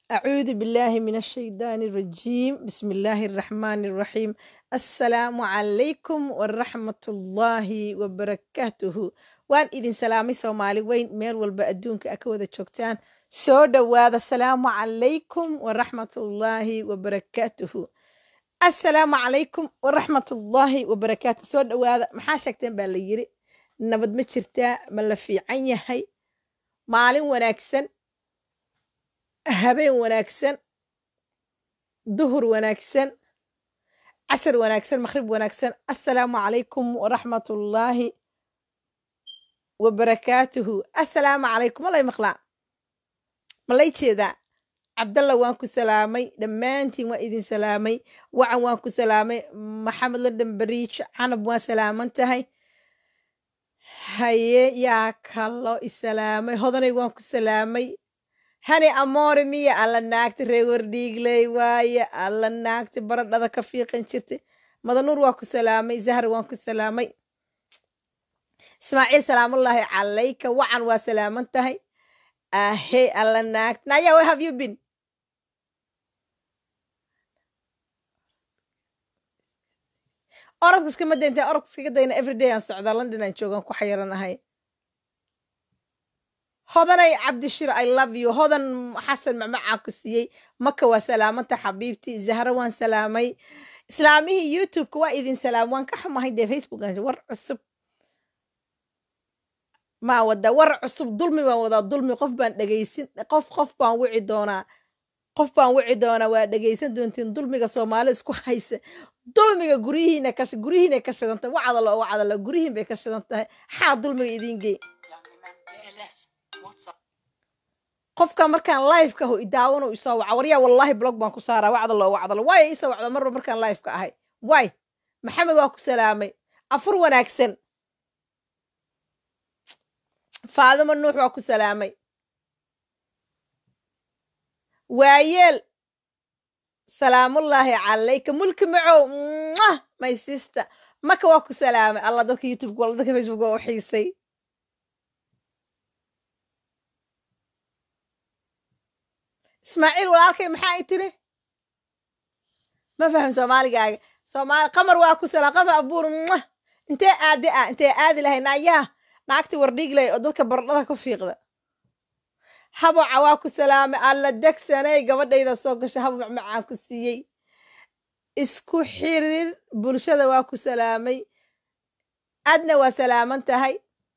أعوذ بالله من الشيطان الرجيم بسم الله الرحمن الرحيم السلام عليكم ورحمة الله وبركاته وان إذن سلامي سومالي وين ميل والبا أدونك أكوذا جوكتان سو دواذا السلام عليكم ورحمة الله وبركاته السلام عليكم ورحمة الله وبركاته سو دواذا محا شاكتين باليري نبد ما jirtaa ma la fiican yahay maalin wanaagsan habeen wanaagsan duhur wanaagsan casar wanaagsan maqrib wanaagsan assalaamu calaykum waraxmatullaahi wabarakaatuhu assalaamu calaykum malay maqlaa malay jeedaa cabdalla waan ku salaamay dhammaantiin waan idin salaamay wacan waan ku salaamay maxamed london bariij canab waan salaaman tahay haye yaa kaloo isalaamay hodanay waan ku salaamay hani amoore miya alla naagta reewar dhiigley waaye alla naagta baradhada ka fiiqan jirtay madanuur waa ku salaamay zahar waan ku salaamay ismaaciil salaamullaahi calayka wacan waa salaaman tahay ahe alla naagta naya where have you been orodka iskama daynta orodka iskaga dayna everyday aan socdaa london aan joogaan ku xayiranahay hodanay cabdishir i love you hodan xasan macmacaan ku siiyey maka waa salaamanta xabiibti zahra waan salaamay islaamihii youtubeka waa idin salaam waan ka xumahay dee facebook war cusub maa wadaa war cusub dulmi baan wadaa dulmi qof baan dhegaysin qof qof baan wici doonaa qof baan wici doonaa waa dhegaysan doontiin dulmiga soomaali isku haysa dulmiga guryihiina ka guryihiina ka shidan tahay wacdalo oo wacdalo guryihiin bay ka shidan tahay xaa dulmiga idiin gey qofka markaan liveka aho idaawano isoo waca waryaa wallaahi blog baan ku saaraa wacdalo oo wacdalo waaya isoo wacda marba markaan liveka ahay waay maxamed waa ku salaamay afur wanaagsan faadimo nuux waa ku salaamay waayeel salaamullaahi calayka mulki macow mwah my sister maka waa ku salaamay allah dadka youtubeka wala dadka facebook waa u xiisay ismaaciil walaalkay maxaa i tiri ma faham soomaaligaaga soomaali qamar waa ku salaam qamar abuur mwah intee aadi ah intee aadi lahay naayaha naagti wardhiigley oo dadka baradhada ku fiiqda haboca waa ku salaamay alla degsanay gabadhayda soo gasha habo macmacaan ku siiyey isku xirir bulshada waa ku salaamay adna waa salaaman tahay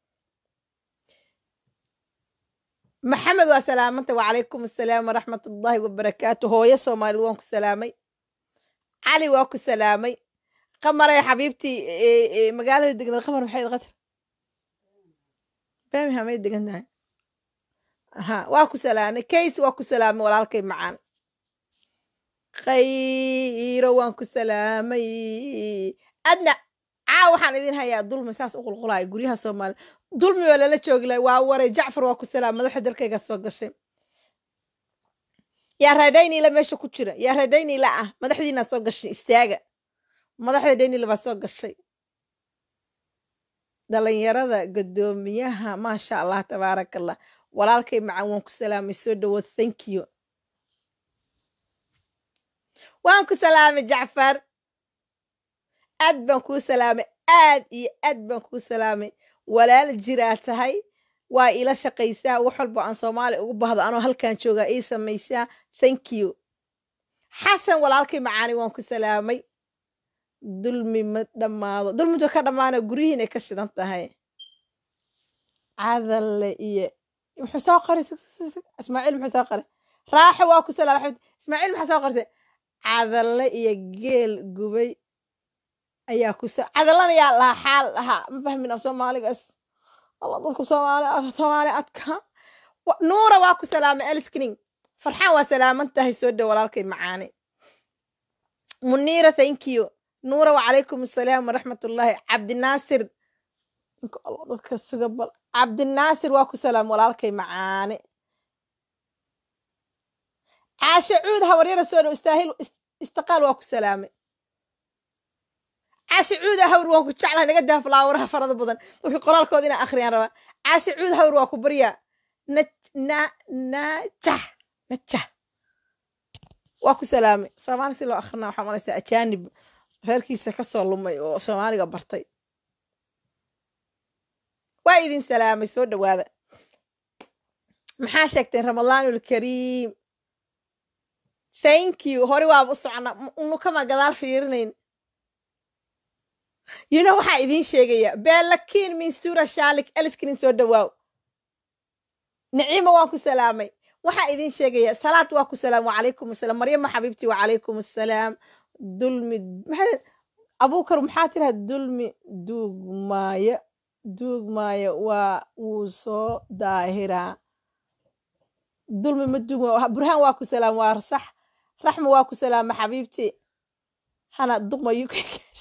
maxamed waa salaamanta wacalaykum assalaam waraxmat ullaahi wabarakaatu hooyo soomaaliyed waan ku salaamay cali waa ku salaamay qamaray xabiibtii magaalada degneed qamar maxay qatar birmingham ay degan tahay ha waa ku salaamay kays waa ku salaamay walaalkay macaan khayro waan ku salaamay adna caa waxaan idin hayaa dulmi saas u qulqulaya guryaha soomaaliya dulmi oo lala joogi lahay waa waray jacfar waa ku salaam madaxa dalkayga soo gashay yaa raadhaynila meesha ku jira yaa raadhaynila ah madaxdiina soo gashay istaaga madaxda dhaynila baa soo gashay dhalinyarada guddoomiyaha maasha allah tabaaraka allah walaalkay macaan waan ku salaamay soo dhawood thank you waan ku salaamay jacfar aad baan kuu salaamay aad iyo aad baan kuu salaamay walaal jiraa tahay waa ila shaqaysaa wax walba aan soomaali ugu bahdo anoo halkan joogaa ii samaysaa thank you xasan walaalkay macaani waan ku salaamay dulmi ma dhammaado dulmintu ka dhammaana guryihiinay ka shidan tahay cadalle iyo muxuu soo qoray ismaaciil muxuu soo qoray raaxo waa ku salaamay xabid ismaaciil maxaa soo qortay cadalle iyo geel gubay ayaa ku cadallana yaa lahaa xaal lahaa ma fahmin af soomaaligaas alla dadku soomaali soomaali adka nuura waa ku salaamay aliskning farxaan waa salaaman tahay soo dhow walaalkay macaani muniira thank you nuura wacalaykum assalaam waraxmat ullaahi cabdinaasir ninka alla dadka suga bal cabdinaasir waa ku salaam walaalkay macaani caashe cuud habaryara soo dhow istaahil istiqaal waa ku salaamay caashe cuud hawr waan ku jeclahay naga daa falaawaraha farada badan dadka qoraalkooda inaan akhriyaan rabaa caashe cuud hawr waa ku baryaa na na najah najah waa ku salaamay soomaali si loo akrinaa waxaa malaysaa ajaanib reerkiisa ka soo lumay oo soomaaliga bartay waa idin salaamay soo dhowaada maxaa sheegteen ramadaanul kariim thank you hore waaba u socnaa unu kama gadaal fiirinayn you know waxaa idiin sheegaya beelakiin minstura shaalik eliskinin soo dhowaaw niciima waan ku salaamay waxaa idiin sheegaya salaad waa ku salaam wacalaykum asalaam maryama xabiibti wacalaykum assalaam dulmi maxaa abuukar maxaa tiraha dulmi duugmaayo duugmaayo waa wuu soo daahiraa dulmi ma duugmaayo burhaan waa ku salaam waa sax raxma waa ku salaama xabiibti hana duqma uk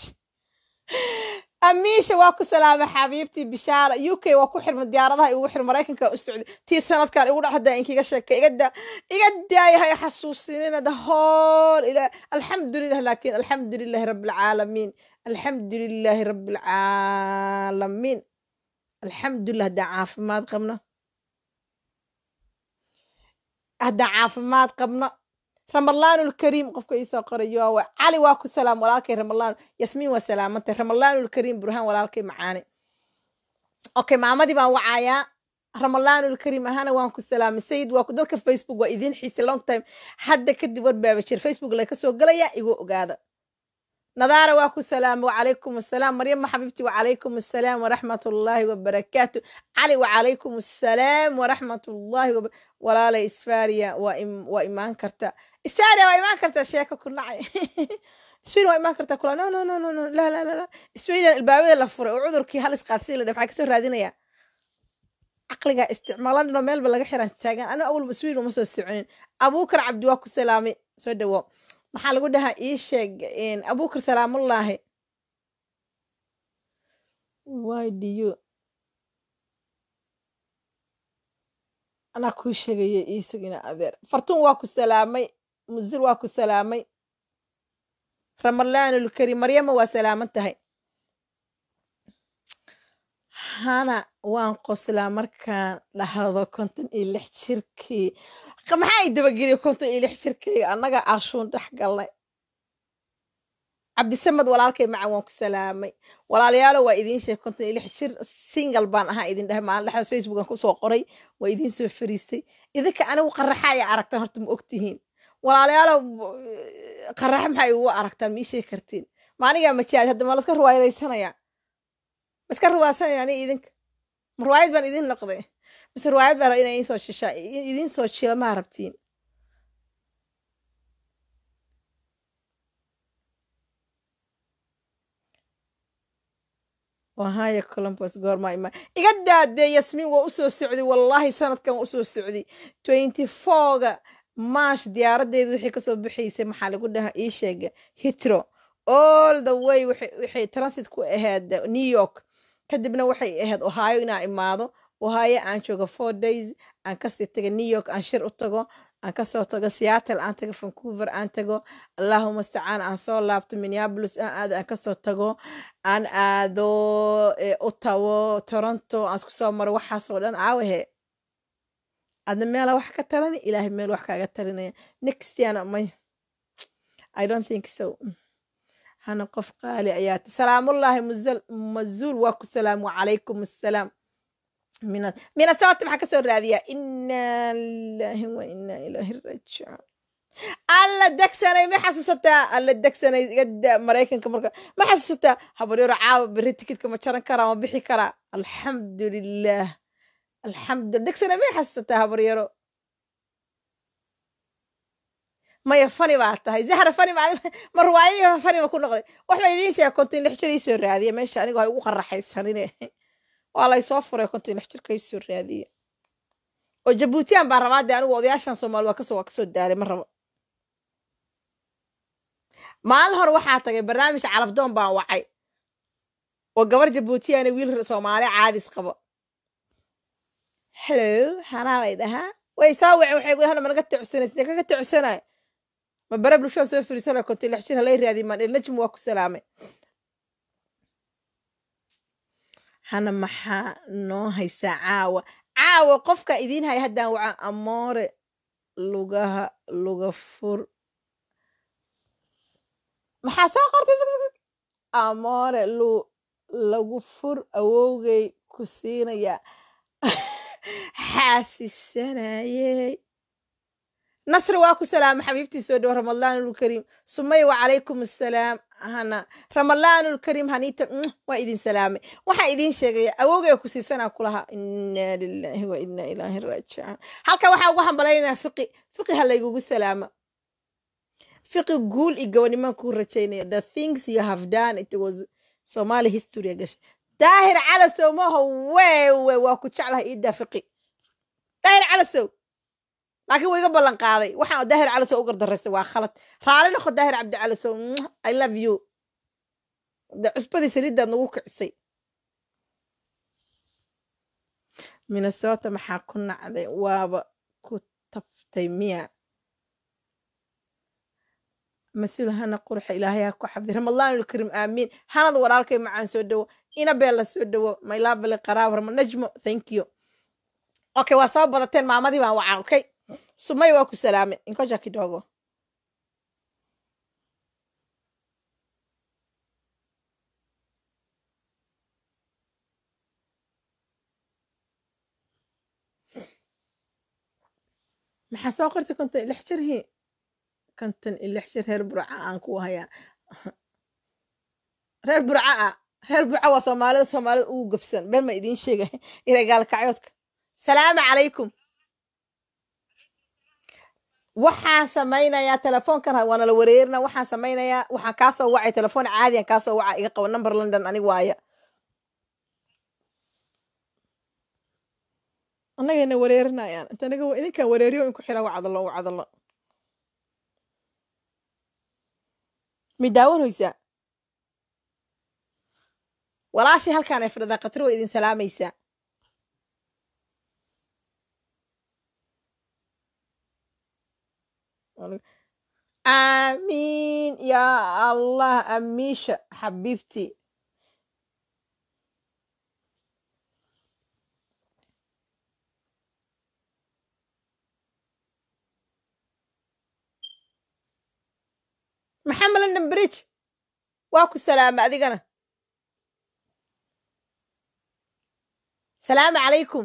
amiisha waa ku salaama xabiibtii bishaara u k waa ku xirma diyaaradaha igu xir maraykanka u socday tii sanadkan igu dhac hadda inkiga sheekay igada iga daayahay xasuusinina the whole ila alxamdulilah laakin alxamdulilahi rabbilcaalamiin alxamdulilahi rabbilcaalamiin alxamdulilah haddaan caafimaad qabna haddaan caafimaad qabna ramadaanulkariim qofka iisoo qorayo waa cali waa ku salaam walaalkay ramadaan yasmiin waa salaamantay ramadaanulkariim burhaan walaalkay macaani okay maamadii baan wacayaa ramadaanulkariim ahana waan ku salaamay sayid waa dadka facebook waa idiin xiisay long time hadda kadib warbaaba jir facebook lay kasoo galayaa igu ogaada nadaara waa ku salaamay wacalaykum assalaam maryama xabiibti wacalaykum assalaam waraxmat ullaahi wabarakaatu cali wacalaykum assalaam waraxmat ullaahi walaalay isfaariya waa imaan karta isfaariya waa imaan karta sheeko ku nacay isfaariya waa imaan karta kula no no no no no la la la la isfaariya albaabada la furay oo cudurkii halis qaadsi la maxaa kasoo raadinaya caqliga isticmaalan meelba laga xiran taagan aniga awalba isfaariya uma soo soconin abuukar cabdi waa ku salaamay soo dhawo maxaa lagu dhahaa ii sheeg abuukar salaamullaahi why do you anaa kuu sheegaya iisagina adeer fartuun waa ku salaamay musil waa ku salaamay ramadaanulkarim maryama waa salaaman tahay hana waan qoslaa markaan dhahdo konton iyo lix jirkii maxaa i dabageliya konton iyo lix jirkayga annaga ashuun dhex galnay cabdisamad walaalkay maca waan ku salaamay walaalayaalo waa idiin sheeg konton iyo lix jir single baan ahaa idin dhahay maalin dhexdaas facebookan kusoo qoray waa idiin soo fariistay idinka anigu qaraxa ay aragtaan horta ma ogtihiin walaalayaalo qaraxa maxaa igu aragtaan ma ii sheegi kartiin maanigaa majaaj hadda ma laska ruwaayadaysanayaa ma iska ruwaadsanaya ani idinka ma ruwaayad baan idin noqday mise riwaayad baa ina idiin soo shishaa idiin soo jila maa rabtiin wahaya columbus goorma ima iga daadee yasmiin waa usoo socday wallaahi sanadkan waa usoo socday twenty fourga maash diyaaradeedu wixii kasoo bixaysay maxaa lagu dhahaa ii sheega hitro all the way waxay transit ku ahayd new york kadibna waxay ahayd ohio inaa imaado ohio aan joogo four days aan kasii tago new york aan shir u tago aan kasoo tago seattle aan tago vancouver aan tago allahuma stacaan aan soo laabto minneapolis aan aado aan kasoo tago aan aado ottawo toronto aan isku soo maro waxaasoo dhan aawahe adna meela wax ka talani ilaahay meel wax kaaga talinaya next yana may i don't think so hana qof qaali ayaata salaamullaahi mazuul waa ku salaam wacalaykum assalaam minasabata maxaa kasoo raadiyaa inaa lilahi wa inaa ilaahi rajicuun alla degsanay ma xasuusataa alla degsanay igada maraykanka marka ma xasuusataa habaryaro caawa beri tikidka ma jaran karaa ma bixi karaa alxamdulilah alxamdulillah degsanay ma xasuusataa habaryaro maya fani baa tahay zahra fani ma ruwaayadii fani ba ku noqday waxba idiin sheega kontin lix jir iisoo raadiya meesha anigo hay ugu qaraxaysanine waa laysoo furay kontin lix jirka iisoo raadiya oo jabuutiyan baa rabaa dee anigu odayaashan soomaali waa kasoo waa kasoo daalay ma rabo maalin hore waxaa tagay barnaamij calafdoon baan wacay oo gabar jabuutiyana wiil soomaali caadis qabo hello hanaa lay dhahaa way soo wacen waxay gu hana managa tocsanaysa dee kaga tocsanay ma bare bulshada soo firiisana kontin lix jir halay raadiy maan najm waa ku salaamay hana maxaa noo haysaa caawa caawa qofka idiin haya haddaan waca amoore lugaha luga fur maxaa soo qortay amoore lu lagu fur awowgay ku siinaya xaasisanayey nasri waa ku salaama xabiibtii soo dhow ramadaanulkariim sumay wacalaykum assalaam hana ramadaanulkariim haniita waa idin salaamay waxaan idiin sheegaya awowgay ku siisanaa kulahaa inaa lilaahi wa inaa ilaahi raajicuun halka waxaa ugu hambalaynaa fiqi fiqi ha laygugu salaama fiqi guul iyo gabanimaan kuu rajaynaya the things you have done it was somali history gashay daahir calasow maaho weewe waa ku jeclahay iidaa fiqi daahir calasow laakiin wuu iga ballan qaaday waxaan daahir calasow u gardaraystay waa khalad raali noqo daahir cabdi calasow i love you de cusbadii saliiddaad nagu kicisay minnesota maxaa ku nacday waaba ku tabtay miya mas-uul hana qurxa ilaahay ha ku xabdi ramadaanulkariim aamiin hanad walaalkay macaan soo dhowo inabeella soo dhowo mylavely qaraab rama najmo thank you okay waa soo badateen maamadii baan wacaa okay sumay waa ku salaamay inkoja kidogo maxaa soo qortay konton ilix jirhi konton ilix jir reer burca aan ku hayaa reer burca ah reer burca waa soomaalida soomaalida ugu gabsan been ma idiin sheegay inay gaalkacyoodka salaamu calaykum waxaan samaynayaa telefoonkan waana la wareerina waxaan samaynayaa waxaan kaa soo wacay telefoon caadiyan kaa soo waca iga qabo number london anig waaya annagayna wareerinayaan inta aniga idinkaan wareeriyo in ku xiraa wacdalo wacdalo mi daawanaysaa walaashii halkaan ay fadhidaa khatri way idin salaamaysaa aamiin yaa allah amiisha xabiibtii maxamed london bridge waa ku salaama adigana salaamu calaykum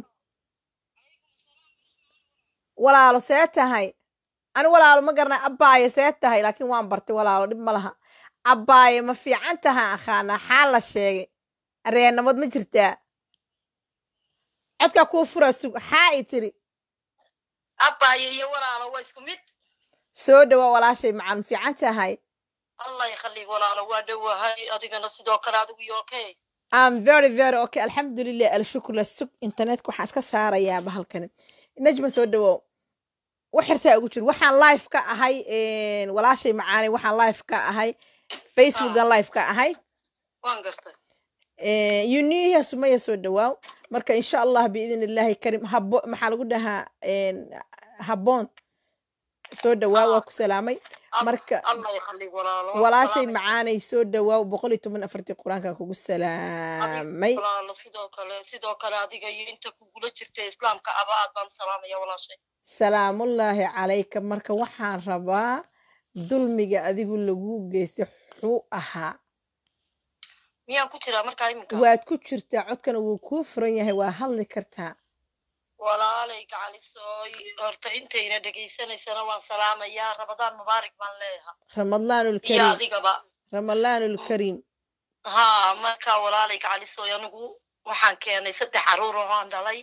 walaalo see tahay ani walaalo ma garanay abbaaye see tahay laakiin waan bartay walaalo dhib ma laha abbaaye ma fiican tahaa akhaanaa xaa la sheegay areenamad ma jirtaa codkaa kuu furaa sug xaa i tiri abbaayo iyo walaalo waa isku mid soo dhowaa walaashay macan fiican tahay allah yakhallig walaalo waa dhowahay adigana sidoo kale adigu yookee am very very okay alxamdulilah alshukr sug internetka waxaan iska saarayaa bahalkani najma soo dhawow wax xirsaa ugu jir waxaan live ka ahay walaashay macaanay waxaan live ka ahay facebookan live ka ahay waan gartay yuniya sumaya soo dhawaaw marka insha allah biidn illaahi karim habo maxaa lagu dhahaa habboon soo dhawaa waa ku salaamay marka allah yakhallig walaalo walaashay macaanay soo dhawaaw boqol iyo toban afartii qur-aankan kugu salaamay walaalo sidoo kale sidoo kale adiga iyo inta kugula jirta islaamka aba aad baan u salaamaya walaashay salaamullaahi calayka marka waxaan rabaa dulmiga adigu lagu geystay xuu ahaa miyaan ku jiraa markaa iminka waad ku jirtaa codkana wuu kuu furan yahay waa hadli kartaa walaalay gacalisooy horta intayna dhegaysanaysana waan salaamayaa rabadaan mubaarak baan leeyaha iyo ramadaanulkariim adigaba ramadaanulkariim haa markaa walaalay gacalisooy anigu waxaan keenay saddex caruur oo aan dhalay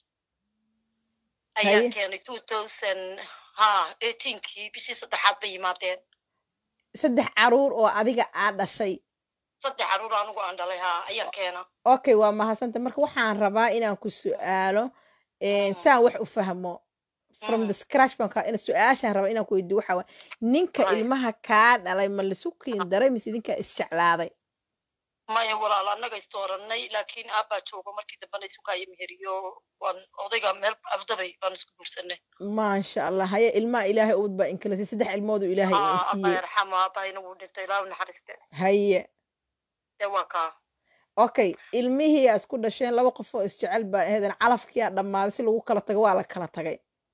ayaan Haye. keenay two thousand haa eighteenkii bishii saddexaad bay yimaadeen saddex caruur oo adiga aa dhashay saddex caruur anigu aan dhalay haa ayaan keena okay waa mahadsanta marka waxaan rabaa inaan ku su'aalo eh, Mm. saan wax u fahmo from Mm. the scratch baan kaa ina su-aashaan rabaa inaan ku weydiiyo waxaa waay ninka Right. ilmaha kaa dhalay ma lisu kiin daray mise idinkaa isjeclaaday maya walaal annaga istooranay laakiin aabbaa joogo markii dambena isu kaaya meheriyo waan odayga meel abdabay baan isku guursanay maasha allah haye ilmaha ilaahay ubad baa inkalasay saddex ilmoodu ilaahay haa in abbaa siiyey yarxamo aabbaayna wuu dhintay ilaa u naxariiste haye dee waa kaa okay ilmihii aa isku dhasheen laba qof oo isjecel baa ahaydeen calafkiyaa dhammaaday si lagu kala tago waa la kala tagay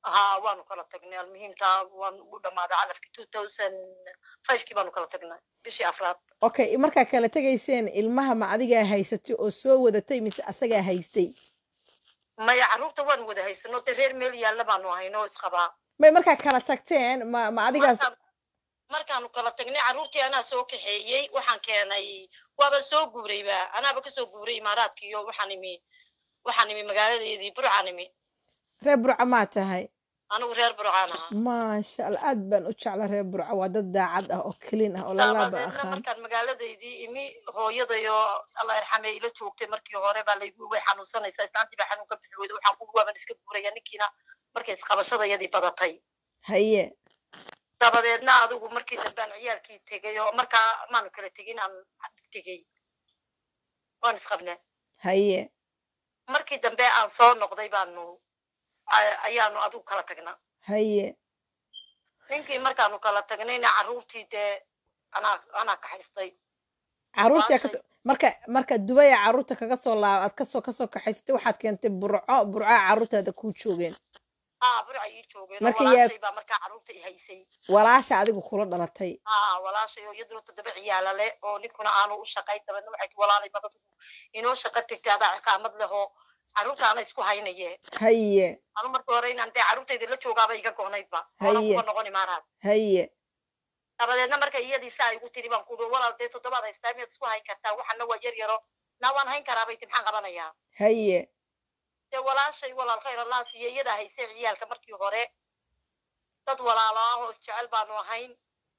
haa waanu kala tagnay almuhiimtaa waan u dhammaaday calafkii two thousand fivekii baanu kala tagnay bishii afraad okay markaa kala tegayseen ilmaha ma adigaa haysatay oo soo wadatay mise asagaa haystay maya carruurta waanu wada haysano dee reer meel yaalla baanu hayno isqabaa may markaa kala tagteen ma ma adigaas Markaan- markaanu kala tagnay carruurtii anaa soo kaxeeyey waxaan keenay waaba soo guurayba anaaba kasoo guuray imaaraadka iyo waxaan imi waxaan imi magaaladeedii burcaan imi reer burca maa tahay anigu reer burcaan ahaa maasha allah aad baan u jecla reer burca waa dad daacad ah oo kelin ah oo lalaaba dabadeedna aqaan markaan magaaladeydii imi hooyadayoo alla irxame ila joogtay markii hore baa laygu way xanuunsanaysaa islaantii baa xanuun ka bixi weyda waxaan ku waaban iska guuraya ninkiina markay isqabashadayadii badatay haye dabadeedna adigu markii dambe aan ciyaalkii tegay oo markaa maanu kala tegin aan tegey waan isqabne haye markii dambe aan soo noqday baanu a- ayaanu adigu kala tagnaa haye ninkii markaanu kala tagnayna carruurtii dee anaa anaa kaxaystay caruurtii Baashay. kas- marka marka dubaya caruurta kaga soo laab aad kasoo kasoo kaxaysatay waxaad keentay burco burca caruurtaada kuu joogeen haa burca ii joogeen oo Marka yaa- walaashay baa markaa carruurta i haysay walaasha adigu kula dhalatay haa walaashay oo iyaduna toddoba ciyaala leh oo ninkuna aanu u shaqayn dabeedna waxay ti walaalay babadu inoo shaqo tegtay adaa ciqaamad leh oo carruurtaana isku haynaye haye anu markii hore inaan dee carruurtayda la joogaaba iga goonaydba oonan Haye. kuga noqon imaaraad haye dabadeedna marka iyadii saa igu tiri baan kuui walaal dee toddobaad haystaa miyaad isku hayn kartaa waxana waa yar yaro naa waan hayn karaa bay ti maxaan qabanayaa haye dee walaashay walaal khayr allah siiye iyadaa haysay ciyaalka markii hore dad walaalo ah oo isjecel baanu ahayn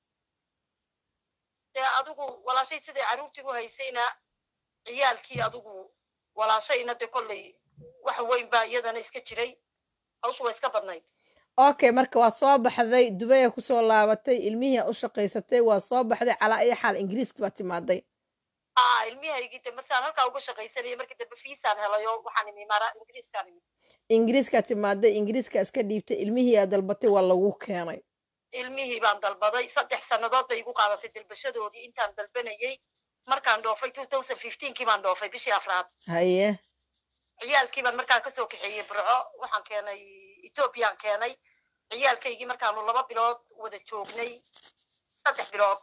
dee adigu walaashay siday carruurtii u haysayna ciyaalkii adigu walaashayna dee kolley wax weyn baa iyadana iska jiray hawshu waa iska badnayd okay marka waad soo baxday dubaya kusoo laabatay ilmihii aad u shaqaysatay waad soo baxday calaa iyo xaal ingiriiski baad timaaday aa ilmihaygii de markaan halkaa uga shaqaysanayay markii dambe fiisaan helayo waxaan imi mara ingiriiskaan imi ingiriiskaad timaaday ingiriiska iska dhiibtay ilmihii aad dalbatay waa lagu keenay ilmihii baan dalbaday saddex sannadood bay igu qaadatay dalbashadoodii intaan dalbanayay markaan dhoofay two thousand fifteenkii baan dhoofay bishii afraad haye ciyaalkii baan markaa kasoo kaxeeyey burco waxaan keenay ethoobiyan keenay ciyaalkaygii markaanu laba bilood wada joognay saddex bilood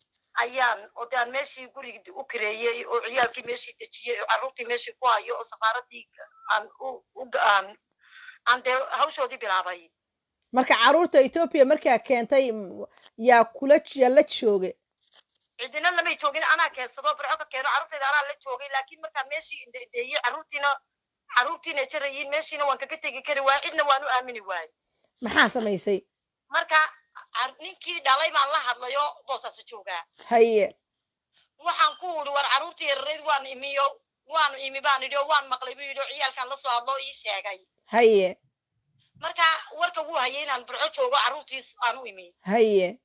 ayaan oo de aan meeshii gurigi u kareeyey oo ciyaalkii meeshii dejiyey oo carruurtii meeshii ku hayo oo safaaradii aan u u aan aan dee hawshoodii bilaabay marka caruurta etoobiya markaa keentay m- yaa kula yaa la jooge cidina lamay joogin anaa keensado burco ka keeno carruurtayda anaa la joogay laakiin markaan meeshii indheeyey carruurtiina carruurtiina jarayiin meeshiina waan kaga tegi kari waay cidna waan u aamini waayey maxaa samaysay marka car- ninkii dhalay baan la hadlayo boosaasa joogaa haye waxaan ku uri war carruurtii yararayd waan imiyo waanu imi baan idhi oo waan maqlay buu yidhi oo ciyaalkaan la soo hadlo oo ii sheegay haye marka warka wuu hayay inaan burco joogo carruurtiis aan u imi haye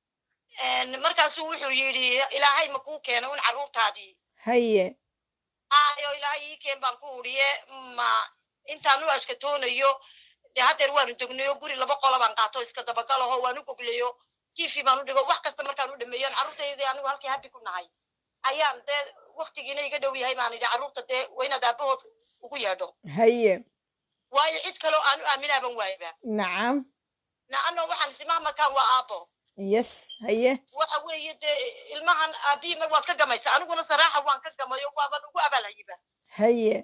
En, markaasuu wuxuu yidhi ilaahay ma kuu keeno in carruurtaadii haye hayo ilaahay ii keen baan ku uriye ma intaan u ashkatoonayo dee haddeer waanu degnayo guri laba qola baan qaato iska dabagalaho waan u goglayo tv baan u dhigo wax kasta markaan u dhameeyo carruurtaydii anigu halkii habi ku nahay ayaan dee waktigiina iga dhow yahay baan idhi carruurta dee waa inaad aabahood ugu yeedho haye waayo cid kaloo aan u aaminaaban waayba nacam naano waxaan isimaa markaan waa aabo yes haye waxa weeye dee ilmahan aabihii mar waad ka gamaysa aniguna saraaxa waan ka gamayo waaban ugu abaalhayiba haye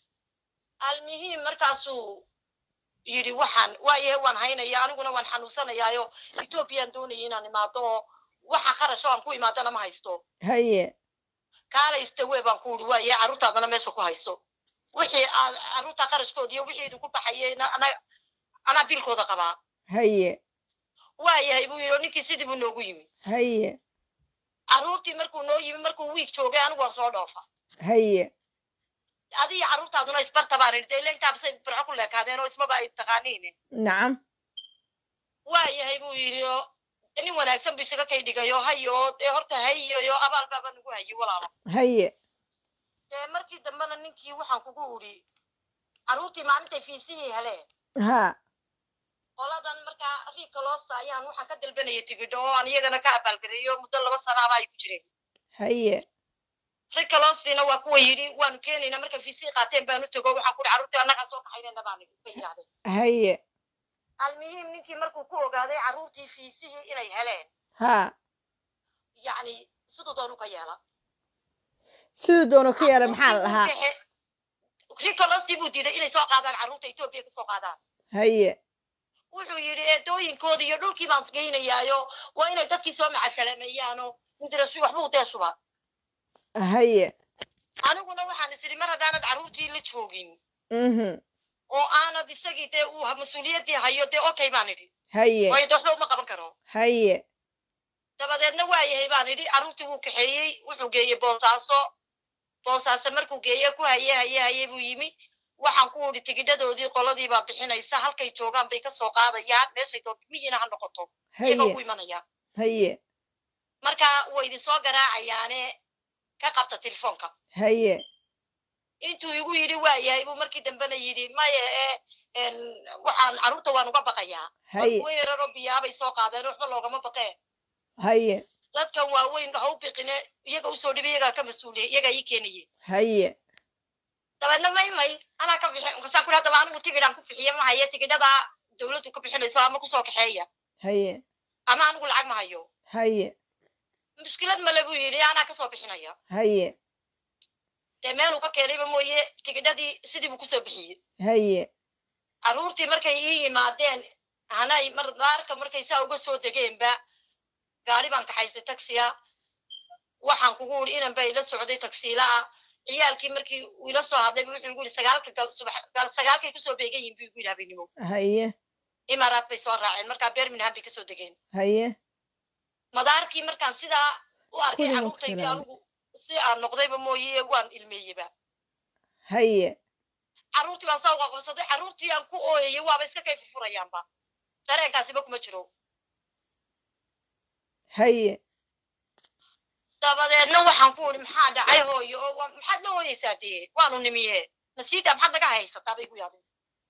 almuhiim markaasuu yidhi waxaan waayahe waan haynaya aniguna waan xanuunsanayaayo ethoobiyan doonaya inaan imaado oo waxa kharasho aan ku imaadana ma haysto haye kaalaystawe baan ku uri waayahe carruurtaadana meesha ku hayso wixii aad carruurta kharashkooda iyo wixii idinku baxayeyna ana anaa bilkooda qabaa haye waayahay buu yidhi oo ninkii sidii buu noogu yimi haye carruurtii markuu noo yimi markuu wiig joogay anigu waan soo dhoofa haye adiga carruurtaaduna isbarta baan idhi dee ila intaabasay burco ku leekaadeen oo ismaba ay taqaaniin nacam waayahay buu yidhi oo nin wanaagsan bu isaga kay dhigayo hayo dee horta hayayo abaal baaba nagu hayay walaalo haye dee markii dambena ninkii waxaan kugu udhi carruurtii maalintay fiisihii heleen ha qoladan markaa riika loosta ayaan waxaan ka dalbanayay tigidho oo aan iyagana ka abaalgareeyo muddo laba sanaaba ay ku jireen haye rika loostiina waa kuwa yidhi waanu keenaynaa markay fiisihii qaateen baanu tego waxaan kuhi carruurtii annagaa soo kaxaynayna baan ka yidhahdeen haye almuhiim ninkii markuu ku ogaaday carruurtii fiisihii inay heleen haa yacni siduu doonu ka yeela siduu doono ka yeela maxaa la dhahaa ricolostii buu diiday inay soo qaadaan carruurta etoobiya ka soo qaadaan haye wuxuu yidhi eedooyinkooda iyo dhulkii baan geynayaayo waa inay dadkii soo macasalameeyaano indirashu waxbuu dee shuba haye aniguna waxaan is idhi mar haddaanad carruurtii la joogin mhm oo aanad isagii dee uu mas-uuliyaddii hayo dee okay baan idhi haye waayo dee waxba uma qaban karo haye dabadeedna waa yahay baan idhi carruurtii wuu kaxeeyey wuxuu geeyey boosaaso boosaaso markuu geeye ku haye haye haye buu yimi waxaan ku idhi tigidhadoodii qoladii baa bixinaysa halkay joogaan bay ka soo qaadayaan meeshay doon miyiina ha noqoto iyagoo ku haye imanaya haye marka way idin soo garaacayaane ka qabta telefoonka haye intuu igu yidhi waa yahay buu markii dambena yidhi maya ee en, waxaan carruurta waan uga baqayaa haye kuwa yararoo biyaabay soo qaadeen waxba loogama baqee haye dadkan waaweyn ha u biqine iyaga usoo dhibi iyagaa ka mas-uuliya iyagaa ii keenaye haye dabeedna may may anaa ka bixi markaasaan ku yidhi haddaba anigu tigidhaan ku bixiye ma haye tigidhada dawladdu ka bixinayso ama kusoo kaxeeya haye ama anigu lacag ma hayo haye mushkilad male buu yidhi anaa kasoo bixinaya haye dee meeluu ka keenayba mooye tigidhadii sidii buu kusoo bixiyey haye carruurtii markay ii yimaadeen hanay mar daarka markay saa uga soo degeenba gaari baan kaxaystay taxiya waxaan kugu uri inan baa ila socday taksiilaa ciyaalkii markii uu ila soo hadlay wuxuu igu yidhi sagaalka gal subax gal sagaalkay kusoo beegan yihin buu igu yidhi habeenimo haye imaaraat bay soo raaceen markaa birmingham bay kasoo degeen haye madaarkii markaan sidaa u arkay Kulligood carruurtaydii salaam. anigu si aan noqdayba mooye waan ilmeeyeba haye carruurtii baan saa uga qabsaday carruurtii aan ku ooyayay waaba iska kay furfurayaanba dareenkaasiba kuma jiro haye dabadeedna waxaan ku uri maxaa dhacay hooyo oo waa- maxaad la hooyaysaa dee waanu nimiye nasiida maxaad naga haysataa bay igu yaadeen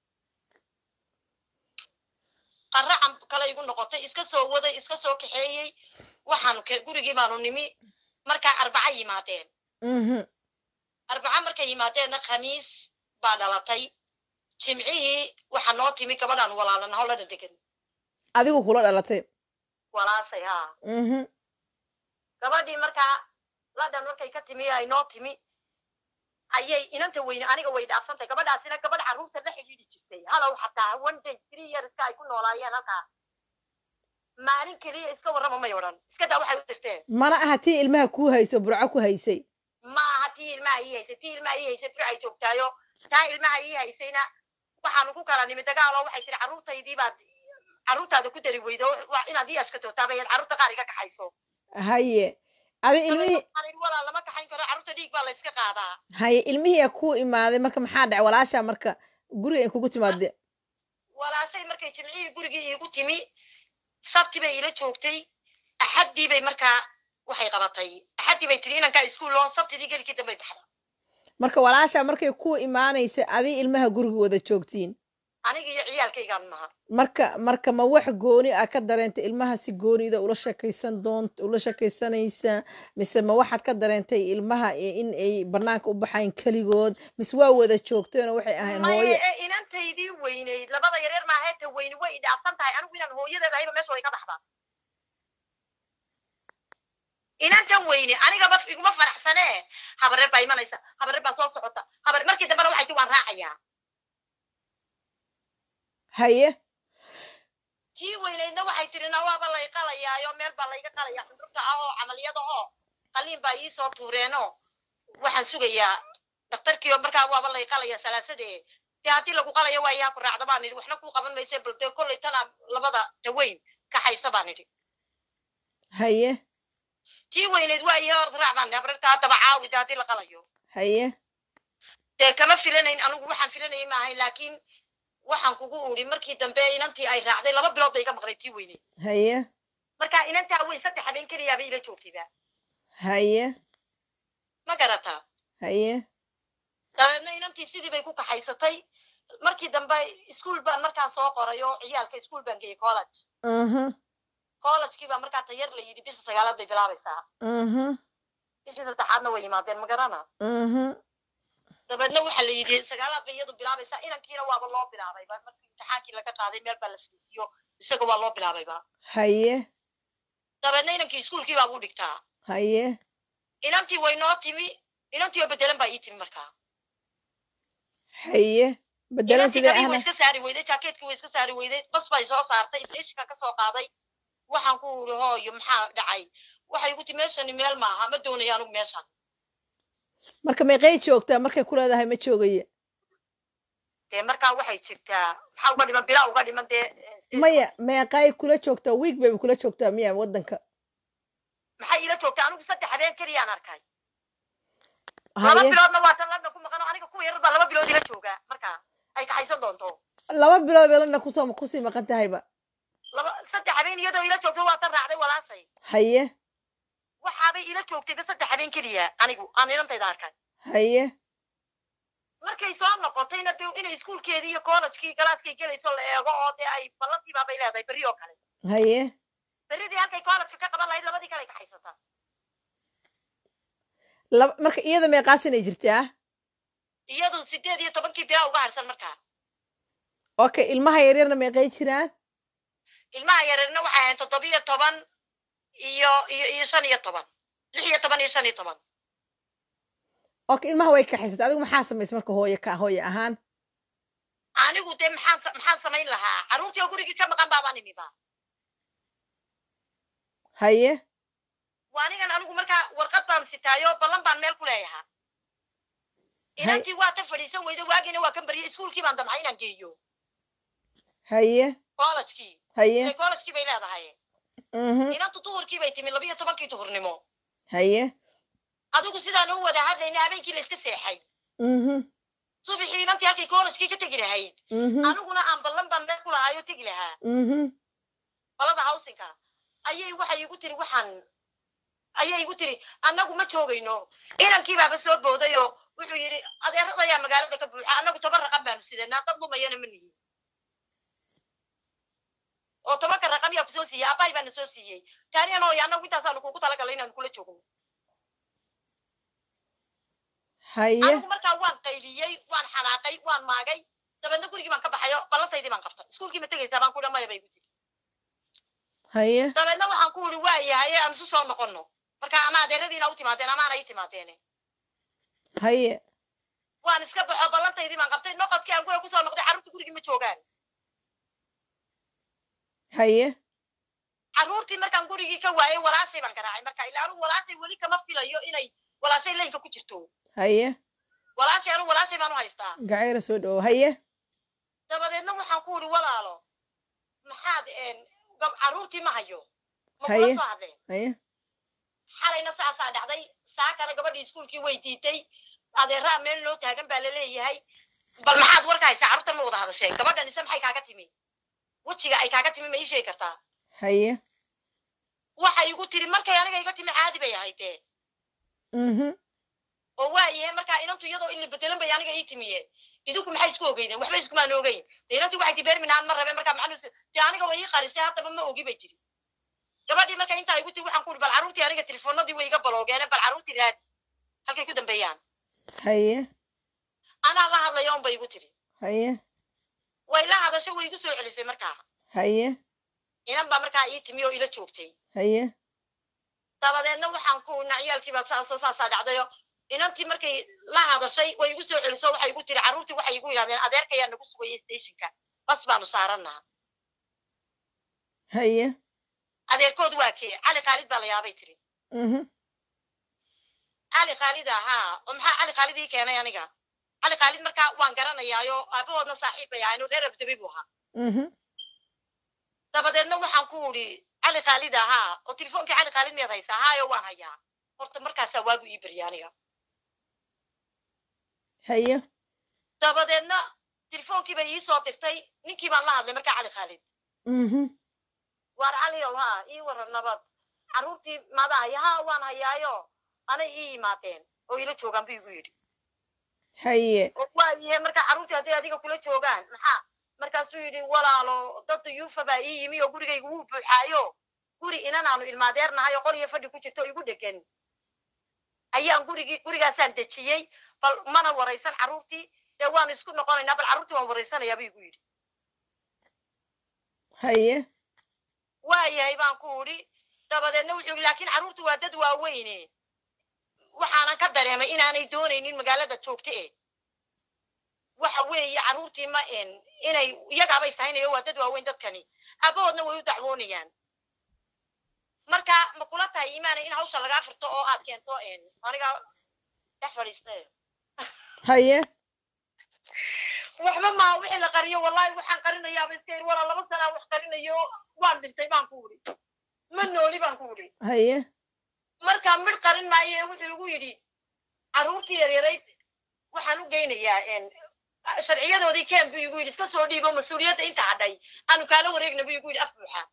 qaracan kale igu noqotay iska soo waday iska soo kaxeeyey waxaanu ke- gurigii baanu nimi markaa arbaca yimaadeen mhm arbaca markay yimaadeenna khamiis baa dhalatay jimcihii waxaa noo timi gabadhaan walaalana howlana degan adigu kula dhalatay walaashay haa mhm gabadhii markaa ladhan markay ka timi ay noo timi ayay inanta weyne aniga way dhaafsantay gabadhaasina gabadh carruurta la xidhiidhi jirtay halow xataa one day three yearska ay ku noolaayeen halkaa maalin keliya iska warrama may odhan iska daa waxay u dirteen mana aha tii ilmaha kuu hayso burco ku haysay ma aha tii ilmaha ii haysay tii ilmaha ii haysay fir ay joogtaayo taa ilmaha ii haysayna waxaanu ku kala nimi dagaalo waxay tiri carruurtaydii baad carruurtaada ku dari weydo wa- inaad ii ashkatootaaba carruurta qaar iga kaxayso haye adi ilmihii Waxaan idhi, walaa lama kaxayn karo carruurta dhiig baa la iska qaadaa haye ilmihii kuu imaaday marka maxaa dhacay walaashaa marka guriga ay kugu timaade walaashay markay jimcihii gurigii iigu timi sabti bay ila joogtay axaddii bay markaa waxay qabatay axaddii bay tiri inankaa iskuul loo sabtidii gelikii dambay baxda marka walaashaa markay kuu imaanaysa adi ilmaha guriga wada joogtiin aniga iyo ciyaalkaygaan maha marka marka ma wax gooni ah ka dareentay ilmaha si goonida ula sheekaysan doont ula sheekaysanaysaa mise ma waxaad ka dareentay ilmaha i- in ay banaanka u baxayn keligood mise waa wada joogteenoo waxay ahayn maye hooyo ee inantaydii weyneyd labada yareer maaha ta weyne way idhaafsan tahay anigu inaan hooyadeeda ahayba meesha way ka baxdaa inantan weyne anigaba iguma faraxsanee habareer baa imanaysa habareer baa soo socota habar markii dambena waxay ti waan raacayaa haye tii weyneydna waxay tiri na waaba lay qalayaayo meel baa layga qalaya xundurta ah oo camaliyada oo qaliin baa iisoo tuureeno waxaan sugayaa dhakhtarkiio markaa waaba lay qalaya salaasade dee haddii lagu qalayo waa iyaa ku raacda baan idhi waxna kuu qaban mayse bal dee kollay tanaa labada taweyn kaxaysa baan idhi haye tii weyneyd waa iyo hor raac baan idhi habarta haddaba caawi dee haddii la qalayo haye dee kama filanayn anigu waxaan filanayay maahay laakiin waxaan kugu udhi markii dambe inantii ay raacday laba bilood bay iga maqnay tii weyneyd haye marka inantaa weyn saddex habeen keliyaaba ila joogtayba haye ma garataa haye dabeedna inantii sidii bay ku kaxaysatay markii dambe iskuol baan markaa soo qoray oo ciyaalka iskuol baan geeyey college mhm collegekii baa markaa tayar la yidhi bisha sagaalaad bay bilaabaysaa mhm bishii saddexaadna way yimaadeen ma garana mhm dabeedna waxaa la yidhi sagaalaad bay iyadu bilaabaysaa inankiina waaba loo bilaabayba markii imtixaankii laga qaaday meel baa la fadhiisiyo isaga waa loo bilaabayba haye dabeedna inankii iskuulkii baa buu dhigtaa haye inantii way noo timi inantii oo bedelan baa ii timi markaa haye bedelan inantii sidee gabii way ahna iska saari weyday jaakeetkii way iska saari weyday bas bay soo saartay stationka ka soo qaaday waxaan ku uri hooyo maxaa dhacay waxay igu ti meeshani meel maaha ma doonayo anugu meeshan marka meeqay joogtaa markay ku leedahay ma joogaya dee markaa waxay jirtaa maxaa uga dhiman bilaa uga dhiman dee eh, state- maya meeqay kula joogtaa wiig bayba kula joogtaa miya waddanka maxay ila joogtaa anigu saddex habeen keliyaan arkay laba haye biloodna waa tan lana ku maqan oo aniga kuwa yarar baa laba bilood ila joogaa markaa ay kaxaysan doonto laba bilood bay lana kusoo kusii maqan tahayba laba saddex habeen iyadoo ila joogto waa tan raacday walaashay haye waxaabay ila joogtayba saddex habeen keliya anigu aan inantayda arkay haye markay soo noqotayna de inay iskuulkeedii iyo kollejkii galaaskay gelayso la eego oo dee ay ballantiibaa bay leedahay berri oo kale haye berridii halkay kollejka ka qaban lahayd labadii kale kaxaysataa laba marka iyada meeqaas inay jirtaa iyadu sideed iyo tobankii bilaa uga harsan markaa okay ilmaha yaryarna meeqay jiraan ilmaha yareerna waxay ahayn toddobiyo toban iyo iyo iyo shan iyo toban lix iyo toban iyo shan iyo toban okay ilmaha way kaxaysatay adigu maxaa samaysay marka hooye ka hooye ahaan anigu dee maxaan sa- maxaan samayn lahaa carruurtii oo gurigii ka maqan baabaan imiba haye waa anigan anigu markaa warqad baan sitaayo ballan baan meel ku leeyahaa inantii waa ta fadhiisan weyda waagiina waa kan baryay iskuulkii baan damcay inaan geeyo haye kollejkii haye ee kollejkii bay leedahay mhm inantu duhurkii bay timi labiyo tobankii duhurnimo haye adigu sidaan u wada hadlayna habeenkii la iska seexay mhm subaxii inantii halkay kollejkii ka tegi lahayd mhm aniguna aan ballan baan meel ku lahaayo tegi lahaa mhm balada hawsinka ayay waxay igu tiri waxaan ayay igu tiri annagu ma joogayno inankii baaba soo booday oo wuxuu yidhi adeeradayaa magaalada ka buuxa annagu toban raqam baanu sidanaa dad lumayana ma nihin oo tobanka raqam yaa kusoo siiyey aabbahay baana soo siiyey taaniyan hooyo annagu intaasaanu kuugu talagalay inaanu kula joogno haye anigu markaa waan qayliyey waan xanaaqay waan maagay dabeedna gurigii baan ka baxayo ballantaydii baan qabtay iskuulkii ma tegaysaa baan ku dha maya bay igu tiri haye dabeedna waxaan ku uri waa yahay aan isu soo noqonno marka ama adeeradiina u timaadeen amaana ii timaadeene haye waan iska baxo ballantaydii baan qabtay noqodkii aan guriga kusoo noqday carruurtii gurigii ma joogaan haye carruurtii markaan gurigii ka waayay walaashay baan garaacay marka ilaa anigu walaashay weli kama filayo inay walaashay laynka ku jirto haye walaashay anigu walaashay baan u haystaa gacayra soo dhawo haye dabadeedna waxaan ku uri walaalo maxaad een, gab- carruurtii ma hayo ma Haye. kula soo hadleen haye xalayna saasaa dhacday saakana gabadhii iskuulkii way diiday adeeraa meel noo taagan baa laleeyahay bal maxaad warka haysaa carruurtan ma wada hadasheen gabadhan ise maxay kaaga timi wejiga ay kaaga timi ma ii sheegi kartaa haye waxay igu tiri markay aniga iga timi caadi bay ahaydee mhm oo waayahe markaa inantu iyadoo ili bedelan bay aniga ii timiye idinku maxay isku ogeydeen waxba iskumaan ogeyn de inantii waxay ti beerminaan ma rabe markaa macnuu de aniga way ii qarisay haddaba ma ogi bay tiri gabadhii marka intaa igu tiri waxaan ku uri bal carruurtii aniga telefoonadii way iga baloogeene bal carruurtii raadi halkay ku dambeeyaan haye anaa la hadlaya un bay igu tiri haye way la hadasho way igu soo celisay markaa haye inan baa markaa ii timi oo ila joogtay haye dabadeedna waxaan ku nacyaalkii baa saasoo saasaa dhacdayo inantii markay la hadashay way igu soo celiso waxay igu tiri carruurtii waxay igu yidhahdeen adeerkayaa nagu sugayay stationka bas baanu saarannaa haye adeerkood waa kee cali khaalid baa la yaabay tiri mhm cali khaalid ahaa oo maxaa cali khaalid ii keenay aniga cali khaalid markaa waan garanayaayo aabahoodna saaxiib bay ahayn oo reer abdabi buu ahaa mhm dabadeedna waxaan ku uri cali khaalid ahaa oo telefoonkii cali khaalid miyaad haysaa haayo waan hayaa horta markaasaa waagu ii barya aniga haye dabadeedna telefoonkii bay ii soo dirtay ninkii baan la hadlay markaa cali khaalid mhm waar caliow haa ii waran nabad carruurtii maada haya haa waan hayaayo anay ii yimaadeen oo ila joogaan buu igu yidhi haye oo waa yihe markaa carruurtii hadday adiga kula joogaan maxaa markaasuu yidhi walaalo dad duyuufa baa ii yimi oo gurigayga wuu buuxaayo guri inan aanu ilmaadeernahay oo qol iyo fadhi ku jirto oo igu dhegan ayaan gurigii gurigaasaan dejiyey bal mana waraysan carruurtii dee waanu isku noqonaynaa bal carruurtii waan waraysanayaa buu igu yidhi haye waayahay baan ku idhi dabadeedna wuxuu yidhi laakiin carruurtu waa dad waaweyne waxaanan ka dareemay inaanay doonaynin magaalada joogta e waxa weeye carruurtii ma en inay iyagaabay sahaynayo waa dad waaweyn dadkani aabahoodna way u dacwoonayaan marka ma kula tahay iimaana in hawsha lagaa firto oo aad keento en aniga dhex fadhiistay haye waxba maa wixii la qariyo wallahi waxaan qarinayaaba iska yidhi walaa laba sanaa wax qarinayo waan dhintay baan ku idhi ma nooli baan ku idhi haye marka midh qarin maayo ee wuxuu igu yidhi carruurtii yaryarayd waxaan u geynayaa en sharciyadoodii keen buu igu yidhi iska soo dhiibo mas-uuliyadda inta hadhay aanu kaala wareegna buu igu yidhi af buuxa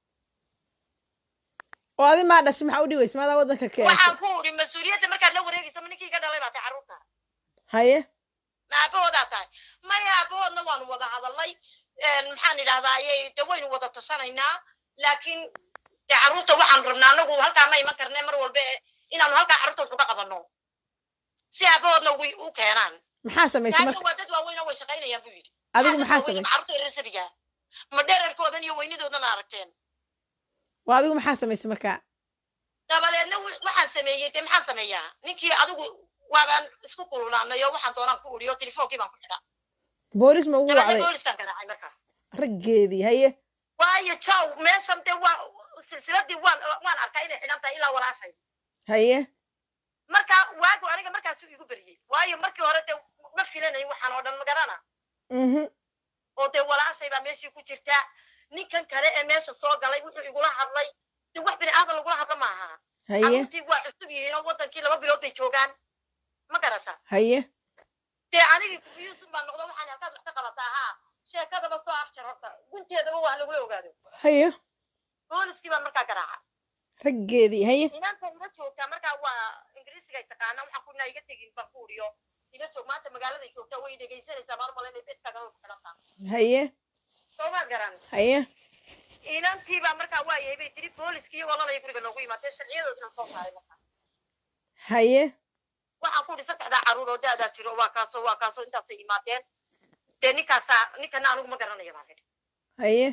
oo adi maa dhashay maxaa u dhiweysa maadaa waddanka keentay waxaan ku idhi mas-uuliyadda markaad la wareegayso ma ninkii ka dhalay baa tahay carruurta haye ma aabahoodaa tahay maya aabahoodna waanu wada hadalnay maxaan idhahdaa ayay de waynu wada tashanaynaa laakiin de carruurta waxaanu rabnaa anagu halkaa ma iman karne mar walba ee inaanu halkaa carruurta wax uga qabanno si aabahoodna ugu u keenaan maxaa samaysay taasna marka waa dad waaweyn oo way shaqaynayaan buu yidhi adigu Dad maxaa waaweyn, samaysay carruurta yaryar sabiga ma dherarkoodan iyo weynidoodana aragteen waa adigu maxaa samaysay marka dabadeedna wi- waxaan sameeyey de maxaan sameeyaa ninkii adigu waabaan isku kululaanay oo waxaan doonaan ku udhiyo telefoonkii baan ku xidha boolis ma ugu dabadeedna wacday booliskaan garaacay markaa raggeedii haye waayo jaw meeshan de waa silsiladii waan waan arkaa inay xidhan tahay ilaa walaashay haye marka waagu aniga markaasuu igu beriyey waayo markii hore de ma filanayn waxaan oo dhan magarana mhm oo dee walaashay baa meeshii ku jirta ninkan kale ee meesha soo galay wuxuu igula hadlay de wax bini aadan lagula hadla maaha haye carruurtii waa cusub yihiin oo wadankii laba bilood bay joogaan ma garata haye dee anigii kufiyuusun baan noqdo waxaan halkaad wax ka qabataa haa sheekadaba soo afjar horta gunteedaba waa lagula ogaado haye booliskii baan markaa garaaca raggeedii haye inaanta ila joogtaa markaa waa ingiriisiga ay taqaanaa waxaan kuna iga tegin baan ku uriyo ila joog maanta magaaladay joogtaa way dhegaysanaysaa maalin male inay bedkaaga ku xidhantaa haye soomaa garan haye inantii baa markaa waa yahay bay tiri booliskii iyagoo lalaya guriga noogu yimaatee sharciyadoodina soo saaray markaa haye waxaan ku idhi saddexdaa carruur oo da'daa jiro waa kaasoo waa kaasoo intaasay yimaadeen dee ninkaasaa ninkana anigu ma garanaya baan idhi haye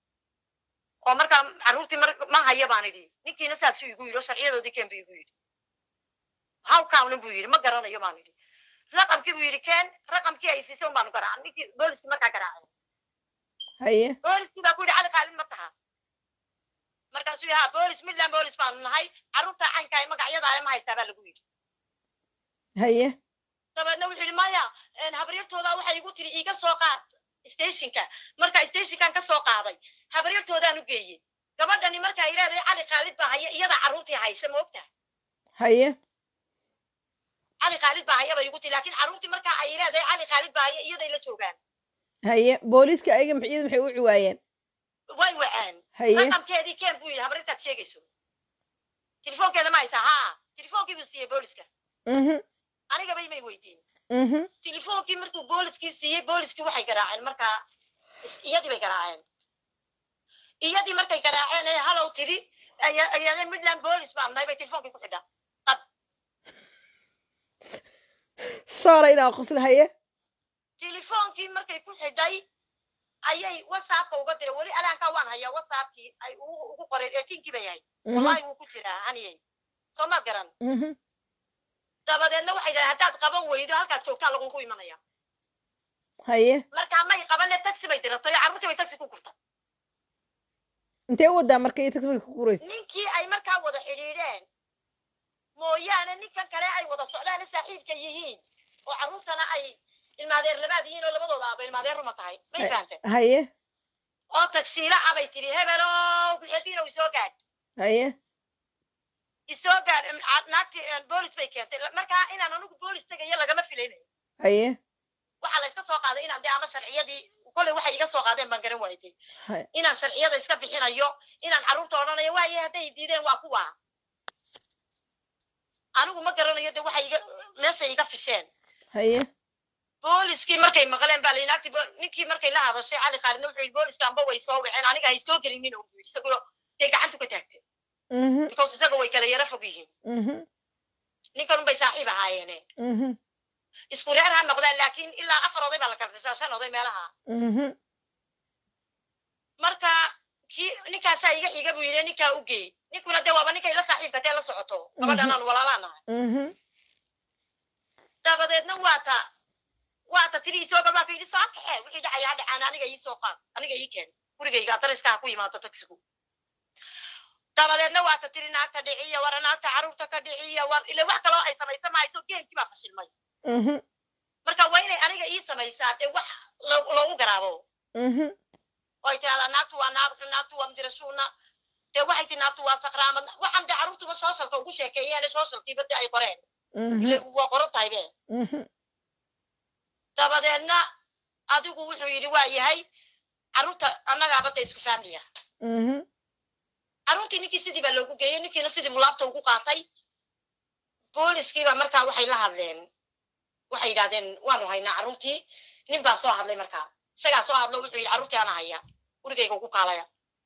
oo markaa carruurtii mar ma haya baan idhi ninkiina saasuu igu yidhi oo sharciyadoodii keen buu igu yidhi hawkaawna buu yidhi ma garanayo baan idhi raqamkii buu yidhi keen raqamkii ay siisay un baanu garaacan ninkii booliskii markaa garaacay haye booliskii baa ku yidhi cali qaalin ma taha markaasuu yidhi ha boolis midland boolis baanu nahay carruurta caynkaa magacyadaale ma haysaa baa lagu yidhi haye dabeedna wuxuu yidhi maya habaryartooda waxay igu tiri iiga soo qaad stationka marka stationkan ka soo qaaday habaryartoodaan u geeyey gabadhani marka ay leedahay cali khaalid baa haya iyada carruurtii haysa ma ogtaha haye cali khaalid baa haya bay igu tiri laakiin carruurtii marka ay leedahay cali khaalid baa haya iyaday la joogaan haye booliiska ayaga maxay iyadu maxay u ciwaayeen way waceen haye raqamkeedii keen buu yidhi habaryartaad sheegayso telefoonkeeda ma haysaa haa telefoonkii buu siiyey booliska mhm anigaba imay weydiin mhm telefoonkii markuu booliskii siiyey booliskii waxay garaaceen markaa iyadii bay garaaceen iyadii markay garaaceen ee halow tiri ayadeen midland boolis baan nahay bay telefoonkii ku xidhaa soora inaa qosla haye telefoonkii markay ku xidhay ayay whatsappka uga diray weli alaankaa waan hayaa whatsappkii ay ugu ugu qoreen eetiinkii bay ahayd mhm wallahi wuu ku jiraa haniyey soo maad garan mhm dabadeedna waxay dhahay haddaad qaban weydo halkaad joogtaa lagugu imanaya haye markaa may qabanne taxi bay diratay oo carruurtii bay taxi ku gurtay intee u wadaa marka iyo taxifka ku guraysa ninkii ay markaa wada xidhiidheen mooyaane ninkan kale ay wada socdaane saaxiibka yihiin oo carruurtana ay ilmaadeer labaad yihiin oo labadooda aaba ilmaadeer ruma tahay may fahamtay haye oo tagsiila ah bay tidhi hebelow kuxeediina isoo gaadh haye isoo gaadh naagtii boolis bay keentay markaa inaan anigu boolis tegayo lagama filaynayo haye waxaa la iska soo qaaday inaan dee ama sharciyadii kolley waxay iga soo qaadeen baan garan waayday haye inaan sharciyada iska bixinayo inaan carruurta odhanayo waaye hadday diideen waa kuwa anigu ma garanayo de waxay iga meeshay iga fisheen haye booliskii markay maqleen baa layidhi agti ninkii markay la hadashay cali khaalidna wuxuu yidhi booliska amba way soo waceen aniga hay soo gelinin oo yidhi isagoo dee gacantu ka taagtay mhm because isaga way kala yara fog yihiin mhm ninkan unbay saaxiib ahaayeene mhm isku reer ha noqdaan laakiin ilaa afar oday baa la kala tirsaa shan oday meelaha mhm marka kii ninkaasaa iga xiga buu yidhi ninkaa u geey ninkuna dee waaba ninkay la saaxiibka tee la socoto gabadhan aan walaalaanahay mhm dabadeedna waa ta waa ta tiri isoo gabaa ka yidhi soo kaxe wixii dhacaya ha dhacaan aniga ii soo qaad aniga ii keen gurigayga adariska ha ku yimaado tagsigu dabadeedna waa ta tiri naagta dhiciya war naagta carruurta ka dhiciya war ile wax kaloo ay samaysa mahayso geemkii baa fashilmay mhm marka waa inay aniga ii samaysaa dee wax lo- loogu garaabo mhm oo ay tirahdaa naagtu waa naab naagtu waa mdirashuuna dee waxay ti naagtu waa sakraamad waxaan dee carruurtuba sooshalka ugu sheekeeyeen sooshalkiiba dee ay qoreen ile mhm waa qoran tahay be mhm dabadeedna adigu wuxuu yidhi waa yahay carruurta annagaaba da isku faamliya mhm carruurtii ninkii sidii baa loogu geeyey ninkiina sidii mulaabta ugu qaatay booliskiiba markaa waxay la hadleen waxay yidhahdeen waanu haynaa carruurtii nin baa soo hadlay markaa isagaa soo hadlo wuxuu yidhi carruurtii ana haya gurigayga ugu kaalaya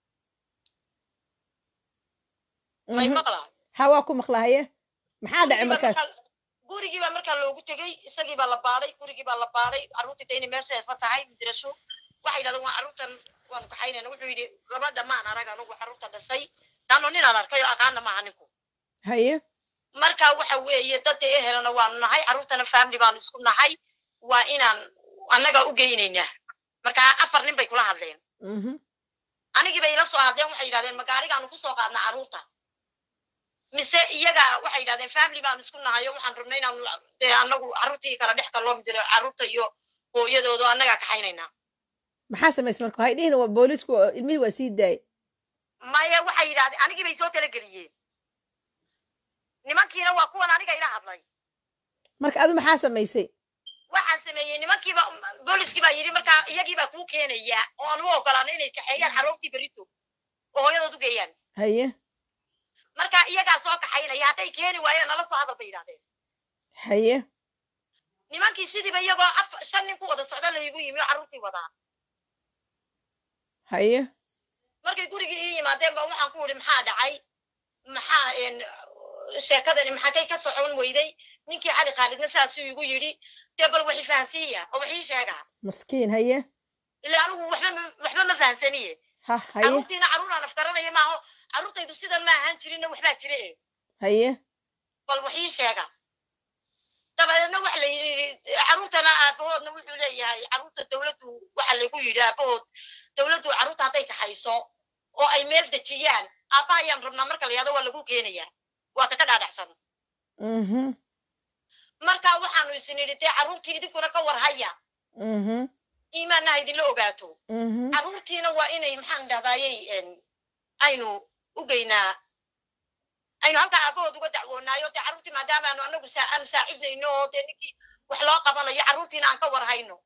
may mhm maqlaa ha waa ku maqlahaye maxaa dhacay gurigiiba markaas markaa gurigiiba markaa loogu tegey isagii baa la baadhay gurigii baa la baadhay carruurtii dee inay meesheedba tahay madraso waxay yidhahdeen waa carruurtan waanu kaxaynayna wuxuu yidhi gabadha maan arag anugu carruurta dhashay laanno ninaan arkay oo aqaana maaha ninku haye marka waxa weeye dadda ehelana waanu nahay carruurtana family baanu isku nahay waa inaan annaga u geynaynaa marka afar nin bay kula hadleen mhm anigii bay ila soo hadleen waxay yidhahdeen magaarigaanu kusoo qaadnaa carruurta mise iyaga waxay yidhahdeen family baanu isku nahay oo waxaan rabnay inaanu dee annagu carruurtii kala dhex kaloo midiro carruurta iyo hooyadooda oo annagaa kaxaynaynaa maxaa samaysay marka waxay dhihin waa boolisku oo ilmihii waa sii daayay maya waxay yidhahdeen anigii bay soo talageliyeen nimankiina waa kuwan aniga ila hadlay marka adu maxaa samaysay waxaan sameeyey nimankiiba booliskii baa yidhi markaa iyagii baa kuu keenaya oo aan u ogolaana inay kaxeeyaan carruurtii berito oo hooyadood u geeyaan haye marka iyagaa soo kaxaynaya hadday keeni waayeen nala soo hadal bay yidhahdeen haye nimankii sidiiba iyagoo af shan nin ku wada socda laygu yimi oo carruurtii wadaa haye markay gurigii ii yimaadeen ba waxaan ku idhi maxaa dhacay maxaa een, sheekadani maxakay ka socon weyday ninkii cali khaalidna saasuu igu yidhi dee bal waxi fahansiiya oo wax ii sheega maskiin haye ila anigu waxba ma- waxba ma fahansaniye ha haye carruurtiina carruuraan afgaranaya maaho carruurtaydu sidan ma ahaan jirinna waxbaa jire e haye bal wax ii sheega dabadeedna waxa la yidhi carruurtana aabahoodna wuxuu leeyahay carruurta dawladdu waxa lagu yidhi aabahood dawladdu carruurta hadday kaxayso oo ay meel dejiyaan aabbaha ayaan rabnaa marka la yihahdo waa lagu keenayaa waa kaka dhaadhacsan mhm marka waxaanu isin idhi dee carruurtii idinkuna ka war haya mhm iimaanna ha idinla ogaato mhm carruurtiina waa inay maxaan dhahdaayey een, aynu u geynaa aynu halkaa aabahood uga dacwoonaayo dee carruurtii maadaama aanu anagu saa- aanu saacidnayno oo dee ninkii wax loo qabanayo carruurtiina aan ka war hayno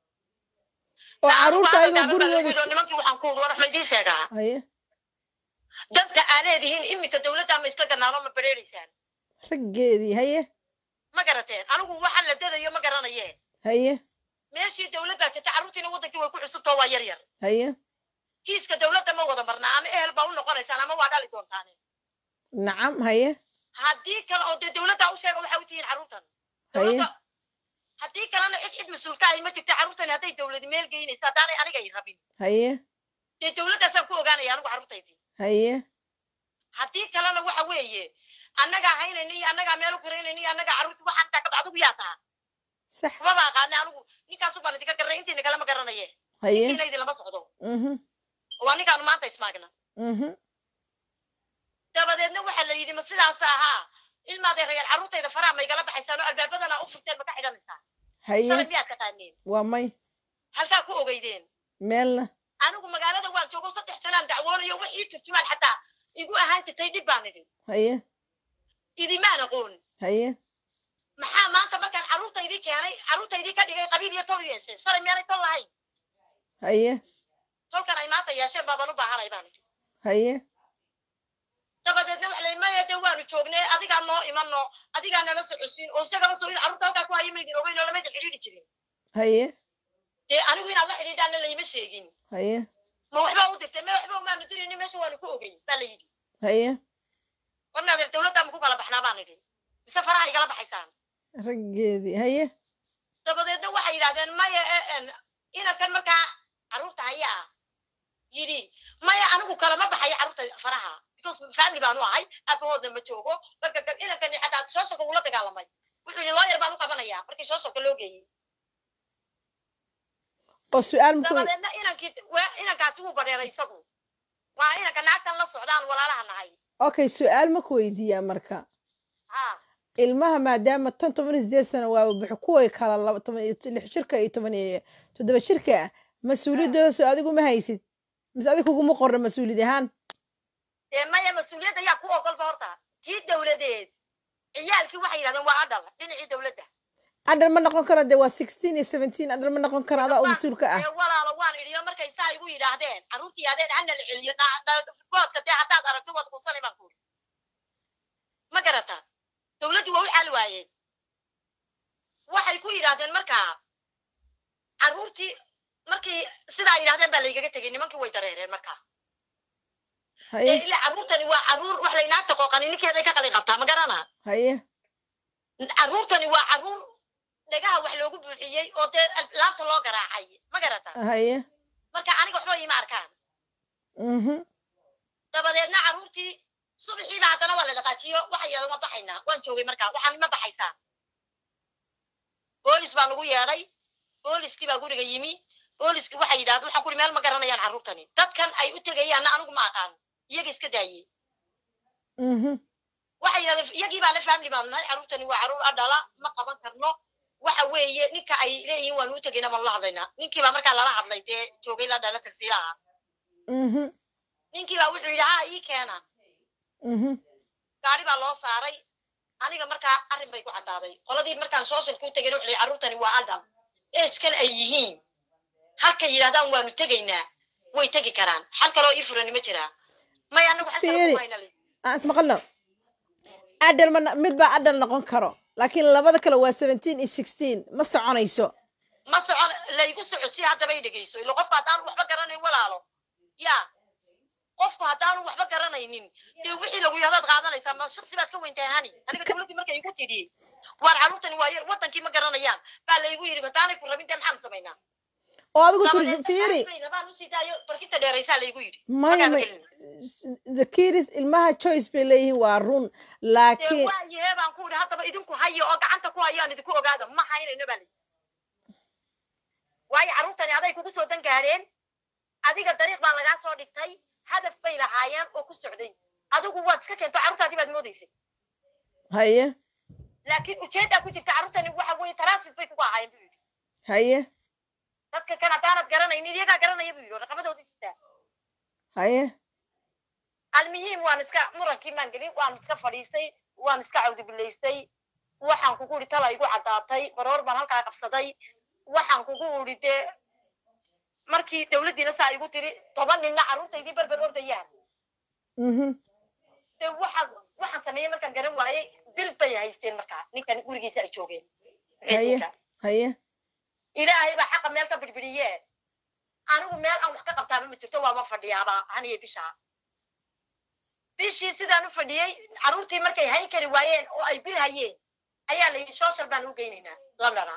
oo carruurta ayagoo gurigooda gurigooda nimankii waxaan ku war ma idiin sheegaa haye danta aa leedihiin iminka dawladda ma isla ganaano ma bereereysaan raggeedii haye ma garateen anigu waxa la dadayo ma garanaye haye meeshii dawlad baa jirta carruurtiina waddankii way ku cusubtoo waa yar yar haye kiiska dawladda ma wada marnaa ama ehel baa u noqonaysaan ama waa dhali doontaane nacam haye haddii kale oo dee dawladdaa u sheega waxay u tihiin carruurtan haye dawladda haddii kalena cid cid mas-uulka ahi ma jirta carruurtani hadday dawladi meel geynaysa haddaanay aniga i rabin haye dee dawladdaasaan ku ogaanaya anigu carruurtaydii haye haddii kalena waxa weeye annagaa haynayna iyo annagaa meel u karaynayna iyo annagaa carruurta waxaan taa adigu yaa taha sax kumaba aqaana anigu ninkaasu baan idinka garanay intiina kalema garanaye haye intiina idin lama socdo mhm waa ninkaanu maanta ismaagna mhm dabadeedna waxaa la yidhi ma sidaas ahaa ilmaadee reer carruurtayda faraha ma igala baxaysaan oo albaabadana u furteen ma ka xidhanaysaan shalay haye miyaad taqaaneen waa may halkaa ku ogeydeen meelna anigu magaalada waan joogo saddex sanaan dacwoonayo wax ii turjumaan xataa igu ahaan jirtay dhib baan idhi haye idimaan aqoon haye maxaa maanta markaan carruurtaydii keenay carruurtaydii ka dhigay qabiil iyo tol yeesheen shalay miyaanay tol lahayn haye tolkan ay maanta yeesheen baabaan u baahanay baan idhi haye dabadeedna waxa la yidhi maya dee waanu joognay adigaa noo imano adigaa nala socodsiin oo isagaba soo in carruurta halkaa ku haya maydin ogeyn oo lamayda xidhiidhi jirin haye dee anigu inaad la xidhiidhaana layma sheegin haye ma waxbaa u dirtay me waxba umaanu dirayni meesha waanu ku ogeyn baa la yidhi haye warnaadeer dawladdaa ma ku kala baxnaa baan idhi mise se faraha igala baxaysaan raggeedii haye dabadeedna waxay yidhahdeen maya e en inankan markaa carruurta haya ah yidhi maya anigu kalama baxayo carruurta faraha because family baanu ahay aabahoodna ma joogo marka ka- inankani xataa shooshalka wuu la dagaalamay wuxuu yidhi looyar baan u qabanayaa markii shooshalka loo geeyey oo su-aal maku dabadeedna inankii waa inankaasi wuu badheeray isagu waa inanka naagtan la socdaan walaalaha nahay okay su-aal maku weydiiyaa marka ha ilmaha maadaama tan toban iyo sideed sano waa buxu kuway kala laba toban iyo lix jirka iyo toban iyo toddoba jirka ah mas-uuliyaddooda soo adigu ma haysid mise adiga kuguma qorna mas-uuliyad ahaan dee maya mas-uuliyadda yaa ku ogolba horta tii dawladeed ciyaalkii waxay yidhahdeen waa adhal dhinacii dawladda adhal ma noqon karo dee waa sixteen iyo seventeen adhal ma noqon karo adaa oo mas-uulka ah ee walaalo waan idhiyo markay saa igu yidhaahdeen carruurtii yidhahdeen hana la celiyo na- na- boodka dee haddaad aragto waad qusanay baan kuuri ma garata dawladdii waa u xaali waayeen waxay ku yidhaahdeen markaa carruurtii markii sidaa yidhahdeen baa laygaga tegey nimankii way dareereen markaa ee haye ilaa carruurtani waa carruur wax laynaagta qooqani ninkeeday ka qalin qabtaa ma garana haye carruurtani waa carruur dhagaha wax loogu buuxiyey oo dee laabta loo garaacay ma garata haye marka aniga waxba iima arkaan mhm dabadeedna carruurtii subaxiiba haddana waa la dhaqaajiyo waxay yidhahdeen ma baxaynaa waan joogay markaa waxaan ma baxaysaa boolis baa nagu yeedhay booliskii baa guriga yimi booliskii waxay yidhahdeen waxaan kuri meel ma garanayaan carruurtani dadkan ay u tegayaanna anigu ma aqaan iyaga iska daayey mhm waxay yidhahdeen iyagii baa la family baanu nahay carruurtani waa carruur adhala ma qaban karno waxa weeye ninka ay leeyihiin waanu u tegayna baanu la hadlaynaa ninkii baa markaa lala hadlay dee joogay la dhala tagsiilaha mhm ninkii baa wuxuu yidhi ha ii keena mhm gaari baa loo saaray aniga markaa arrin bay ku caddaaday qoladii markaan sooshalka u tegayna wuxuu yidhi carruurtani waa adhal eeskan ay yihiin halkay yidhahdaan waanu tegaynaa way tegi karaan xal kaloo ii furani ma jiraa may anagu xal kale Fiiri. kuma hayna li aan ismaqalno adhal ma mid baa adhal noqon karo laakiin labada kale waa seventeen iyo sixteen ma soconayso ma socon laygu socodsi haddaba i dhegeyso ilo qofka haddaanu waxba garanayn walaalo ya qofku haddaanu waxba garanaynin dee wixii lagu yahdaad qaadanaysaa ma shaksi baad ka weyntahay hani aniga dawladdii markay igu tidhi waar carruurtani waa yar wadankii ma garanayaan baa laygu yidhi haddaanay ku rabin dee maxaan samaynaa oo adigu tiri dabadeedna fiiri saasay rabaan usii daayo barkista dheeraysaa laygu yidhi maya Markaan may gelin. the kids ilmaha choice bay leeyihiin waa run dee laakiin waa yahee baan ku yidhi haddaba idinku hayo oo gacanta ku hayaan idinku ogaada ma haynayno baa layidhi waayo carruurtani aday kugu soo dan gaadheen adiga dariiq baa lagaa soo dhigtay hadaf bay lahaayeen oo ku socday adigu waad iska keento carruurtaadii baad moodaysay haye laakiin ujeeddaa ku jirta carruurtani waxa weeye transit bay kugu ahaayeen buu yidhi haye dadka kan haddaanad garanaynin iyagaa garanaya buu yidhi raqabadoodii sitaa haye almuhiim waan iska murankii maan gelin waan iska fadhiistay waan iska cawdibilaystay waxaan kugu idhi tala igu caddaatay baroor baan halkaa qabsaday waxaan kugu idhi dee markii dawladdiina saa igu tiri toban ninna carruurtaydii berber ordayaan mhm dee waxaan waxaan sameeyey markaan garan waayey bil bay haysteen markaa ninkan gurigiisa ay joogeen haye haye ilaahay baa xaqa meel ka bidhbidhiye anigu meel aan wax ka qabtaaba ma jirto waama fadhiyaaba haniye bishaa bishii sidaan u fadhiyey carruurtii markay hayn kari waayeen oo ay bil hayeen ayaa la yidhi social baan u geynaynaa londona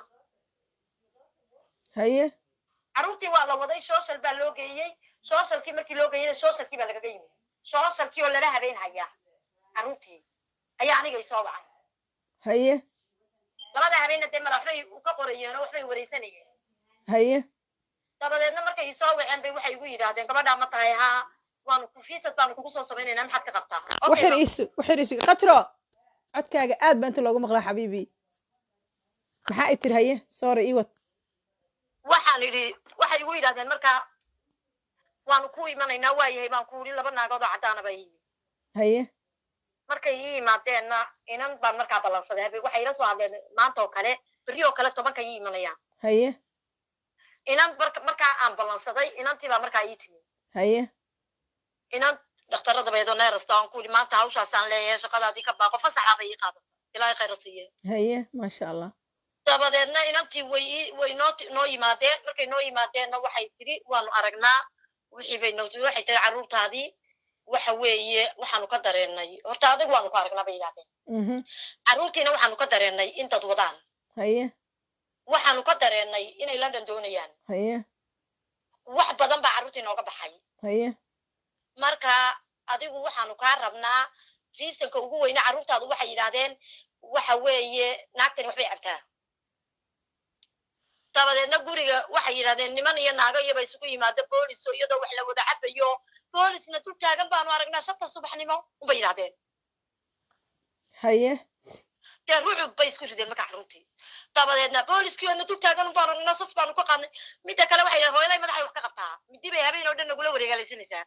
haye carruurtii waa la waday social baa loo geeyey socialkii markii loo geeyeyna socialkii baa lagaga yimi socialkii oo lala habeen hayaa carruurtii ayaa aniga isoo wacay haye labada habeenna dee mala waxbay ka qorayeen oo waxbay wareysanayeen haye dabadeedna markay isoo waceen bay waxay igu yidhaahdeen gabadhaa ma tahay haa waanu ku fiisad baanu kugu soo samaynaynaa maxaad ka qabtaa Okay, waxir baan- iisu waxir iisu khatro codkaaga aad baa inta loogu maqlaa xabiibi maxaa i tiri haye sorry iwad waxaan idhi waxay igu yidhahdeen markaa waanu ku imanaynaa waayahay baan ku idhi laba naagood oo caddaana baa yimi haye markay ii yimaadeenna inan baan markaa ballansaday habe waxay ila soo hadleen maanta oo kale berri oo kale tobanka ii imanayaan haye inan marka- markaa aan ballansaday inantii baa markaa ii timi haye inan dhakhtarada beedo neerasta aan ku idhi maanta hawshaasaan leeyahay shaqadaadii ka baaqo fasaxaa bay ii qaadata ilaahay khayra siiye haye maasha allah dabadeedna inantii way ii- way noo ti- noo yimaadeen markay noo yimaadeenna waxay tidhi waanu aragnaa wixii bay noo waxay tihi carruurtaadii waxa weeye waxaanu ka dareennay horta adigu waanu ku aragnaa bay yidhahdeen mhm carruurtiina waxaanu ka dareennay in dad wadaan haye waxaanu ka dareennay inay london doonayaan haye wax badan baa carruurtii nooga baxay haye marka adigu waxaanu kaa rabnaa riisanka ugu weyne carruurtaadu waxay yidhaahdeen waxa weeye naagtani waxbay cabtaa dabadeedna guriga waxay yidhahdeen niman iyo naago iyoba isugu yimaado booliso iyadoo wax la wada cabayo boolisna dul taagan baanu aragnaa shanta subaxnimo unbay yidhahdeen haye dee rucub bay isku rideen marka carruurtii dabadeedna booliskiiona dul taagan un baanu aragnaa sas baanu ka qaadnay midda kale waxay yidhahdeen hooyaday madaxay wax ka qabtaa midi bay habeen oo dhan nagula wareegaalaysanaysaa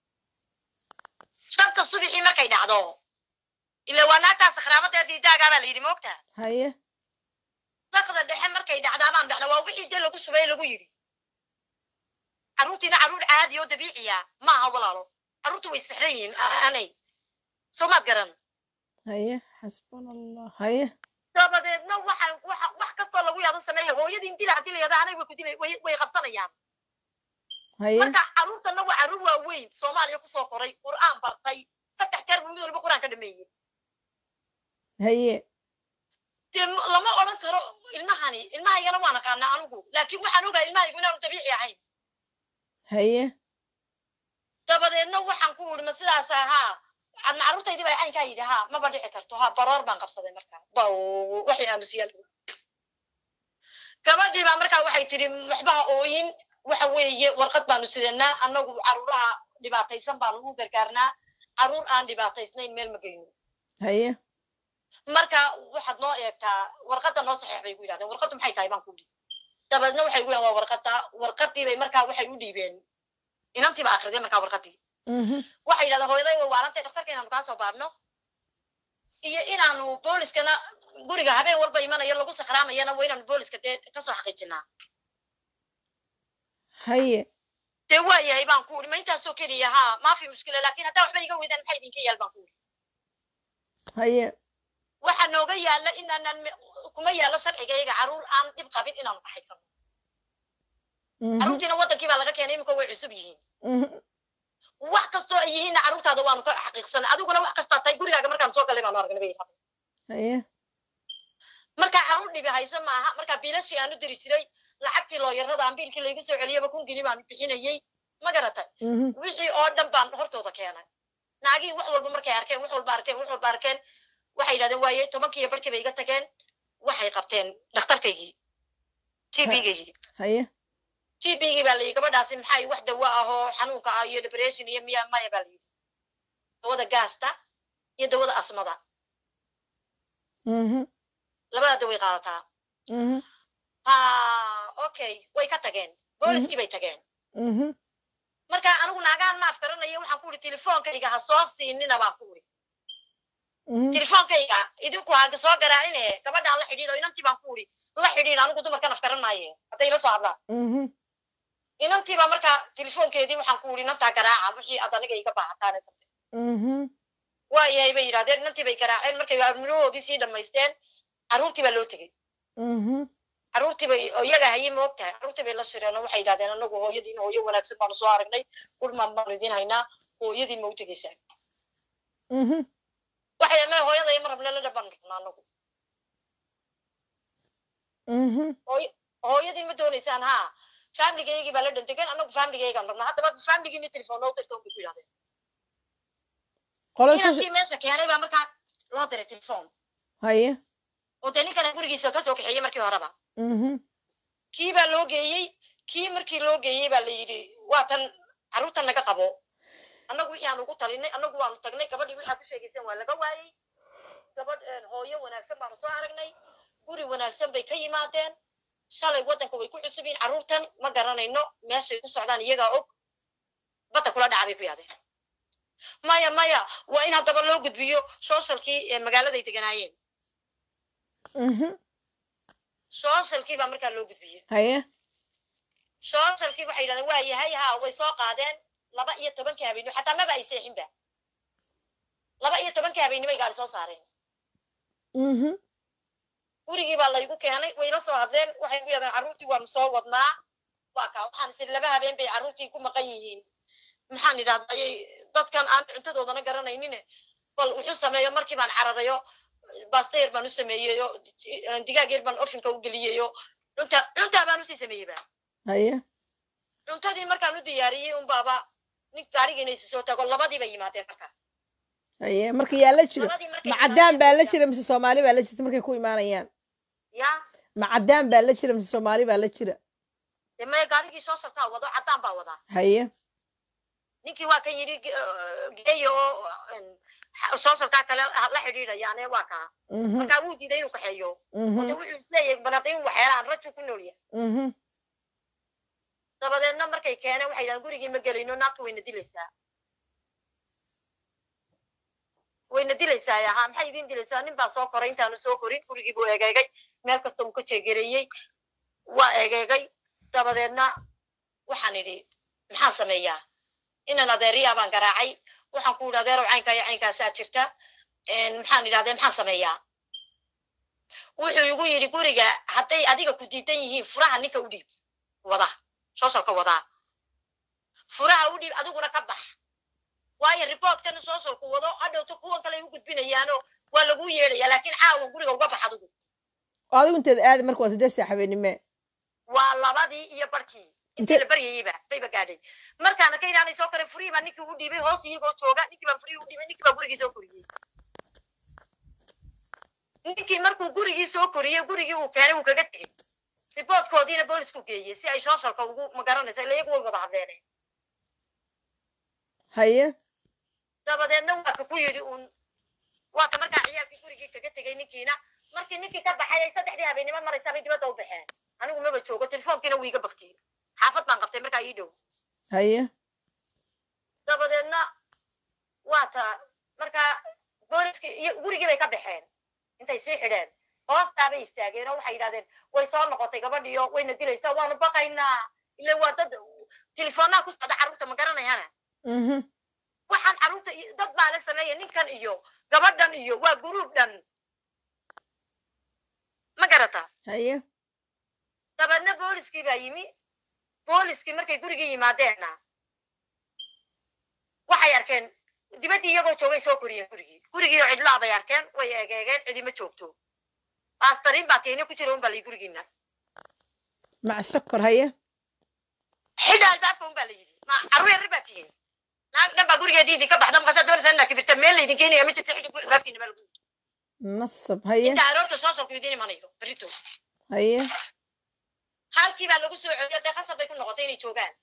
shanta subaxii markay dhacdo ila waa naagtaa sakhraamadeed diidaagaa baa la yidhi moogta haye dakda dhexe markay dhacdaa baan dhacna waa wixii dee lagu shubay lagu yidhi carruurtiina carruur caadi oo dabiiciya ma aha walaalo carruurtu way sixran yihiin anay soo maad garan haye xasbuna allah haye dabadeedna waxa waxa wax kastoo lagu yaado sameeya hooyadiin dila haddii la yado anay way ku dilay way way qabsanayaan haye marka carruurtana waa carruur waaweyn soomaaliya kusoo koray qur'aan bartay saddex jeer buu mid walba qur'aan ka dhameeyey haye dee m- lama odhan karo ilmahani ilmahaygana waan aqaanaa anigu laakiin waxaan ogahay ilmahaygu inaanu dabiici ahayn haye dabadeedna waxaan ku uri ma sidaas ahaa ad macruurtaydii baa caynkaa yidhi haa maba dhici karto haa baroor baan qabsaday markaa baw waxay aamusiyaal gabadhii baa markaa waxay tidhi waxbaha ooyin waxa weeye warqad baanu sidanaa annagu carruuraha dhibaataysan baanu u gargaarnaa carruur aan dhibaataysnayn meel ma geyno haye marka waxaad noo eegtaa warqadda noo saxeex bay ku yidhahdeen warqaddu maxay tahay baan ku dhihi dabadeedna waxay gu yahan waa warqadda warqaddii bay markaa waxay u dhiibeen inantii baa akrideen markaa warqaddii mhm waxay yidhahdeen hooyaday way waarantay dhakhtarka inaanu kaa soo baadhno iyo inaanu booliskana guriga habeen walba imanayo lagu sakraamayana waa inaanu booliska dee kasoo xaqiijinaa haye dee waa yahay baan ku uri ma intaasoo keliya haa maafi mushkila laakiin haddaa waxba iga weydaan maxay idinka yaal baan ku uri haye waxaa nooga yaala inaanan me- kuma yaalo sharciga iyaga carruur aan dhib qabin inaanu dhaxaysano mhm carruurtiina waddankii baa laga keenay iminka way cusub yihiin mhm wax kastoo ay yihiinna carruurtaada waanu ka xaqiiqsanay adiguna wax kastaa tahay gurigaaga markaan soo galay baanu aragnay bay yidhahdeen haye markaa carruur dhibi hayso maaha markaa biilashii aanu diri jiray lacagtii looyarada aan biilkii laygu soo celiyaba kun gini baanu bixinayey ma garatay mhm wixii oo dhan baan hortooda keenay naagihii wax walba markay arkeen wax walba arkeen wax walba arkeen waxay yidhahdeen waaye tobankii iyo barkii bay iga tageen waxay qabteen dhakhtarkaygii t b-gaygii haye t b-gii baa layidhi gabadhaasi maxay wax dawo ah oo xanuunka ah iyo depression iyo miya maya baa layidhi dawada gaasta iyo dawada asmada mhm labada daway qaadataa mhm ha okay way ka tageen booliskii bay tageen mhm marka anigu naagaan maaf garanayo waxaan ku uri telefoonkayga ha soo siinina baan ku uri mhm telefoonkayga idinku ha soo garaacine gabadhaan la xidhiidho inantii baan ku uri la xidhiidh anigu dumarkan af garan maaye hadday ila soo hadlaan mhm inantii baa marka telefoonkeedii waxaan ku uri inantaa garaaca wixii aad aniga iga baahataan mhm waayahay bay yidhahdeen inantii bay garaaceen markay midhahoodii sii dhammaysteen carruurtii baa loo tegey mhm carruurtii bay oo iyaga hayay ma og tahay carruurtii bay la shireen oo waxay yidhahdeen anagu hooyadiin hooyo wanaagsan baanu soo aragnay dhulmaan baanu idiin haynaa hooyadiin ma u tegeysaa mhm waxay ma hooyada ma rabna la dhaban rabna anagu mhm hooy- hooyadiin ma doonaysaan haa faamiligayagii baa la dhantegan anagu faamiligaygaan rabnaa haddaba faamiligiini telefoon noo dirta bay ku yidhahdeen qolo soo inankii meesha keenay baa markaa loo diray telefoon haye oo dee ninkana gurigiisa kasoo kaxeeyey markii horeba mhm kii baa loo geeyey kii markii loo geeyey baa la yidhi waa tan carruurtan naga qabo annagu wixii aan ugu talinay annagu waanu tagnay gabadhii waxaa ku sheegayseen waa laga waayey gabadh een, hooyo wanaagsan baanu soo aragnay guri wanaagsan bay ka yimaadeen shalay waddanka way ku cusub yihiin carruurtan ma garanayno meeshay ku socdaan iyagaa og badda kula dhaca bay ku yaadeen maya maya waa in haddaba loo gudbiyo sooshalkii ee magaaladay deganaayeen mhm sooshalkii baa markaa loo gudbiyey haye sooshalkii waxay yidhahdeen waa yahay haa way soo qaadeen laba iyo tobankii habeenimo xataa maba ay seexinba laba iyo tobankii habeenimo ay gaari soo saareen mhm gurigii baa laygu keenay wayla soo hadleen waxay ku yidhahdeen carruurtii waanu soo wadnaa waa kaa waxaan tiri laba habeen bay carruurtii ku maqan yihiin maxaan idhahdaa ayay dadkan aan cuntadoodana garanaynin bal wuxuu sameeyo markii baan cararayo basta yar baan u sameeyeyo digaag yar baan ofinka u geliyeyo cunta cuntaa baan usii sameeyeyba haye cuntadii markaan u diyaariyey un baaba nin gaarigiina isi soo tago labadii bay yimaadeen marka haye marka yaa la jira labadii markay ma caddaan baa la yimaadeen- jira mise soomaali baa la jirta markay ku imaanayaan ya ma caddaan baa la jira mise soomaali baa la jira dee maya gaarigii soo sartaa wado caddaan baa wadaa haye ninkii waa kan yidhi ge- geeya oo en, soo sartaa kale la xidhiidhayaane waa kaa mhm markaa wuu diiday inuu kaxeeyo oo de mhm wuxuu isleeyahay banaaqin waxyaalaan raju ku nool yahay mhm dabadeedna markay keeneen waxay yidhahdeen gurigii ma gelayno naagta wayna dilaysaa wayna dilaysaa ahaa maxay idin dilaysaa nin baa soo koray intaanu soo korin gurigii buu egeegay meel kasta uu ka jeegareeyey waa egeegay dabadeedna waxaan idhi maxaan sameeyaa inan adeeriyaa baan garaacay waxaan ku idhi adeerow caynkaa iyo caynkaasaa jirta En, maxaan idhahdee maxaan sameeyaa wuxuu igu yidhi guriga hadday adiga ku diidan yihiin furaha ninka u dhiib wada soosalka wadaa furaha u dhiib adiguna ka bax waayo riboortkana soosalku wado hadhowta kuwan kale ay u gudbinayaano waa laguu yeedhaya laakiin caawa guriga uga bax adigu oo adigu inteeda aadi marka waa siddeed saax habeenime waa labadii iyo barkii intii la baryayeyba bayba gaadhay markaana ka ilaanay soo kare furihii baa ninkii u dhiibay hoos iyagoo jooga ninkii baa furihii u dhiibay ninkii baa gurigii soo koriyey ninkii markuu gurigii soo koriyey gurigii uu keenay wuu kaga tegey riboortkoodiina boolisku geeyey si ay soosalka ugu magaranaysa ila iyagu way wada hadleeneen haye dabadeedna waa ka ku yidhi uun waa ka markaa ciyaalkii gurigii kaga tegey ninkiina markii ninkii ka baxay ay saddexdii habeennimo maraysaa bay dibadda u baxeen anigu maba joogo telefoonkiina wuu iga baktiyey xaafad baan qabtay markaa ii dhow haye dabadeedna waa ta markaa booliskii iyo gurigii bay ka baxeen intay sii xidheen hoostaabay istaageen oo waxay yidhahdeen way soo noqotay gabadhiyo wayna dilaysaa waanu baqaynaa ile waa dad telefoonnaha ku socda carruurta ma garanayana mhm waxaan carruurta iyo- dad baa la sameeya ninkan iyo gabadhan iyo waa guruub dhan ma garata haye dabeedna booliskii baa yimi booliskii markay gurigii yimaadeenna waxay arkeen dibaddii iyagoo joogay soo koriyeen gurigii gurigii oo cidlaa bay arkeen way egeegeen cidima joogto baastariin baa tiini ku jira un baa layi gurigiina mac sokor haye xidha albaabka un baa la yidhi ma carruur yarri baa tihiin naag dhan baa gurigeedii idinka baxda markaasaa doonaysaa inaa kibirta meel laydin keenaya ma jirta xidhi guri albaabkiina baa lagu yidhi nasab haye inta aroorta soo salku idin imanayo berito haye halkii baa lagu soo celiyo dee khasab bay ku noqotay inay joogaan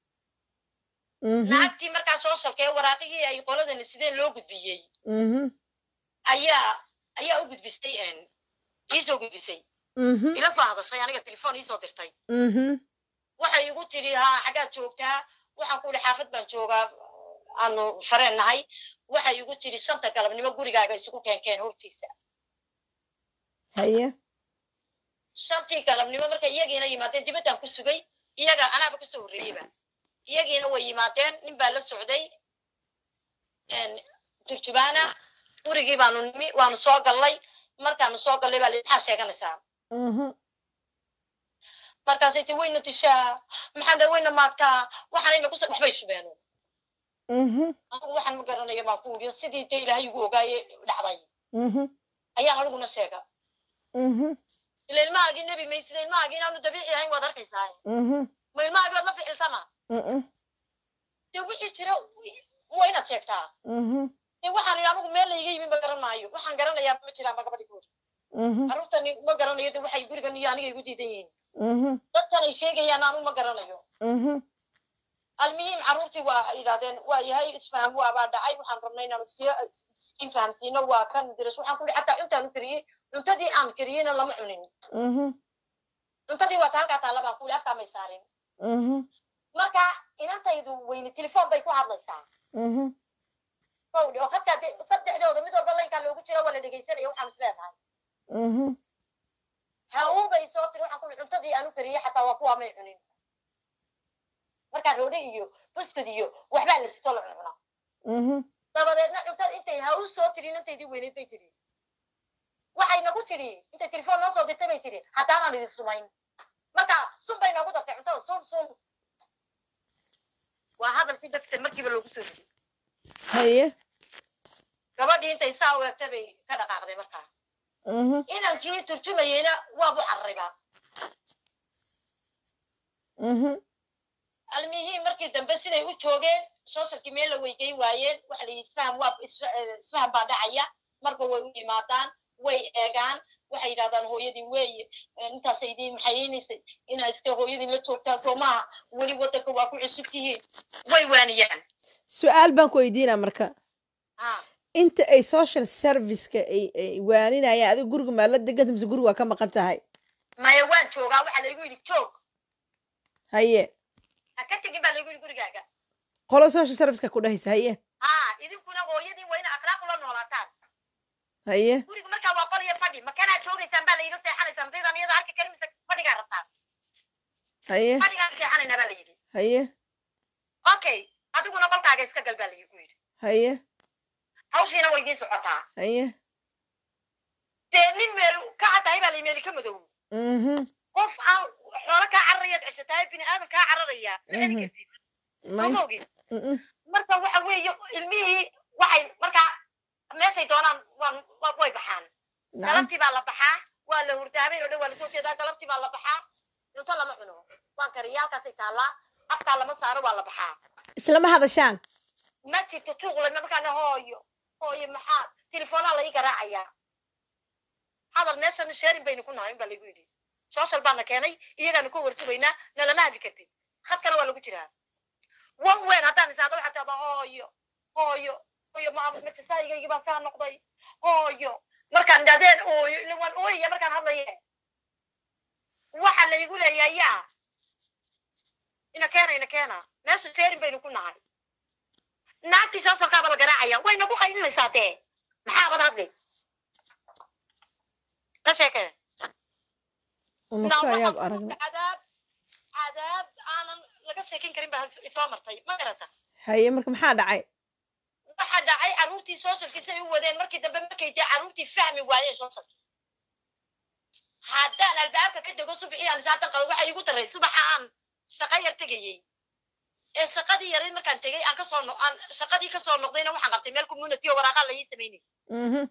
mhm lacagtii markaa soo salkee waraaqihii ay qoladani sideen loo gudbiyey mhm ayaa ayaa u gudbistay en iisoo gudbisay mhm ila soo hadashay aniga telefoon iisoo dirtay mhm waxay igu tidhi haa xaggaad joogtaa waxaan ku idhi xaafad baan joogaa aanu fareen nahay waxay igu tidhi shanta galabnimo gurigaaga isugu keenkeen hortiisa haye shantii galabnimo markay iyagiina yimaadeen dibaddaan ku sugay iyaga anaaba kasoo horreeyeyba iyagiina way yimaadeen nin baa la socday en, turjubaana gurigii baanu nimi waanu soo gallay markaanu soo gallay baa li maxaa sheeganaysaa mhm markaasay ti wayna dishaa maxaa dha wayna maagtaa waxaanayna kus waxbay subeeno mhm anigu waxaan ma garanayo baan ku uriyo sidii dee ilaahay igu ogaaye dhacday mhm ayaan aniguna sheega mhm ila ilmahaagii nebi may sida ilmahaagii inaanu dabiici ahayn waad arkaysaa mhm ma ilmahaagii waad la ficilsama mhm dee wixii jira waa inaad sheegtaa mhm dee waxaan idhi anigu meel layga yimi ma garan maayo waxaan garanayaa ma jiraan ba gabadhi goor mhm carruurtani ma garanayo de waxay gurigan iyo aniga igu diidan yihiin mhm dadkan ay sheegayaan anu ma garanayo mhm almuhiim carruurtii waa yidhahdeen waa yahay isfaham waabaa dhacay waxaan rabnay inaanu siyo iskiin fahamsiino waa kan diras waxaan ku ihi xataa cuntaan u kariyey cuntadii aan kariyeyna lama cunin mhm cuntadii waa ta halkaa taalla baan ku ihi afkaa may saarin mhm marka inantaydu weyne telefoon bay ku hadlaysaa mhm kowdhi oo hataa de saddexdooda mid walba laynkaa loogu jira waa la dhegaysanaya waxaan is leedahay mhm hawuu bay soo tiri waxaan ku ihi cuntadii aan u kariyey xataa waa kuwaa may cunin markaa roodhe iyo buskud iyo waxbaa la sito la cuncuna mhm dabadeedna cuntada intay hawl soo tiri inantaydii weyneed bay tiri waxay nagu tidhi intay telefoon noo soo dirtay bay tidhi haddaanaan idin sumayn marka sun bay noogu dartay cuntada sun sun waa hadalkii dadka markiiba loogu soo riday haye gabadhii intay saa u egtay bay ka dhaqaaqday markaa mhm inankii turjumayeyna waabu carribaa mhm almihii markii dambe siday u joogeen socialkii meel la weygeyn waayeen waxa la yidhi isfaham waa isfa- eh, isfaham baa dhacaya marba way u yimaadaan way eegaan waxay yidhahdaan hooyadii weeye eh, intaasay idiin maxayeynaysay inaa iska hooyadii la joogtaan soo maaha weli waddanka waa ku cusub tihiin way waaniyaan su-aal baan ku weydiinaa marka ha inta ay social serviceka ay ay waaninayaan adiga guriga maa la deganta mise guriga waa ka maqan tahay maya waan joogaa waxaa laygu yidhi joog haye ha ka tegin baa laygu yidhi gurigaaga qolo social serviceka ku dhahaysa haye ha idinkuna hooyadii waa ina akhlaaq ula noolaataan haye guriga markaa waa qol iyo fadhi makanaa joogaysaan baa layidhi seexanaysaan daydaan iyada arki karin mise fadhigaa rabtaan haye fadhigaan seexanaynaa baa layidhi haye okay adiguna qolkaaga iska gal baa laygu yidhi haye hawshiina way idiin socotaa haye dee nin meel ka caddahay baa lay meeli ka madow mhm qof aan xoolo kaa cararayaad ceshatahay bini aadan kaa cararaya ma celi Mhm. kartid soo may ma ogid mhm marka waxa weeye ilmihii waxay markaa meeshay doonaan waan wa- way baxaan nacam galabtii baa la baxaa waa la hurdaa habeen oo dhan waa lasoo jeedaa galabtii baa la baxaa cunto lama cuno waan kariya halkaasay taallaa afkaa lama saaro waa la baxaa islama hadashaan ma jirto tuuqle markaana hooyo hooyo maxaa telefoonaa la ii garaacayaa hadal meeshanu sheerin baynu ku nahay baa laygu yidhi social baana keenay iyagaanu ka warsugaynaa nalama hadli kartid khadkana waa lagu jiraa one wen haddaan isaado waxaa tahda hooyo hooyo hooyo ma majasaayigaygi baa saa noqday hooyo markaan idhahdeen ooyo ila waan ooyaya markaan hadlaye waxa laygu leeyahay yaa ina keena ina keena meesha sheerin baynu ku nahay naagtii soosolkaaba la garaacaya way nagu qaylinaysaa dee maxaabad hadli ka sheekee umasho ayaab aragna cadaab cadaab aanan laga sheekin karin baa isoo martay ma garata haye marka maxaa dhacay waxa dhacay carruurtii socialkiisay u wadeen markii dambe markay dee carruurtii fahmi waayeen socialki haddaan albaabka ka dego subaxii aan isaatan qabo waxa igu daray subaxa aan shaqo yar tegayey ee shaqadii yarayd markaan tegey aan kasoo no aan shaqadii kasoo noqdayna waxaan qabtay meel community oo waraaqaa la ii samaynayay mhm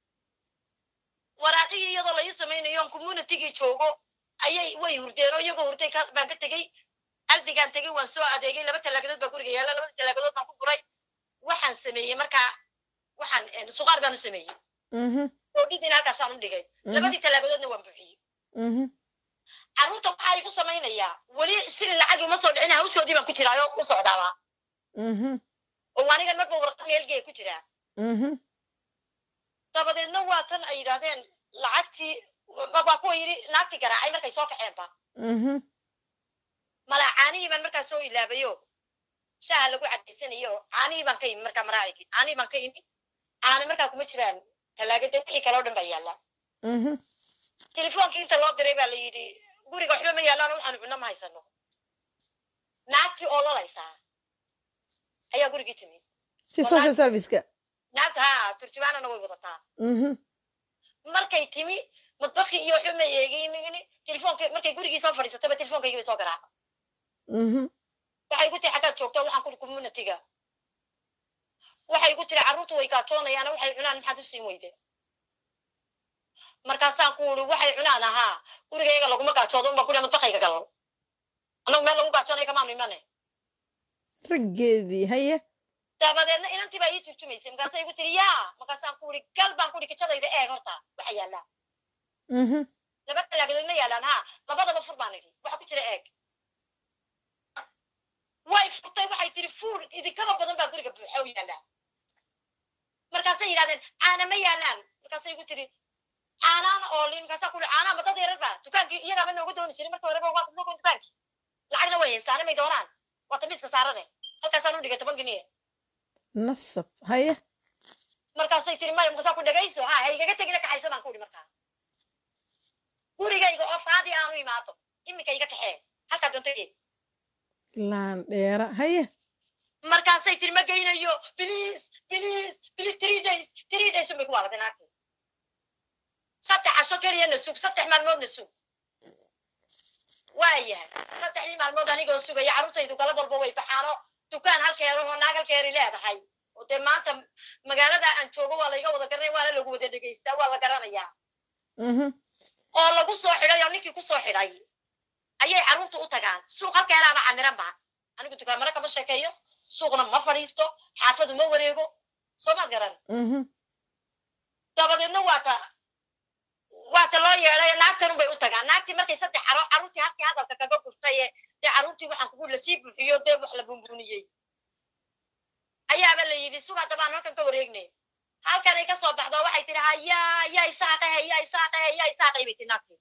waraaqihii iyadoo la ii samaynayo on communitygii joogo ayay way hurdeen oo iyagoo hurday ka- baan ka tegey aldigaan tegey waan soo adeegay laba talaagadood baa guriga yaalla labada talaagadood baan ku guray waxaan sameeyey markaa waxaan eh, suqaar baan u sameeyey mhm oo dhidina halkaasaan u dhigay labadii talaagadoodna waan buuxiyey mhm carruurta waxaa igu samaynayaa weli shilin lacag uma soo dhicin hawshoodii baan ku jiraayo u socdaaba mhm oo anigan marba warqad meelgee ku jiraa mhm dabadeedna waa tan ay yidhaahdeen lacagtii waa kuwa yidhi naagtii garaacay markay soo kaceenba mhm malaa caanihii baan markaa soo ilaabayo shaaha lagu cadaysanayo caanihii baan ka imi markaa maraacigi caanihii baan ka imi caani markaa kuma jiraan talaagada wixii kale oo dhan baa yaalla mhm telefoonkii inta loo diray baa la yidhi guriga waxba ma yaallaan waxaanu cunno ma haysano naagtii oo lolaysaa ayaa gurigii timid si social serviceka naagta haa turjubaanana way wadataa mhm markay timi madbakii iyo waxba ma eegin telefoonka markay gurigii soo fadhiisataba telefoonkaygii bay soo garaaca mhm waxay igu tiri xaggaad joogta waxaan kuri communityga waxay igu tiri carruurtu way gaajoonayaana waxay cunaan maxaad u siin weyde markaasaan ku uri waxay cunaan ahaa gurigayga laguma gaajoodo unbaan kuri madbakayga galal annagu meel lagu gaajoonayo kamaanu imane raggeedii haye dabadeedna inantii baa ii turjumaysay markaasay igu tiri yaa markaasaan ku uri gal baan kuri kijadayda eeg horta waxa yaallaa mhm laba talaagadood ma yaalaan haa labadaba fur baan idhi waxa ku jira eeg way furtay waxay tiri fuur idinkaba badan baa guriga buuxa u yaallaa markaasay yidhahdeen caana ma yaalaan markaasay igu tiri caanaana oolin markaasaa ku caanaa madad yarar baa dukaankii iyagaaba nooga dooni jiray marka horeba waa kasoo goyn dukaankii lacagna way haystaane may doonaan waa tamiiska saarane halkaasaan u dhigay toban giniye nasab haye markaasay tiri maya markaasaa ku dhagayso ha ha igaga tegina kaxayso baan ku idhi markaa gurigayga oo faadii aanu imaado iminka iga kaxee halkaa doontaye laan dheera haye markaasay tiri ma geynayo please please please three days three days unbay ku waalatay naagtii saddex casho keliya na sug saddex maalmood na sug waayahay saddexdii maalmood anigoo sugaya carruurtaydu galab walba way baxaano dukaan halkeerahoo naag halkeeri leedahay oo dee maanta magaalada aan joogo waa layga wada garanaya waana lagu wada dhegaystaa waa la garanayaa mhm oo lagu soo xidhay oo ninkii ku soo xidhay ayay carruurtu u tagaan suuq halkeedaaba camiran ba anigu dukaamaro kama sheekeeyo suuqna ma fadhiisto xaafadu ma wareego soo maad garan mhm dabadeedna waata waata loo yeedhay naagtanun bay u tagaan naagtii markay saddex caro carruurtii halkii hadalka kaga gurtay ee dee carruurtii waxaan kugu lasii buuxiyo dee wax la bunbuniyey ayaaba la yidhi sug haddabaan halkan ka wareegnay halkanay ka soo baxdo waxay tihi hayaa yaa isaaqahe yaa isaaqahe yaa isaaqay bay tihi naagtii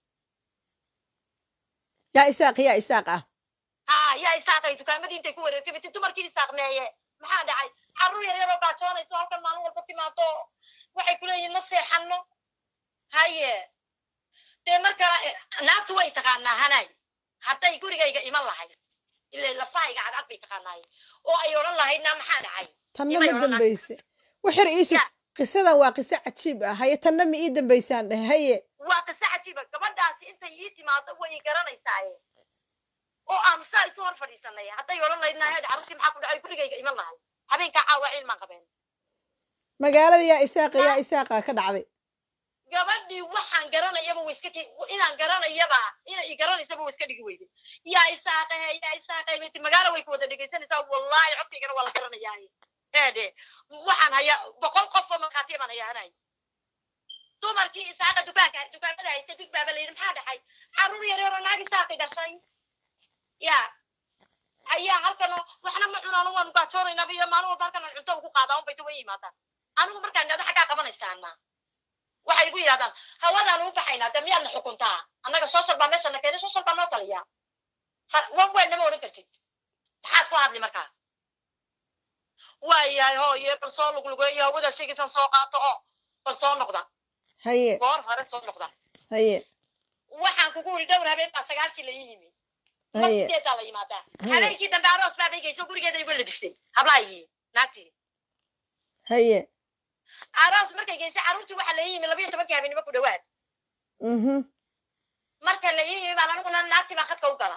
yaa isaaq yaa isaaq ah ha yaa isaaqay dukaamadii intay ku wareegtay bay tihi dumarkii isaaqmeeye maxaa dhacay carruur yar yaroo gaajoonayso halkan maalin walba timaado waxay ku leeyihin ma seexanno haye dee marka eh, naagtu way taqaanaa hanay hadday gurigayga iman lahayd ila lafahayga cadcad bay taqaanaaye oo ay odhan lahayd naa maxaa dhacay tanna Imay ma odhan dambayse waxir iisu Ya. qisadan waa qiso cajiib ah haye tanna ma ii dambaysaan dheh haye waa qiso cajiiba gabadhaasi intay ii timaado way i garanaysaaye oo aanu saa isu hor fadhiisanay hadday odhan lahayd naa hedh carruurtii maxaa ku dhacay gurigayga iman lahayd habeenkaa caawa cilmaan qabeen magaalada yaa isaaqa yaa isaaqa ka dhacday gabadhii waxaan garanayaba way iska ki- inaan garanayaba inay i garanaysaba way iska dhigi weyday yaa isaaqahe yaa isaaqahe bay ti magaalo way ku wada dhegaysanaysaa wallaahi codkaygana waa la garanayaaye heedhe waxaan hayaa boqol qof oo markhaatiya baan hayaa anay dumarkii isaaqa dukaanka dukaamada haysta big baaba la yidhi maxaa dhacay carruur yar yaroo naag isaaqi dhashay ya ayaa halkan waxna ma cunaan waanu gaajoonaynaba iyo maalin walba halkan aan cunto ugu qaadaa unbay ta way yimaadaan anigu markaan idhahdo xaggaa qabanaysaana waxay igu yidhahdaan hawadaan u baxaynaa dee miyaadna xukuntaa annaga social baa meeshana keenay social baa noo taliya Ha- wan weyn nama odhan kartid maxaad ku hadli markaa waayahay hooye bal soo luglugeeyo hawada sheegaysan soo qaato oo bal soo noqda haye goor hore soo noqda haye waxaan kugu yidhi dhowr habeen baa sagaalkii la ii yimi mar haye sideedaa la yimaadaa Haye. habeenkii dambe aroos baa beygayso gurigeeda igu labistay hablaayii naagtii haye aroos markay geysay carruurtii waxaa la ii yimi labayo tobankii habeenimo ku dhawaad mhm marka la ii yimi baan aniguna naagtii baa khadka u gala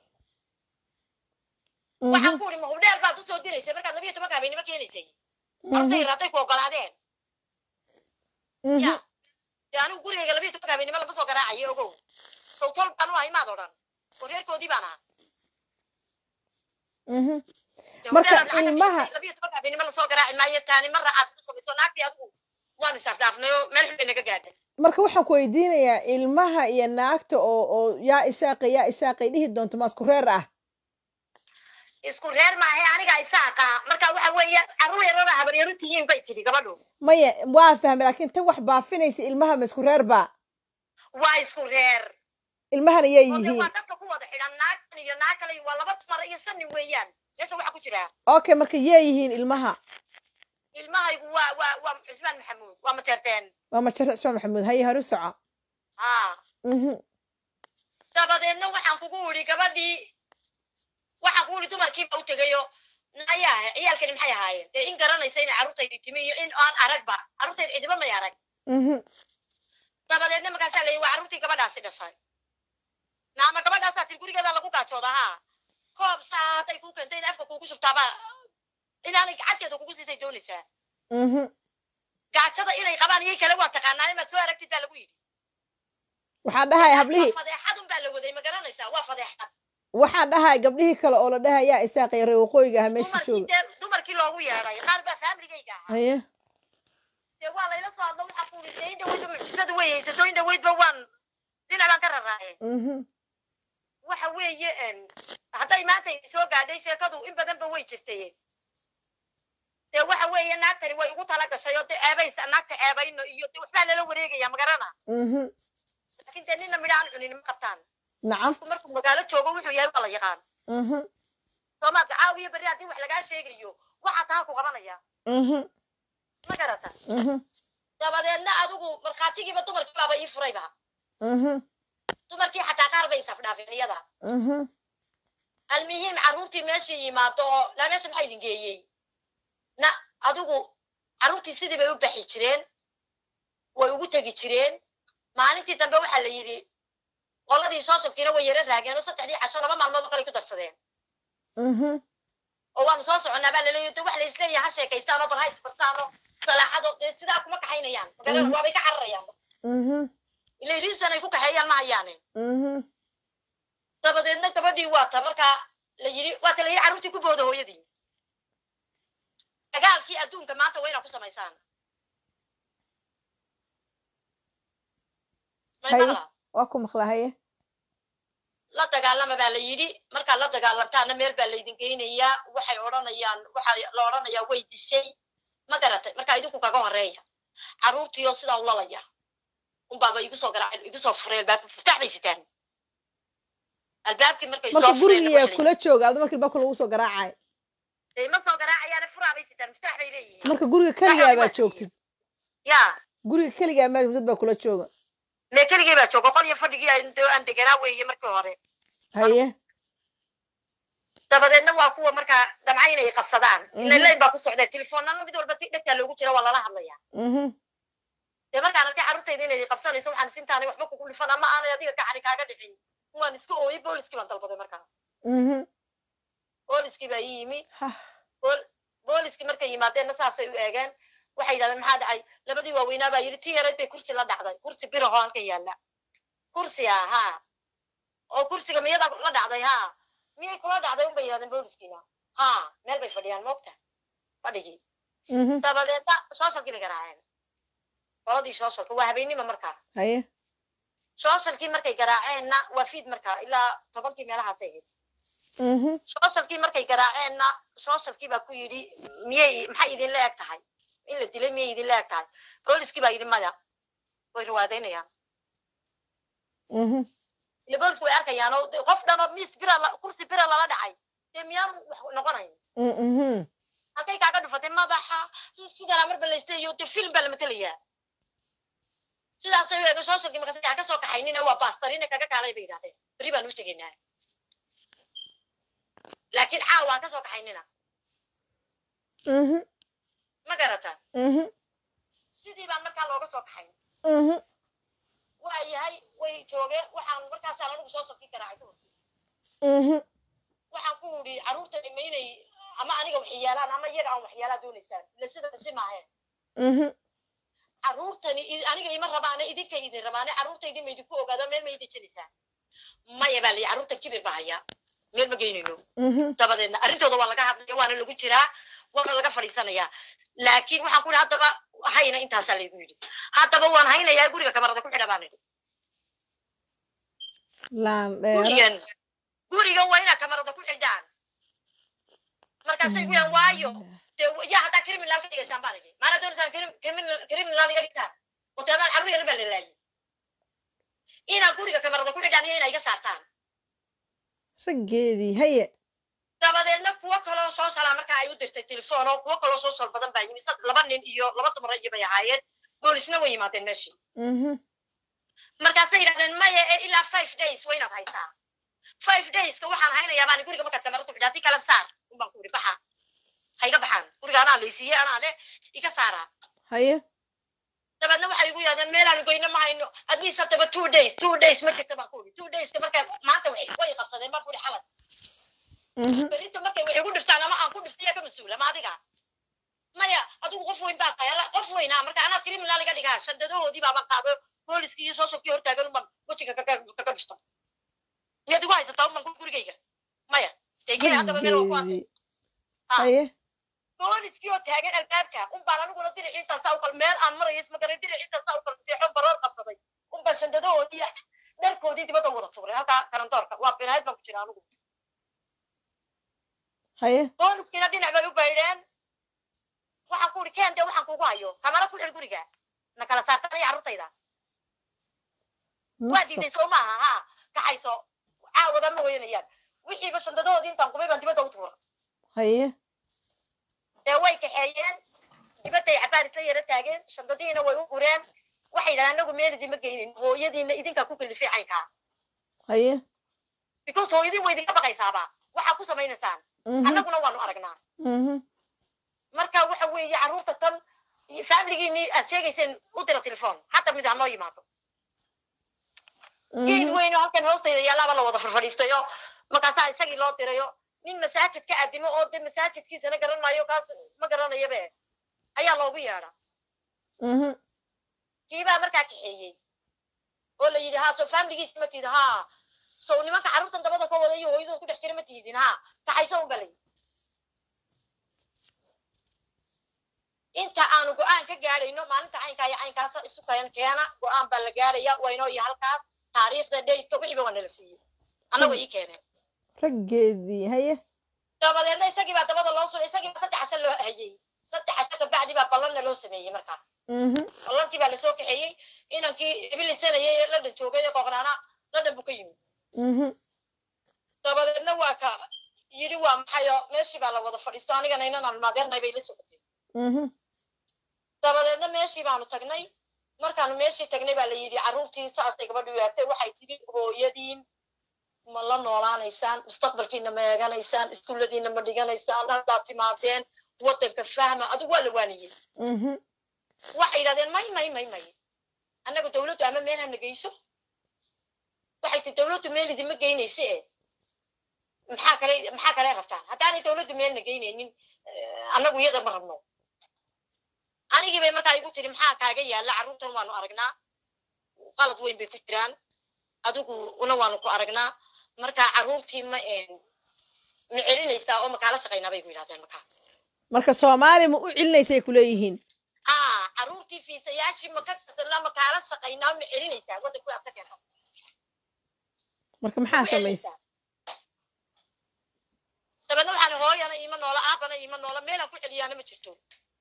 waxaan mhm ku uri ma hubdheer baad usoo diraysay markaad labiyo tobanka habeenimo keenaysay mhm hortay hadday ku ogolaadeen mhm ya dee anigu gurigayga labiyo tobanka habeenimo lama soo garaacayo ogow sawtol baan u ahay maad odhan oo reerkoodii baan ahaa mhm Dee Marka hubdheer lacagta ilmaha- bixisay, labiyo tobanka habeenimo lasoo garaaci maayo taani marra aad ku samayso naagtii adigu waan isafdhaafnay oo meel xun bay naga gaadhay marka waxaan ku weydiinayaa ilmaha iyo naagta oo oo yaa isaaqa yaa isaaqay dhihi doonto ma isku reer ah isku reer maahe aniga isaaqa marka waxa weeye carruur yarada habaryaru tihiin bay tidhi gabadhu maya waa fahmay laakiin tan wax baafinaysa ilmaha ma isku reer ba waa isku reer ilmahana yay oo dee yihiin waa dadka ku wada xidhan naagtan iyo naag kale waa laba dumar iyo shan nin weeyaan meesha waxa ku jira okay marka yay yihiin ilmaha ilmahaygu waa waa waa cusmaan maxamuud waa mateerteen waa majar cismaan maxamuud haye haru soco ha mhm dabadeedna waxaan kugu idhi gabadhii waxaan kugu idhi dumarkiiba u tegayo nayaa ciyaalkani maxay ahaayeen dee in garanaysa inay carruurtaydi timi iyo in aan aragba carruurtayda cidiba may arag mhm dabadeedna markaasaa layihi waa carruurtii gabadhaasi dhashay naama gabadhaasaa tir gurigeeda lagu gaajooda haa koob saa hadday kuu keentay in afka kuugu shubtaaba inaanay gacanteeda kugu siisay doonaysaa mhm gaajada inay qabaan iyay kale waa taqaanaa inaad soo aragtid baa lagu yidhi waxaa dhahay hablihii waa fadeexadun baa la waday ma garanaysaa waa fadeexad waxaa dhahay gabdhihii kale oo la dhahay yaa isaaqay reer waqooyiga ah meesha dumarkii jooga dee dumarkii loogu yeedhay qaar baa faamligayga ahaa haye dee waa layla soo hadlo waxaa kuuli dee in dhaweydba mucjisada way haysato in dhaweydba waan dhinac baan ka raraaye mhm waxa weeye em, hadday maanta idin soo gaadhay sheekadu in badanba way jirtay dee waxa weeye naagtani way ugu tala gashay oo dee ceebaysa naagta ceebayno iyo dee waxbaa lala wareegaya magarana mhm laakiin dee nina midha aan cunin ma qabtaan nacam qofku markuu magaalo joogo wuxuu yahay waa la yaqaan mhm soomaadka caawiyo berri haddii wax lagaa sheegayo waxaa taa ku qabanaya mhm ma garata mhm dabadeedna adigu markhaatigiiba dumarkii baaba ii furayba mhm dumarkii xataa qaar bay isafdhaafeen iyada mhm almuhiim carruurtii meeshii yimaado oo laa meesha maxaa idin geeyey na adigu carruurtii sidii bay u baxi jireen way ugu tegi jireen maalintii dambe waxaa la yidhi qoladii soosafkiina way yara raageen oo saddexdii casho laba maalmood oo kale ku darsadeen mhm oo waanu soo soconnaa baa laleeyahay de wax la isleeyahay ha sheekaystaan oo bal ha isbartaan oo salaaxado dee sidaa kuma kaxaynayaan magaran Mhm. waabay ka cararayaan mhm ila riisan ay ku kaxeeyaan ma hayaane mhm dabadeedna gabadhii waata markaa la yidhi waata la yidhi carruurtii ku booda hooyadii dagaalkii adduunka maanta waa inaa ku samaysaan May Haye. maqlaa? waa ku maqlahaye la dagaalama baa la yidhi markaad la dagaalantaana meel baa laydin geynayaa waxay odhanayaan waxa la odhanayaa way dishay ma garatay markaa idinku kaga horeeya carruurtiioo sidaa ulalaya unbaaba igu soo garaaceen igu soo fureen albaabka furtax bay sitaan albaabkii markay marka soo fureen gurigiyaa kula jooga adu markii baa lagu soo garaacay dee ma soo garaacayaane furaa bay sitaan muftax bay leeyihiin marka guriga keligaa baa joogtid ya guriga keligaa maa dad baa kula jooga mee keligii baa jooga qol iyo fadhigii aan dee aan deganaa weeye markii hore haye dabadeedna waa kuwa markaa damca inay qabsadaan Mhm. ila layn baa ku socda telefoonnana mid walba dhegtaa loogu jira waa lala hadlaya mhm dee markaan arkay carruurtayda inay qabsanayso waxaan isintaanay waxba kugu dhifan ama aanay adiga gacani kaaga dhicin waan iska ooyey booliskii baan dalbaday markaa mhm booliskii baa ii yimi Hah. bool- booliskii markay yimaadeenna saasay u eegeen waxay yidhahdeen maxaa dhacay labadii waaweynaa baa yidhi tii yarayd bay kursi la dhacday kursi biraho halkan yaalla kursi ah haa oo kursiga miyadaa la dhacday haa miyay kula dhacday unbay yidhahdeen booliskiina haa meel bay fadhiyaan moogta fadhigii mhm dabadeedna sooshalkii bay garaaceen qoladii sooshalka waa habeennima markaa haye sooshalkii markay garaaceenna waa fiid markaa ilaa tobankii meelahaasay ahayd mhm sooshalkii markay garaaceenna sooshalkii baa ku yidhi miyay maxay idinla eg tahay in la dilay miyay idinla eg tahay booliskii baa yidhi maya way riwaadaynayaan mhm ile boolisku way arkayaan oo dee qof dhan oo miis bira la- kursi bira lala dhacay dee miyaan wax noqonayn mhm halkay kaaga dhufatay madaxa sidana marba laystayo dee film baa la matelayaa sidaasay u eega sooshalkii markaas yaa ka soo kaxaynina waa baastarina kaga kaalay bay yidhahdeen berri baan u tegaynaa laakiin caawa aan ka soo kaxaynina mhm ma garata mhm sidii baan markaa looga soo kaxayn mhm waa yahay way joogeen waxaan markaasaan anigu soo sabkii garaacay ka hortay mhm waxaan ku idhi carruurta dhima inay ama aniga waxyaalaan ama iyaga aan waxyaalaa doonaysaan ila sida si maaheen mhm carruurtani i- aniga ima rabaane idinkay idin rabaane carruurtaydin ma idinku ogaado meel ma idinjanaysaan maya baa layi carruurtan kibir baa haya meel ma geynayno mhm dabadeedna arrintooda waa laga hadlaya waana lagu jiraa waana laga fadhiisanayaa laakiin waxaan ku idhi haddaba hayna intaasaa laygu yidhi haddaba waan haynayaa guriga kamarada ku xidha baan idhi laan dheera gurigan gurigan waa inaad kamarada ku xidhaan markaasay ku yaan waayo dee yaa haddaa criminal ka dhigaysaan baan idhi maana doonaysaan crim- criminal criminal iga dhigtaan hoteelaan carruur yar baa la laayay inaad guriga kamarada ku xidhaan iyo inaa iga saartaan raggeedii haye dabadeedna kuwo kaloo soo salaa markaa ay u dirtay telefoon oo kuwo kaloo soo sal badan baa yimi sad- laba nin iyo laba dumar iyo bay ahaayeen boolisna way yimaadeen meeshii mhm markaasay yidhahdeen maya ee ilaa five days waa inaad haysaa five dayska waxaan haynayaa baan guriga markaad kamarada ku xidhaa haddii kala saar unbaan ku idhi baxa ha iga baxaan guriga anaa laysiiyey anaa le iga saaraa haye dabeedna waxay igu yidhahdeen meelaanu goyno ma hayno at least haddaba two days two days ma jirta baan ku idhi two dayska markaa maanta way way qabsadeen baan ku idhi xalad mhm berrinta markay wax igu dhiftaan ama aan ku dhiftaya ka mas-uula ma adiga maya adigu qof weyn baa tahay alla qof weynaa marka anaa criminal iga dhigaa shandadahoodii baaban qaado booliskii iyo sooshalkii hortaagan unbaan wejiga kaga kaga dhifta miyaad igu haysataa unbaan gurigayga maya degee haddaba meel waa ku arkay raggeedii haye booliskii oo taagan albaabka unbaan aniguna dinaciintaasaa ukal meel aan marayo ismagaray dinaciintaasaa ukal jeexo baroor qabsaday unbaan shandadahoodii dharkoodii dibadda wada tuuray halkaa karandoorka waa binaayad baan ku jira anigu haye booliskiina dhinac bay u baydheen waxaan ku idhi keen dee waxaan kugu hayo kamara ku xir guriga na kala saartanaya carruurtayda waa nasa diiday soo maaha ha kaxayso caawada ma weynayaan wixiiba shandadahoodii intaan qubay baan dibadda u tuura haye dee way kaxeeyeen dibadday cabaar isla yara taageen shandadiina way u gureen waxay yidhahdeen anagu meel idinma geynin hooyadiina idinkaa ku kalifay caynkaa haye because hooyadiin way idinka baqaysaaba waxaa ku samaynaysaan mhm annaguna waanu aragnaa mhm marka waxa weeye carruurta tan faamiligiinii aad sheegayseen u dira telefoon hadda mid ha noo yimaado geed mhm weyn oo halkan hoostayda yaalaaba la wada farfadhiistayo markaasaa isagii loo dirayo nin masaajid ka addimo oo dee masaajidkiisana garan maayo kaas ma garanayabe ayaa loogu yeedha mhm kiibaa markaa kaxeeyey oo la yidhi haa soo faamiligiisa ma tiid haa sow nimanka carruurtan dabada ka wada iyo hooyadood ku dhex jira ma tiidin haa kaxayso un balay inta aanu go-aan ka gaadhayno maalinta caynkaa iyo caynkaas isu keen keena go-aan baa la gaadhaya waynoo iyo halkaas taariikhda daydka wixiiba waa nala siiyey annagoo ii keeneen raggeedii haye dabadeedna isagii baa dabada loo suray isagii baa saddex casho loo hayey saddex casho kabacdi baa ballanna loo sameeyey markaa mhm ballantii baa lasoo kaxeeyey inankii ibilisanayay ee ladhan joogay ee qoqnaana ladhan buu ka yimid mhm dabadeedna waa ka yidhi waa maxayo meeshii baa la wada fadhiisto anigana inan almaadeernay bay la socotay mhm dabadeedna meeshii baanu tagnay markaanu meeshii tagnay baa la yidhi carruurtii saasay gabadhu yaagtay waxay tidhi hooyadiin ma la noolaanaysaan mustaqbalkiina ma eeganaysaan iskuulladiina ma dhiganaysaan haddaad timaadeen waddanka fahma adigu waa la waaniyey mhm waxay yidhahdeen may may may may annaga dawladdu ama meel hana geyso waxay ti dawladdu meel idinma geynayse e maxaa kale maxaa kale rabtaan haddaanay dawladdu meelna geynaynin eh, annagu iyada ma rabno anigii bay markaa igu tiri maxaa kaaga yaalla carruurtan waanu aragnaa qalad weyn bay ku jiraan adigu una waanu ku aragnaa marka carruurtii ma ma celinaysaa oo makaala shaqaynaa bay ku yidhahdeen markaa marka soomaali ma u celinaysay ku leeyihiin aa carruurtii fiisayaashii maka kasanla makaala shaqaynaa ma celinaysaa waddanku aad ka keento marka maxaa samaysay dabeedna waxaan hooyana iima noola aabana iima noola meelaan ku celiyaana ma jirto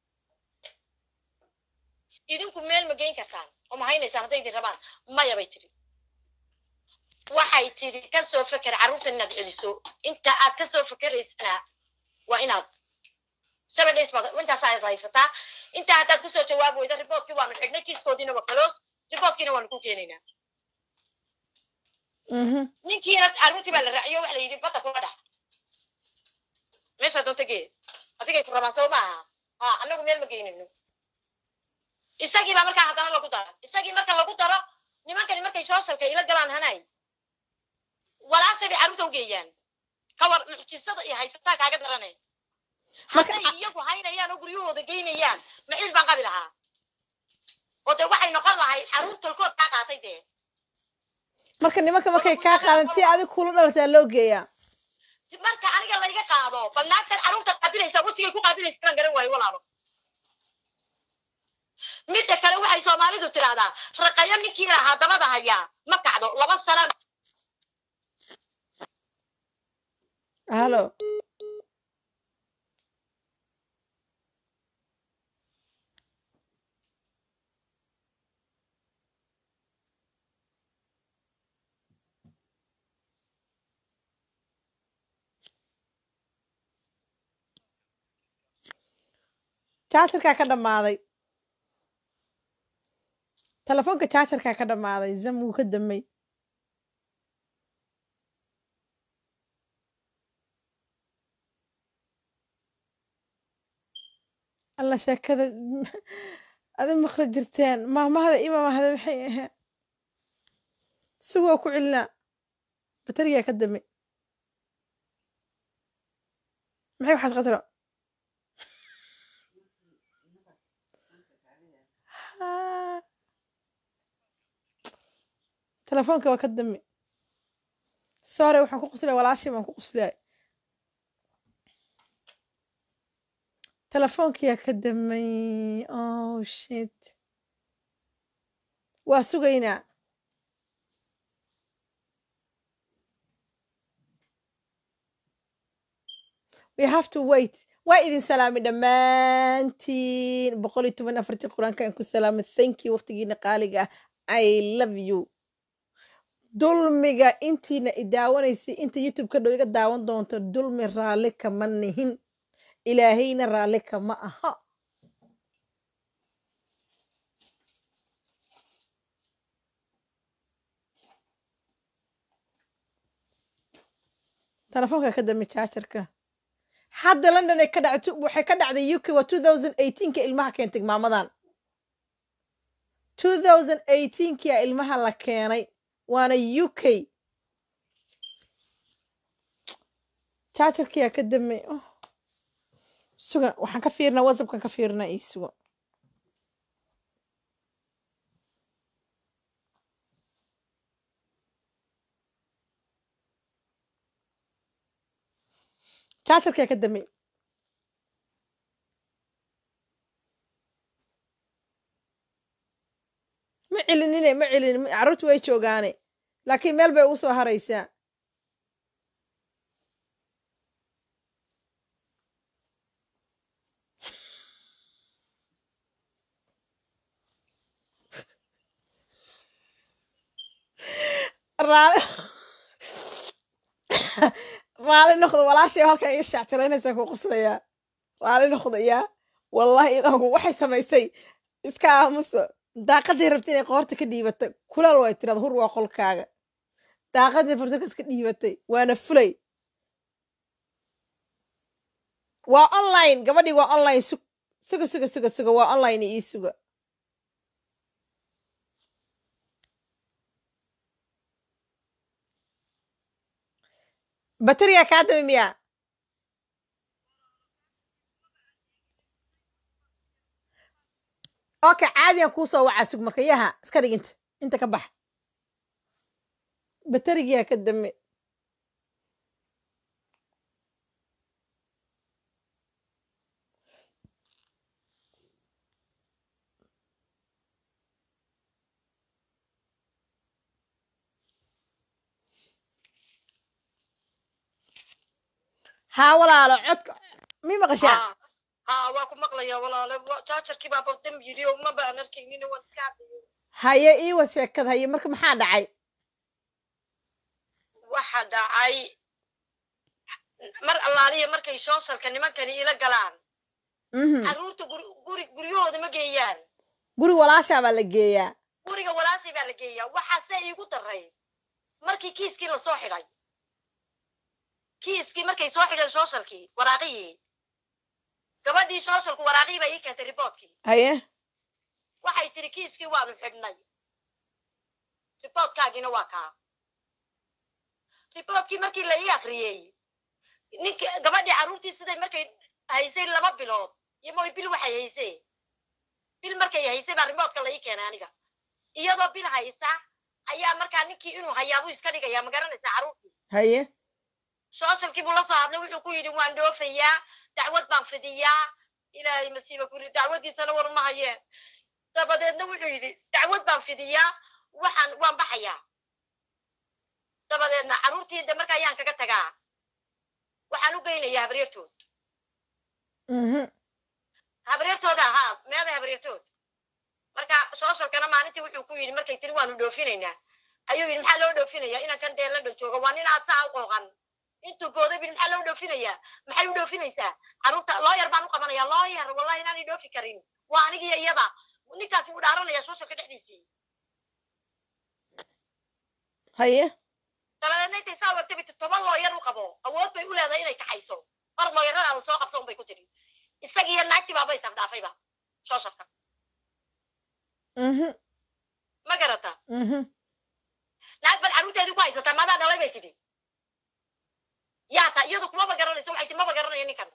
idinku meel ma geyn kartaan oo ma haynaysaan hadday idin rabaan maya bay tidhi waxay tidhi ka soo feker carruurtan inaad celiso inta aad ka soo fekeraysana waa inaad seven days baad intaasaad haysataa inta haddaad kusoo jawaab weyda riboortkii waanu xidhnay kiiskoodiina waa close riboortkiina waanu ku keenaynaa mhm ninkiina carruurtii baa la raaciyo waxa la yidhi badda kula dhax meeshaa doonta gee adigay ku rabaan soo maaha ha annagu meel ma geynayno isagii baa markaa haddana lagu daro isagii marka lagu daro nimankani markay sooshalka ila galaan hanay walaashay bay carruurta u geeyaan kawar mucjisada iyo haysataa kaaga darane Marka- hadday iyagu haynayaan oo guryahooda geynayaan maciil baan qabi lahaa oo dee waxay noqon lahayd carruur tolkood kaa qaatay dee marka nimanka markay kaa qaadan si adig kula dhalataa loo geeyaa marka aniga layga qaado bal naagtan carruurta qaabilaysaa wetigay ku qaabilaysa inaan garan waayo walaalo midda kale waxay soomaalidu tidhahdaa raqayo ninkii lahaa dabada hayaa ma kacdo laba sana halo jaajarkaa ka dhammaaday telefoonka jaajarkaa ka dhammaaday zam wuu ka damay alla sheekada adi maqla jirteen maamahda imamahda maxay ahayd isagoo ku celinaa baterigaa ka damay maxay waxaas qatro Haa. telefoonka waa ka dami sore waxaan ku quslaya walaashii baan ku qusliyay telefoonkiyaa ka damay oh shit waa sugaynaa we have to wait waa idin salaamay dhammaantiin boqol iyo toban afartii qur-aanka aan ku salaamay thank you waqtigiina qaaliga ah i love you dulmiga intiina i daawanaysay inta youtube ka dhow iga daawan doonto dulmi raalli kama nihin ilaahayna raalli kama aha telefoonka ka dami jaajarka hadda london ay ka dhacto waxay ka dhacday uk waa two thousand eighteenka ilmaha keentay maamadan two thousand eighteenkia ilmaha la keenay waana u k jaajarkiyaa ka damay oh. suga waxaan ka fiirnaa whatsappkan ka fiirnaa ii suga jaajarkiyaa ka damay ma celinine ma celinin carruurtu way joogaane laakiin meel bay ugu soo haraysaa raali raali noqdo walaashay halkan iga shaactilaynaysaa ku qoslayaa raali noqdayaa wallahi idanku waxay samaysay iska aamuso daaqaday rabta inay qoorta ka dhiibatay kulal way tirada hur waa qolkaaga daaqaday fursakas ka dhiibatay waana fulay waa online gabadhii waa online sug suga suga suga suga waa online ii suga bateriga kaa dami miyaa okay caadiyan kuu soo wacaa sug marka yaha iska dhig inta inta ka bax baterigiyaa ka dame haa walaalo codka mi maqashaa haa haa waa ku maqlaya walaale wa- jaajarkii baa badam yidhi oo ma baan arkaynin waan iska hadlayay haye ii wad sheekad haye marka maxaa dhacay waxa dhacay mar allaaliya markay sooshalka nimankani ila galaan mhm carruurta guri guri guryahooda ma geeyaan guri walaashaa baa la geeyaa guriga walaashay baa la geeyaa waxaase iigu daray markii kiiskii lasoo xidhay kiiskii markay soo xidheen sooshalkii waraaqihii gabadhii sooshalku waraaqihii baa ii keentay riboodkii haye waxay tiri kiiskii waanu xidhnay riboodkaagiina waa kaa riboodkii markii la ii akriyey ninki gabadhii carruurtii siday markay haysay laba bilood iyo moy bil waxay haysee bil markay haysay baa riboodka la ii keenay aniga iyadoo bil haysa ayaa markaa ninkii inuu hayaabuu iska dhigaya ma garanaysaa carruurtii haye sooshalkii buu la soo hadlay wuxuu ku yidhi waan dhoofayaa dacwad baan fidiyaa ilaahay masiiba ku yidhi dacwadiisana war ma hayeen dabadeedna wuxuu yidhi dacwad baan fidiyaa waxaan waan baxayaa dabadeedna carruurtii de marka ayaan kaga tagaa waxaan u geynayaa habaryartood mhm habaryartooda ahaa meeday habaryartood marka sooshalkana maalintii wuxuu ku yidhi markay tiri waanu dhoofinaynaa ayuu yidhi maxaa loo dhoofinayaa inaan kan dee la dhan joogo waa nin aad saa u qooqan intuu booday bil maxaa loo dhoofinayaa maxay u dhoofinaysaa carruurta looyar baan u qabanaya looyar wallahi inaanay dhoofi karin waa anigiyo iyada ninkaasi wuu dhaaranaya sooshalka dhexdiisii haye dabadeedna intay saa wagtay bay toban looyar u qabo awood bay u leedahay inay kaxayso mar looyarada la soo qabso un bay ku tiri isagiiyo naagtii baaba isafdhaafayba sooshalka mhm ma garata mhm naag bad carruurteedii ku haysataa maadaa dhalay bay tidhi yaa ta iyadu kumaba garanayso waxay ti maba garanayo ninkan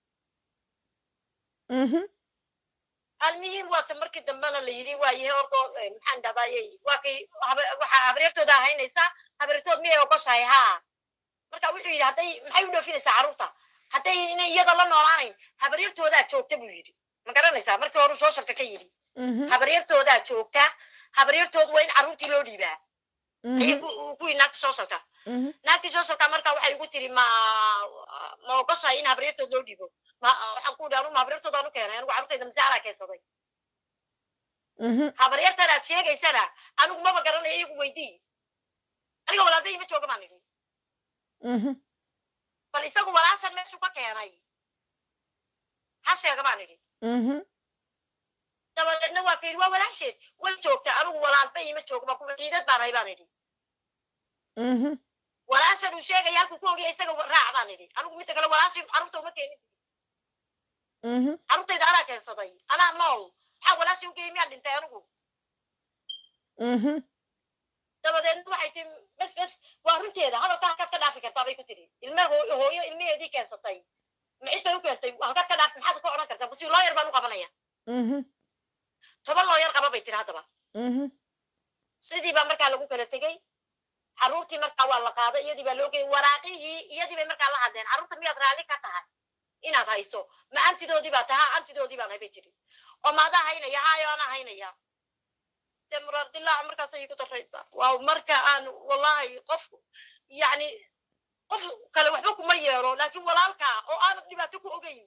mhm almuhiim waata markii dambena la yidhi waayahe ordo maxaan dhadayay waa kay haba- waxaa habaryartooda ahaynaysa habaryartood miyay ogoshahay haa marka wuxuu yidhi hadday maxay u dhoofinaysaa carruurta hadday inay iyada la noolaanayn habaryartoodaa joogta buu yidhi ma garanaysaa markii hore sooshalka ka yidhi mhm habaryartoodaa joogta habaryartood waa in carruurtii loo dhiibaa ayay mhm ku ku yidhi naagta sooshalka mhm naagtii sooshalka marka waxay igu tiri ma ma ogoshahay in habaryartood loo dhiibo ma waxaan ku yidhi anu ma habaryartoodaan u keenay anigu carruurtayda masaaraa keensaday mhm habaryartan aad sheegaysana anigu maba garanayo iyagu weydii aniga walaalday ma jooga baan idhi mhm bal isagu walaashan meeshuu ka keenay ha sheega baan idhi mhm dabadeedna waa ka yidhi waa walaasheed way joogtaa anigu walaalba ima joogo baan kuwa ciidad baan hay baan idhi mhm walaashan uu sheegaya halkuu ku ogaya isaga raac baan idhi anigu midda kale walaashin carruurta uma keenin mhm carruurtayda anaa keensaday anaa nool maxaa walaashii ugeeyey miyaan dhintay anigu mhm dabadeedna waxay tii bes bes waa runteeda hadalka halkaad ka dhaafi kartaa bay ku tiri ilme hoo- hooyo ilmaheedii keensatay macid bay u keensatay halkaad ka dhaafi maxaad ka odhan kartaa basi looyar baan u qabanaya mhm toban looyar qaba bay tiri haddaba mhm sidii baa markaa lagu kala tegey carruurtii markaa waa la qaaday iyadii baa loo geeyey waraaqihii iyadii bay markaa la hadleen carruurta miyaad raalli ka tahay inaad hayso ma antidoodii baa taha antidoodii baan hay bay tiri oo maadaa haynaya haayo anaa haynaya dee muraar dilaaca markaas ayay ku daraysa waa marka aan wallahi qof yacni qof kale waxba kuma yeelo laakiin walaalka oo aanad dhibaato ku ogeyn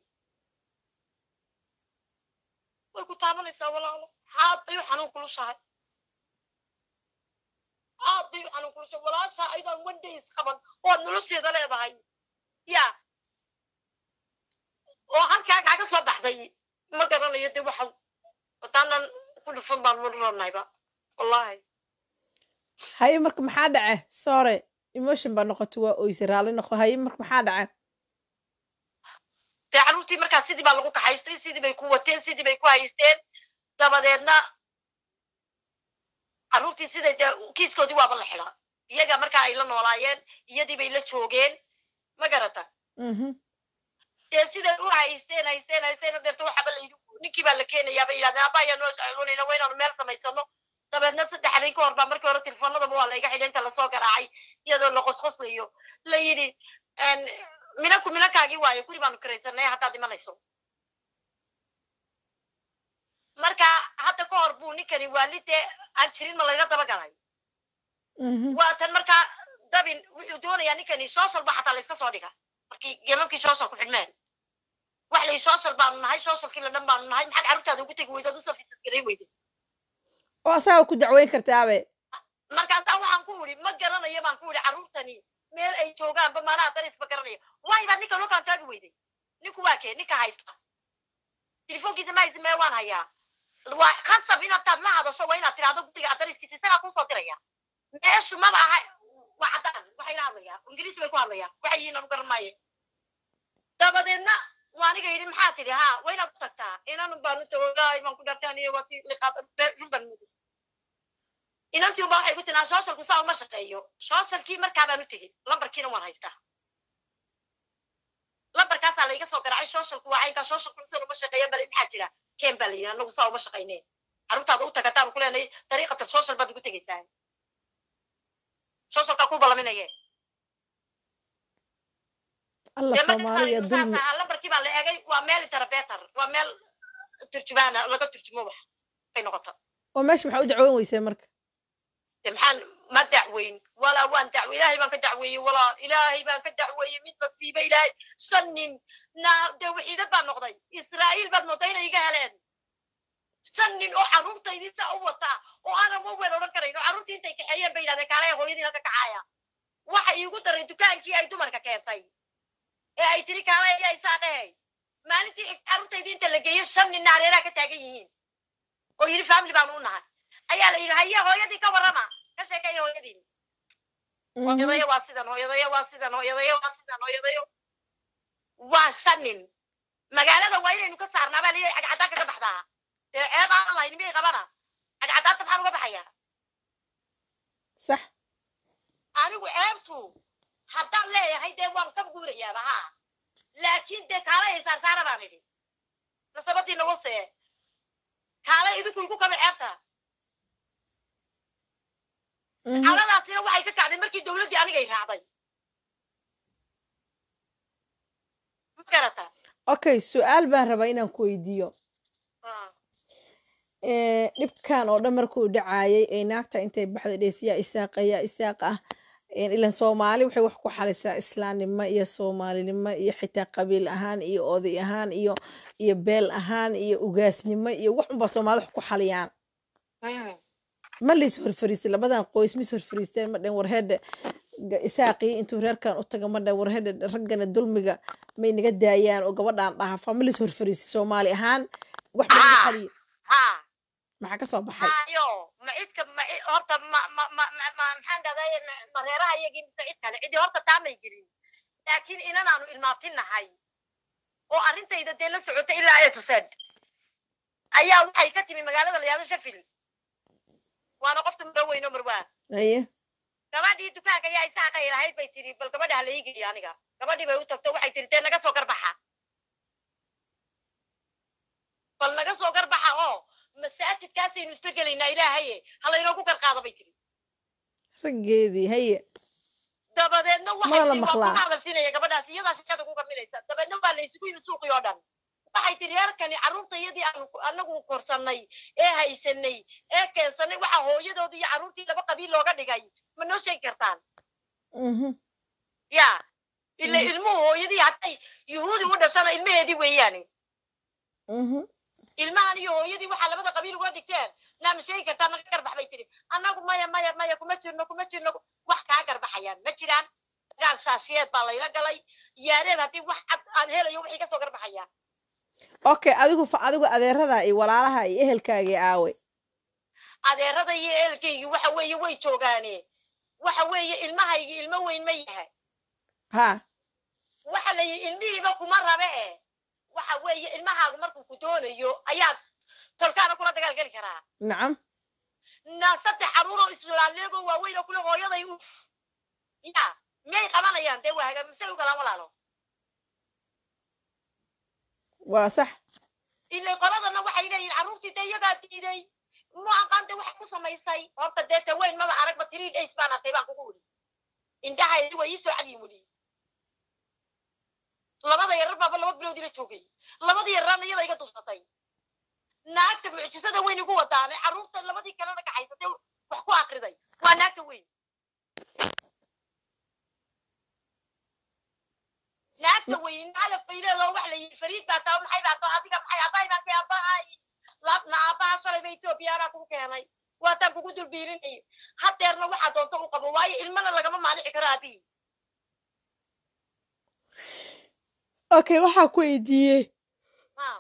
way ku taabanaysaa walaalo xaad bay u xanuun kulushahay aad bay u xanuun kulushahay walaashaa ayadaan one days qaban oad nolosheeda leedahay ya oo halkaa kaaga soo baxday ma garanayo dee waxa wataanan ku dhufan baan marranayba wallahi haye marka maxaa dhace sore emotion baa noqotay waa oyse raalli noqo haye marka maxaa dhace dee carruurtii markaa sidii baa lagu kaxaystay sidii bay ku wateen sidii bay ku haysteen dabadeedna carruurtii siday dee kiiskoodii waaba la xidhaa iyaga markaa ay la noolaayeen iyadii bay la joogeen ma garata mhm dee siday u haysteen haysteen haysteen deerta waxaba la yidhi ninkii baa la keenayaa bay yidhahdeen abba ayaa noo saalonayna waa inaanu meel samaysano dabeedna saddex habeen ka hor baa markii hore telefoonadaba waa layga xidhay inta lasoo garaacay iyadoo la qosqoslayo la yidhi minanku minankaagii waayo guri baanu kiraysanay haddaad imanayso marka hadda ka hor buu ninkani waalidee aan jirin ma layla daba galay mhm waatan markaa dabin wuxuu doonayaa ninkani social ba xataa layska soo dhiga markii gemamkii social ku xidhmeen wax lay social baanu nahay socialkii la dhan baanu nahay maxaad carruurtaada ugu tegi weydaad usoo fiisad garay weyday oo asaga ku dacweyn kartaabe markaasaa waxaan ku idhi ma garanayo baan ku idhi carruurtani meel ay joogaanba maanaha darisba garanaya waay baad ninka lokaan taagi weyday ninku waa kee ninka haysta telefoonkiisa ma haysa mee waan hayaa waa khasab inaad la hadasho waa inaad tirahdo guriga adariskiisa isagaa kusoo diraya meeshu maba aha waa caddaan waxayna hadlayaa ingiriisi bay ku hadlayaa waxay yihiin anu garan maaye dabadeedna waa aniga yidhi maxaa tidhi ha waa inaad u tagtaa inanu baanu tawolaahay baan ku dhartaan iyo waati liqaad run baan mudi inantii uba waxay ku tinaa socialku saa uma shaqeeyo socialkii markaa baan u tegey lambarkiina waan haystaa lambarkaasaa layga soo garaacay socialku waa caynkaa socialku insan uma shaqeeyan bale maxaa jira ken baa la yidhi anagu saa uma shaqayneen carruurtaada u tagataan ku leenahay dariiqatan social baad ugu tegaysaa socialkaa ku balaminaye alla dee marka soomaaliya saas dulmi ahaa lambarkii baa la egay waa meel interpreter waa meel turjumaana laga turjumo wax bay noqota oo meesha maxaa u dacweyn weysee marka de maxaan ma dacweyn walaa waan dacwe ilaahay baan ka dacweeyey walaa ilaahay baan ka dacweeyey mid masiiba ilaahay shan nin na dee waxiidad baan noqday israa'iil baad moodaa inay iga heleen shan nin oo carruurtaydii saa u wataa oo aanan wawel odhan karayn oo carruurtii intay kaxeeyeen bay yidhahdeen kaalaya hooyadiina ka kacaaya waxa iigu daray dukaankii ay dumarka keentay ee ay tiri kaalaya ayaa isaa dhahay maalintii xig carruurtaydii inta la geeyo shan ninna hareeraha ka taagan yihiin oo yidhi family baanu u nahay ayaa la yidhi haye hooyadii ka warrama ka sheekeeya hooyadiin Mhm. hooyadayo waa sidan hooyadayo waa sidan hooyadayo waa sidan hooyadayo waa shan nin magaalada waa inaynu ka saarnaa baa leeyahay cagcadaan kaga baxdaa dee ceeb aan lahayn miyay qabana cagcadaanta maxaan uga baxayaa sax anigu ceebtu haddaan leeyahay dee waan ka guurayaaba haa laakiin dee kaala ay saarsaara baan idhi nasabadiina wasee kaala idinku igu kaba ceebta Mhm. xaaladaasina waxay ka kacday markii dowladdii anigay raacday ma garataa okay su-aal baan rabaa inaan ku weydiiyo Ah. Eh, dhibkan oo dhan markuu dhacaayay ee naagta intay baxday dheysiyaa isaaqa yaa isaaq ah Eh, ilan soomaali waxay wax ku xalisaa islaamnimo iyo soomaalinimo iyo xitaa qabiil ahaan iyo oday ahaan iyo iyo beel ahaan iyo ugaasnimo iyo wax unbaa soomaali wax ku xaliyaan Mm. ma lays horfariistay labadan qoys mis horfariisteen ma dhen warhedhe ga- isaaqii intuu reerkan u taga ma dhen warhedhe raggana dulmiga may naga daayaan oo gabadhaan dhaafa ma lays horfariistay soomaali ahaan wax ma laga Ah. xaliye haa maxaa ka soo baxay hayo ma cidka ma cid- horta ma ma ma ma- ma maxaan dhahday ma reeraha iyagii mise cid kale cidii horta taamay gelin laakiin inanaanu ilmaabtinahay oo arrintayda dee la socota ilaa ay tuseen ayaa waxay ka timi magaalada la yahdo sheffield waana qofta maro weyno marwaa aye gabadhii dukaanka yaa isaaqay lahayd bay tiri bal gabadha hala iigeeyo aniga gabadhii bay u tagto waxay tiri dee naga soo garbaxa bal naga soo garbaxa oo masaajidkaasaynu isla gelaynaa ilaahaye halaynoogu garqaado bay tiri raggeedii haye dabadeedna Mana waxay la tiri waa ku maqlaa. hadalsinaya gabadhaas iyadaa shaqada ku gaminaysa dabeedna waa la isugu yimi suuqii oo dhan waxay tiri reerkani carruurta iyadii aanu anagu korsannay ee haysanay ee keensanay waxa hooyadooda iyo carruurtii laba qabiil looga dhigay ma noo sheegi kartaan Mhm. ya ila Mhm. ilmuhu hooyadii hadday yuhuudi u dhashana ilmaheedii weeyaani Mhm. ilmahan iyo hooyadii waxaa labada qabiil uga dhigteen naa ma sheegi kartaa naga garbax bay tiri annagu maya maya maya kuma jirno kuma jirno wax kaa garbaxayaan ma jiraan dagaal shaashiyeed baa layla galay yaareed haddii wax cad aan helayo wixii kasoo garbaxayaan okay adigu fa adigu adeerada iyo walaalaha iyo ehelkaagii aawe adeerada iyo eelkaygii waxa weeye way joogaane waxa weeye ilmahaygii ilmo weyn ma yahay ha waxa la yidhi ilmihiiba kuma rabe e waxa weeye ilmahaagu markuu ku doonayo ayaad tolkaana kula dagaal geli karaa nacam na saddex caruuroo islaaleegoo waaweyn oo kule hooyaday u ya miyay qabanayaan dee waaga misay u galaan walaalo waa sax ilay qoladana waxay leeyihin carruurtii dee iyagaa diiday mu aqaante waxay ku samaysay horta dee taweyn maba aragba three days baan artay baan kugu wili indhahaydi way iisoo cadiin wili labada yarar baaba laba bilood ila joogay labadii yararna iyada iga dusatay naagta mucjisada weyn igu wadaane carruurta labadii kalena kaxaysatay wax ku akriday waa naagta weyn naagta weyn calaf bay leedoo wax la yidhi fariid baa taa maxay baa tao adiga maxay aabbahay baa kay aabbahay laabna aabbaha shalayba etoobiya anaa kugu keenay waataan kugu dulbiilinay hadeerna waxaa doonta u qabo waayo ilmana lagama maanici karo aabihii okay waxaa ku weydiiyey ha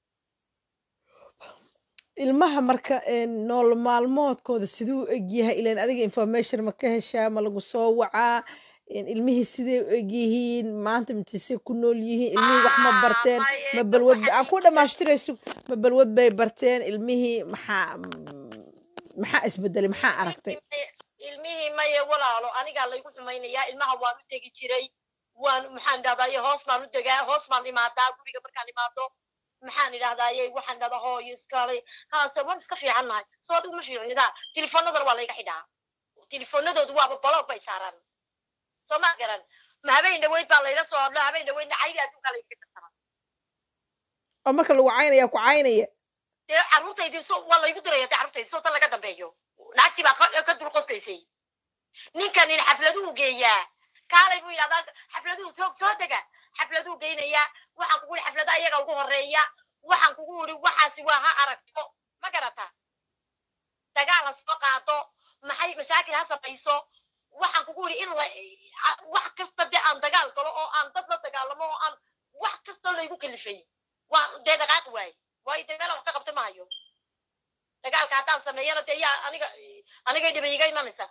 ilmaha marka een, nool maalmoodkooda siduu u egyahay ilan adiga information ma ka heshaa ma lagu soo wacaa een, ilmihii siday u egyihiin maanta mitise ku nool yihiin ilmihii wax ma Ah, barteen maye, ma dad balwad waxaa aan ku jirta- dhamaashtirayso ma balwad bay barteen ilmihii maxaa maxaa isbedelay maxaa aragtay ilmihii maye walaalo anigaa laygu xumaynayaa ilmaha waan u tegi jiray waan maxaan idhahdaye hoos baan u degaa hoos baan imaadaa guriga markaan imaado maxaan idhahdaye waxaan idhahdaa hooyo iskale haase waan iska fiican nahay soo adigu ma fiicnidaa telefoonadana waa layga xidhaa telefoonadoodu waaba baloog bay saaraan soo ma garan ma habeen dhaweyd baa layla soo hadlo habeen dhaweydna caydi adduunkaa layga kasara oo marka lagu caynaya ku caynaya dee carruurtaydii so waa laygu diraya dee carruurtaydi soo tan laga dambeeyo naagtii baa ka- ka dul qoslaysay ninkanin xafladuhu geeyaa kaalay buu yidhahdaa xafladuhu soo soo dega xafladuhu geynayaa waxaan kugu yidhi xaflada ayaga ugu horeeya waxaan kugu yidhi waxaasi waa ha aragto ma garata dagaal ha soo qaado maxay mashaakil ha samayso waxaan kugu yidhi in la a- wax kasta dee aan dagaal galo oo aan dad la dagaalamo oo aan wax kasta laygu kalifay waa dee dhaqaaqi waaye waayo dee meel wax ka qabta maayo dagaalka haddaan sameeyana dee yaa aniga anigay dhiba iga imanaysaa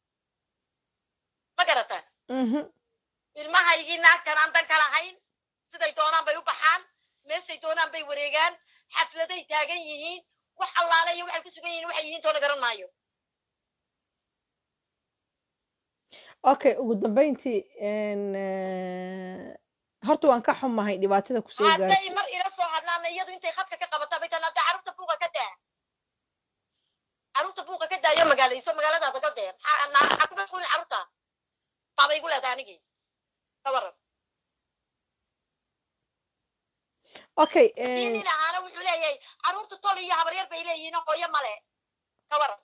ma garata Mhm. ilmahaygii naagtan aan dan ka lahayn siday doonaan bay u baxaan meeshay doonaan bay wareegaan xafladay taagan yihiin wax allaale iyo waxay ku sugan yihiin waxay yihiin toona garan maayo okay ugu dambeyntii een, eh, horta waan ka xumahay dhibaatada kusoo gaartay hadday mar ila soo hadlaana iyadu intay khadka ka qabataa bay tan hadda carruurta buuqa ka daa carruurta buuqa ka daayo magaalayso magaaladaada ka dee maxaa naa- maxaa ku mashquulin carruurta baabay igu leedahay anigii ka waran okay kii een, nin ahaana wuxuu leeyahay carruurta tol iyo habaryar bay leeyihiin oo hooyo male ka waran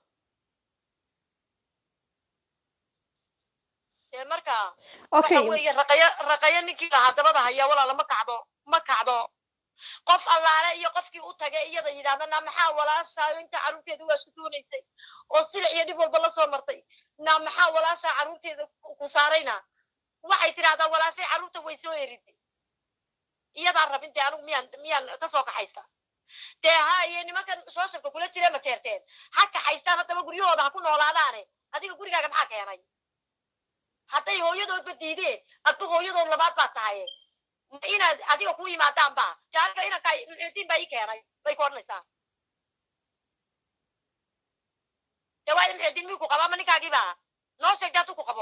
dee marka okay waxa weeye raqayo raqayo ninkii lahaa dabada haya walaala ma kacdo ma kacdo qof allaale iyo qofkii u tagay iyada yidhahdana maxaa walaashaa inta carruurteeda waa isku doonaysay oo silic iyo dhib walba la soo martay na maxaa walaashaa carruurteeda ku ku saarayna waxay tidhahdaa walaashay carruurta way soo eriday iyadaan rabin dee anigu miyaan miyaan ka soo kaxaysta dee haye nimankan sooshabka kula jira ma jeerteen ha kaxaystaan haddaba guryahooda ha ku noolaadaane adiga gurigaaga maxaa keenay hadday hooyadoodba diideen adba hooyadood labaad baa tahay ma inaad adiga ku yimaadaan ba dee aniga inanka muxuudiin baa ii keenay bay ku odhanaysaa dee waayo muxuudiin miyuu ku qabaa ma ninkaagiiba noo sheegta hadduu ku qabo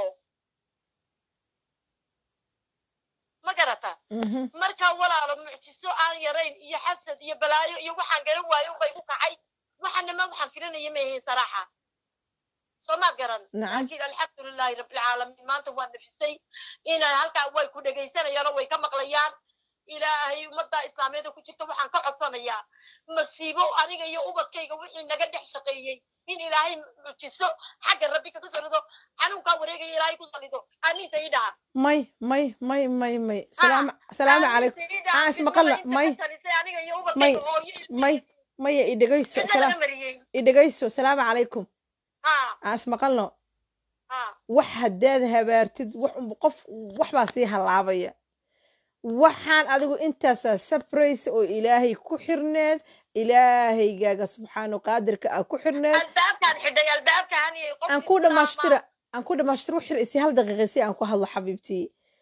ma garata mhm. marka walaalo mucjiso aan yarayn iyo xasad iyo balaayo iyo waxaan garan waayo unbay ku kacay waxaanama waxaan filanaya ma ahayn saraaxa soo maad garan nacam laakiin alxamdulilahi rabbilcaalamiin maanta waa nafisay inay halkaa way ku dhegaysanayaan oo way ka maqlayaan ilaahay ummadda islaameeda ku jirta waxaan ka codsanayaa masiibo aniga iyo ubadkayga wixii naga dhex shaqeeyey in ilaahay mujiso xagga rabbi kaga soo rido xanuunkaa wareegaya ilaahay ku salido aaminta ii dhaha may may may may may salaam salaamu calaykum aan ismaqalla may aniga iyo may ubadkayga hooyo may maya i dhegayso cidna salaam laga mariyey i dhegayso salaamu calaykum ha aan ismaqalno ha wax haddaad habaartid wax unba qof waxbaa sii halaabaya waxaan adigu intaasaa sabraysa oo ilaahay ku xirneed ilaahaygaaga subxaanu qaadirka aa ku xirneed albaabkaan xidhay albaabkaan iyo qof aan ku dhamaashtira aan ku dhamaashtira wixir isi hal daqiiqa si aan ku hadlo xabiibtii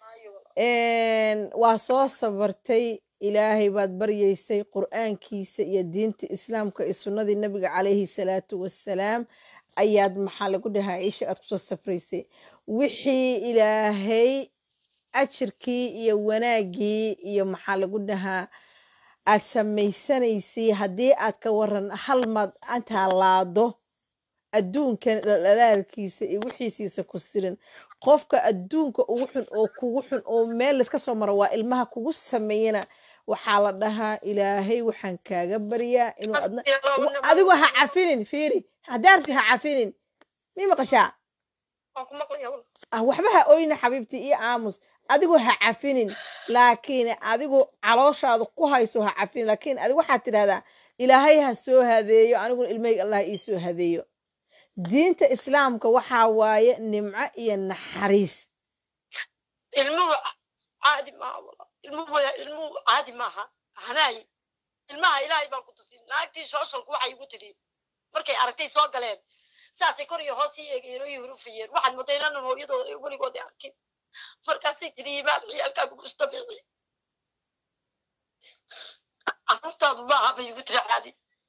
waa soo sabartay ilaahay baad baryaysay qur'aankiisa iyo diinta islaamka iyo sunnadii nabiga calayhi salaatu wassalaam ayaad maxaa lagu dhahaa isha aad kusoo sabraysay wixii ilaahay ajirkii iyo wanaaggii iyo maxaa lagu dhahaa aad samaysanaysay haddii aad ka waran hal maad intaa laado adduunkan dhalaalkiisa iyo wixiisiisa ku sirin qofka adduunka ugu xun oo kugu xun oo meel layska soo maro waa ilmaha kugu sameeyana waxaa la dhahaa ilaahay waxaan kaaga baryaa inuu adna adigu ha cafinin fiiri haddaarfi ha cafinin mi maqashaa ah waxba ha oyna xabiibti iyo aamus adigu ha cafinin laakiin adigu calooshaada ku hayso ha cafinin laakiin adigu waxaad tidhahdaa ilaahay ha soo hadeeyo aniguna ilmahayga allah ii soo hadeeyo diinta islaamka waxaa waaye nimco iyo naxariis ilmuhu caadi maaha walaal. ilmuhu ilmuhu caadi maaha hanaay ilmaha ilaahay baan ku tusin naagtii sooshalku waxay igu tidhi markay aragtay soo galeen saasay kor iyo hoos ii eegayeen oo ii hurufayeen waxaad moodaa inaanan hooyadooda weligood arkin markaasay tidhi imaan ciyaalkaagu mustabici carruurtaadu maaha bay igu tiri caadi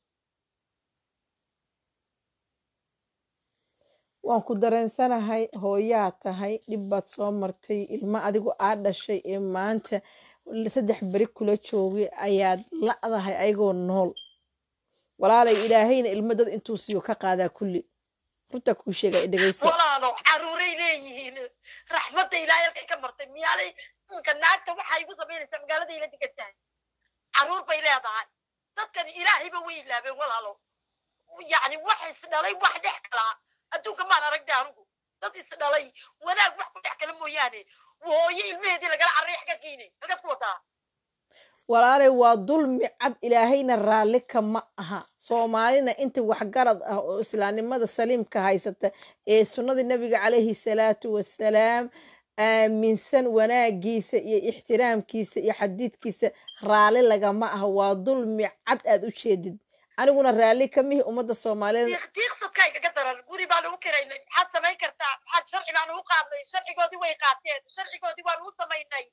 waan ku dareensanahay hooyaa tahay dhib baad soo martay ilmo adigu aa dhashay ee maanta saddex beri kula joogay ayaad la'dahay ayagoo nool walaalay ilaahayna ilmo dad intuu siiyo ka qaadaa kulli runtaa kuu sheega i dhegayso walaalo caruuray leeyihiin raxmadda ilaahay halkay ka martay miyaanay ninka naagta waxay igu samaynaysaa magaalada ila degan tahay caruur bay leedahay dadkan ilaahayba way ilaabeen walaalo yacni wax isdhalay wax dhex kalaa adduunka maan aragna anigu dad isdhalay wanaag wax ku dhex kala mooyaane hooyo ilmaheedii lagala carray xagga geynay halkaad ku wadaa walaalay waa dulmi cad ilaahayna raalli kama aha soomaalina inta waxgarad ah oo islaamnimada saliimka haysata ee sunnadii nabiga calayhi salaatu wassalaam aaminsan wanaagiisa iyo ixtiraamkiisa iyo xadiidkiisa raalli lagama aha waa dulmi cad aad u jeedid aniguna raalli kamihi ummadda soomaaliyeed diiqsadkayga ka daran guri baan ugu kiraynay maxaad samayn kartaa maxaad sharci baan ugu qaadnay sharcigoodii way qaateen sharcigoodii waan ugu samaynay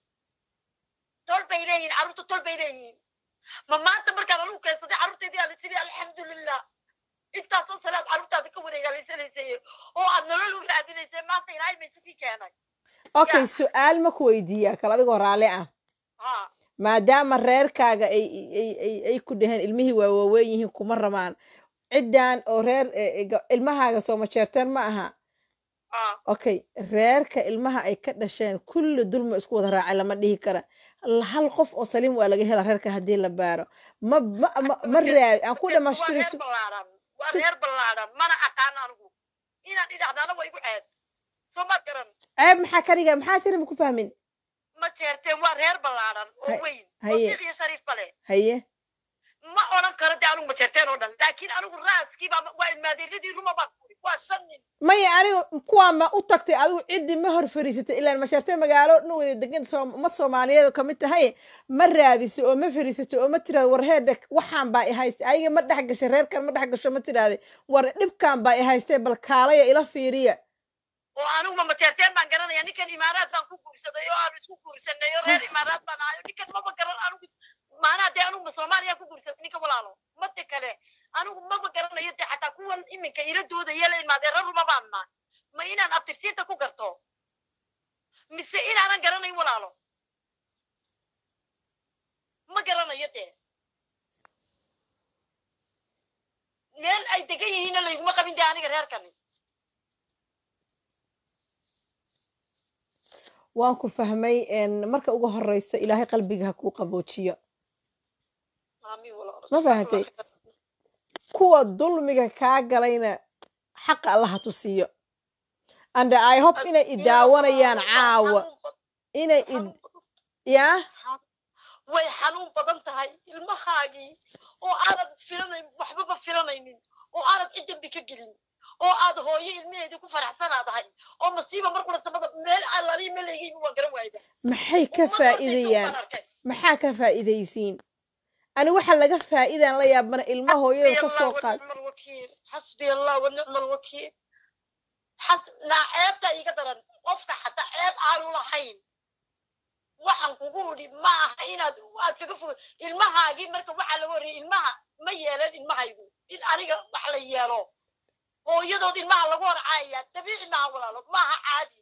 tol bay leeyihin carruurta tol bay leeyihiin ma maanta markaan anugu keensaday carruurteedii aan tiri alxamdulilah intaasoo salaad carruurtaada ka wareegaalaysanaysaye oo aad nolol u raadinaysay maanta ilaahay ma isukii keenay okay su-aal ma ku weydiiyaa kal adigoo raalli ah ha maadaama reerkaaga ay ay- ay- ay ku dhaheen ilmihii waa waaweyn yihiin kuma rabaan ciddan oo reer e- e- ga- ilmahaaga sooma jeerteen ma aha ha okay reerka ilmaha ay ka dhasheen kulli dulma isku wada raacay lama dhihi kara L- hal qof oo saliim waa laga hela reerka haddii la baaro ma ma ma, ma raadi aan ku waa dhamaystiri reer ballaaran waa su- reer ballaaran mana aqaan anigu inaan idhahdaana waa igu ceeb soo ma garan ceeb maxaa ka dhiga maxaa tiri ma ku fahmin ma jeerteen waa reer ballaaran oo Hay- weyn oo haye. shiikh iyo shariif bale haye ma odhan karo dee anigu ma jeerteen oo dhan laakiin anigu raaskiiba waa ilmaadeeradii ruma baan kuri waa shan nin maya aniga kuwaa ma u tagtay adigu ciddii ma hor fariisatay ilaan mashaartay magaalo dhan wada degan Soom- ummad soomaaliyeed oo kamid tahay ma raadiso oo ma fariisato oo ma tiraado war heedha waxaan baa i haystay ayaga ma dhex gashay reerkan ma dhex gasho ma tiraade war dhibkan baa i haystay bal kaalaya ila fiiriya oo anigu ma majeerteen baan garanaya ninkan imaaraad baan ku guursaday oo aanu isku guursanay oo reer imaaraad baan ahayo ninkan maba garan anigu maanaa dee anigu ma soomaaliya ku guursaday ninka walaalo mada kale anigu maba garanayo dee xataa kuwan iminka ila doodaya la imaadeera ruma baan nahay ma inaan abtirsiinta ku garto mise inaanan garanayn walaalo ma garanayo dee meel ay degan yihiinna layguma qabin dee aniga reerkani waan ku fahmay een, marka ugu horeysa ilaahay qalbiga ha kuu qaboojiyo Amiin walaalo. Ma fahantay? kuwa dulmiga kaa galayna xaqa allaha tusiyo and i hope inay i daawanayaan caawa Xanuun badan- inay i xanuun badan- yaa way xanuun badan tahay ilmahaagii oo aanad filanayn waxbaba filanaynin oo aanad cid dambi ka gelin oo aad hooyo ilmaheedii ku faraxsanaadahay oo masiiba markula samada meel allalihi meleygayba waan garan waayba maxay ka Ummaddaasay faa'iidayaan soo arkay. maxaa ka faa'iidaysiin ani waxa laga faa'iidaan la yaabana ilma hooyada ka soo qaad ونعم الوكيل حسبي الله ونعم الوكيل حس لا ceebta iga daran qofka xataa ceeb aanu lahayn waxaan kugu idhi ma aha inaad aad kaga fog ilmahaagii marka waxaa laga horreeyay ilmaha ma yeelan ilmahaygu in aniga wax la yeelo hooyadood ilmaha lagu horcaaya dabiici maaha walaalo maaha caadi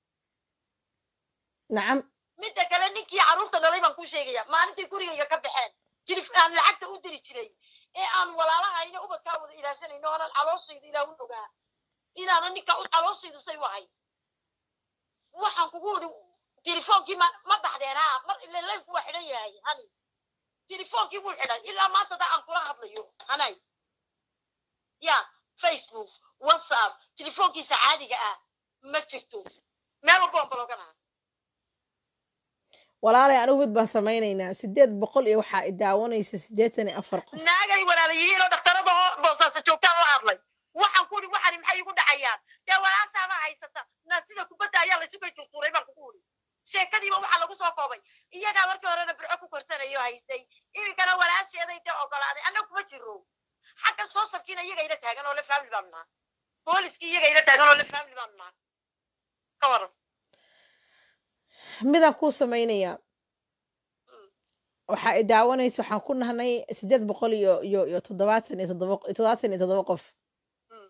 nacam midda kale ninkii carruurta dhalay baan kuu sheegaya maalintii gurigayga ka baxeen jirif aan lacagta u diri jiray ee aan walaalahayna ubadkaa wada ilaashanayno oonan calooshayda ilaa u ogaa inaana ninka u calooshaydu say u ahay waxaan kugu idhi telefoonkii ma ma baxdeen ha mar ile laynku waa xidhan yahay hani telefoonkii wuu xidhay ilaa maanta da aan kula hadlayo hanay ya facebook whatsapp telefoonkiisa caadiga ah ma jirto meel walba waan baloganaha walaalay anigu mid baan samaynaynaa sideed boqol iyo waxaa i daawanaysa siddeetan iyo afar qof naagay walaalayihiin oo dhakhtarada oo boosaasa joogtaan la hadlay waxaan ku idhi waxani maxay igu dhacayaan dee walaashaabaa haysata na sida kubadda ayaa laysu kay turtuuray baan kugu idhi sheekadiiba waxaa lagu soo koobay iyagaa markii horena birco ku korsanayo haystay iminkana walaasheeday dee ogolaaday annaga kuma jiro xaggan soo sabkiina iyaga ila taagan oo le family baanu naha booliskii iyaga ila taagan oo le family baanu naha ka waran midaan kuu samaynayaa waxaa i daawanaysa waxaan ku nahnay siddeed boqol iyo iyo iyo toddobaatan iyo toddoba toddobaatan iyo toddoba qof Mm.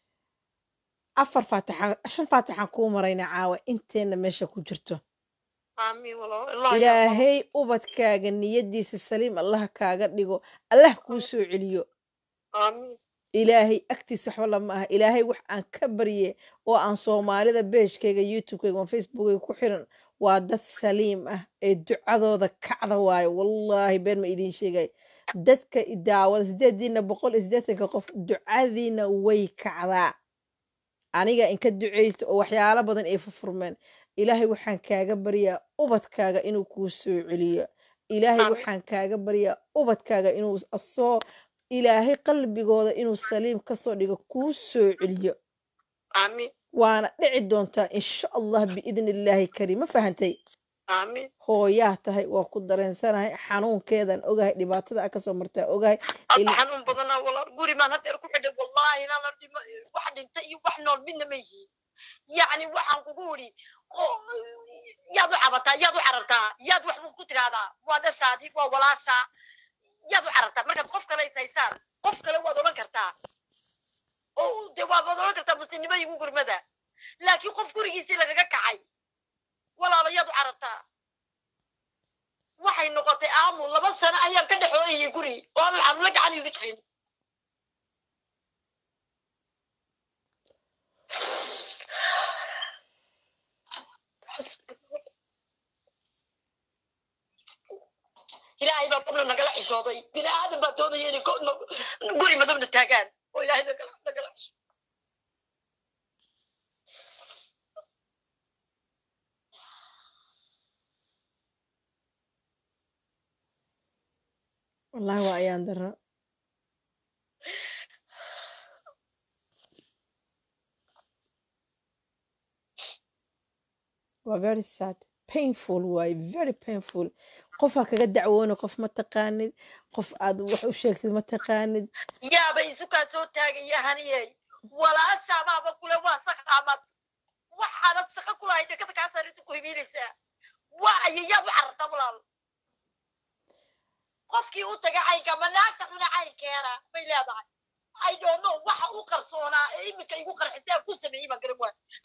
afar faatixaan shan faatixaan kuu maraynaa caawa inteenna meesha ku jirto aamiin walaal ilaahay yaa ilaahay ubadkaaga niyadiisa saliim allah kaaga dhigo allah kuu soo celiyo aamiin ilaahay agtiisa waxba lama aha ilaahay wax aan ka barye oo aan soomaalida beejkayga youtubekayga ama facebookayga ku xiran waa dad saliim ah ee ducadooda kacda waayo wallaahi been ma idiin sheegay dadka i daawada sideediina boqol iyo siddeetanka qof ducadiina way kacdaa aniga inka ducaysta oo waxyaalo badan ay furfurmeen ilaahay waxaan kaaga baryaa ubadkaaga inuu kuu soo celiyo ilaahay Amiin. waxaan kaaga baryaa ubadkaaga inuu asoo ilaahay qalbigooda inuu saliim kasoo dhigo kuu soo celiyo aamiin waana dhici doontaa insha allah biidni illaahi kariim ma fahantay aamiin hooyaa tahay waa ku dareensanahay xanuunkeedan ogahay dhibaatada a kasoo martaa ogahay hadda il- xanuun badanaa walaal guri maan haddeer ku xidhay wallaahi inaana dhima wax dhinta iyo wax nool midna ma yihiin yacni waxaan kugu idhi oo- yaad u cabataa yaad u carartaa yaad wax ku tidhaahdaa waa dhashaadii waa walaashaa yaad u carartaa markaad qof kale is haysaan qof kale waad odhan kartaa oo de waad waad odhan kartaa muslimnimo igu gurmada laakiin qof gurigiisii lagaga kacay walaalo yaad u carartaa waxay noqotay aamu laba sano ayaan ka dhexooyayay guri oo aan la gacan iga jirin ilaahay baa qobna nagala xishooday bini aadan baa doonaya inay ko- no- guri madowna taagaan oo ilaahay nagala nagala xishooday wallaahi waa ayaan daro waa very sad painful waaye very painful qofaa kaga dacwooni qof ma taqaanid qof aad wax u sheegtid ma taqaanid yaaba isukaa soo taagaya haniyey walaashaabaaba kule waa saqaamad waxaanad shaqo kulahay dhekada kaa saarisu ku hibiinaysaa waa ayayaad u carartaa walaal qofkii u taga caynka ma naagta xuna caynkeena bay leedahay i don't know waxa u qarsoonaa ee iminka igu qarxisay aan ku sameeyey baan garan waay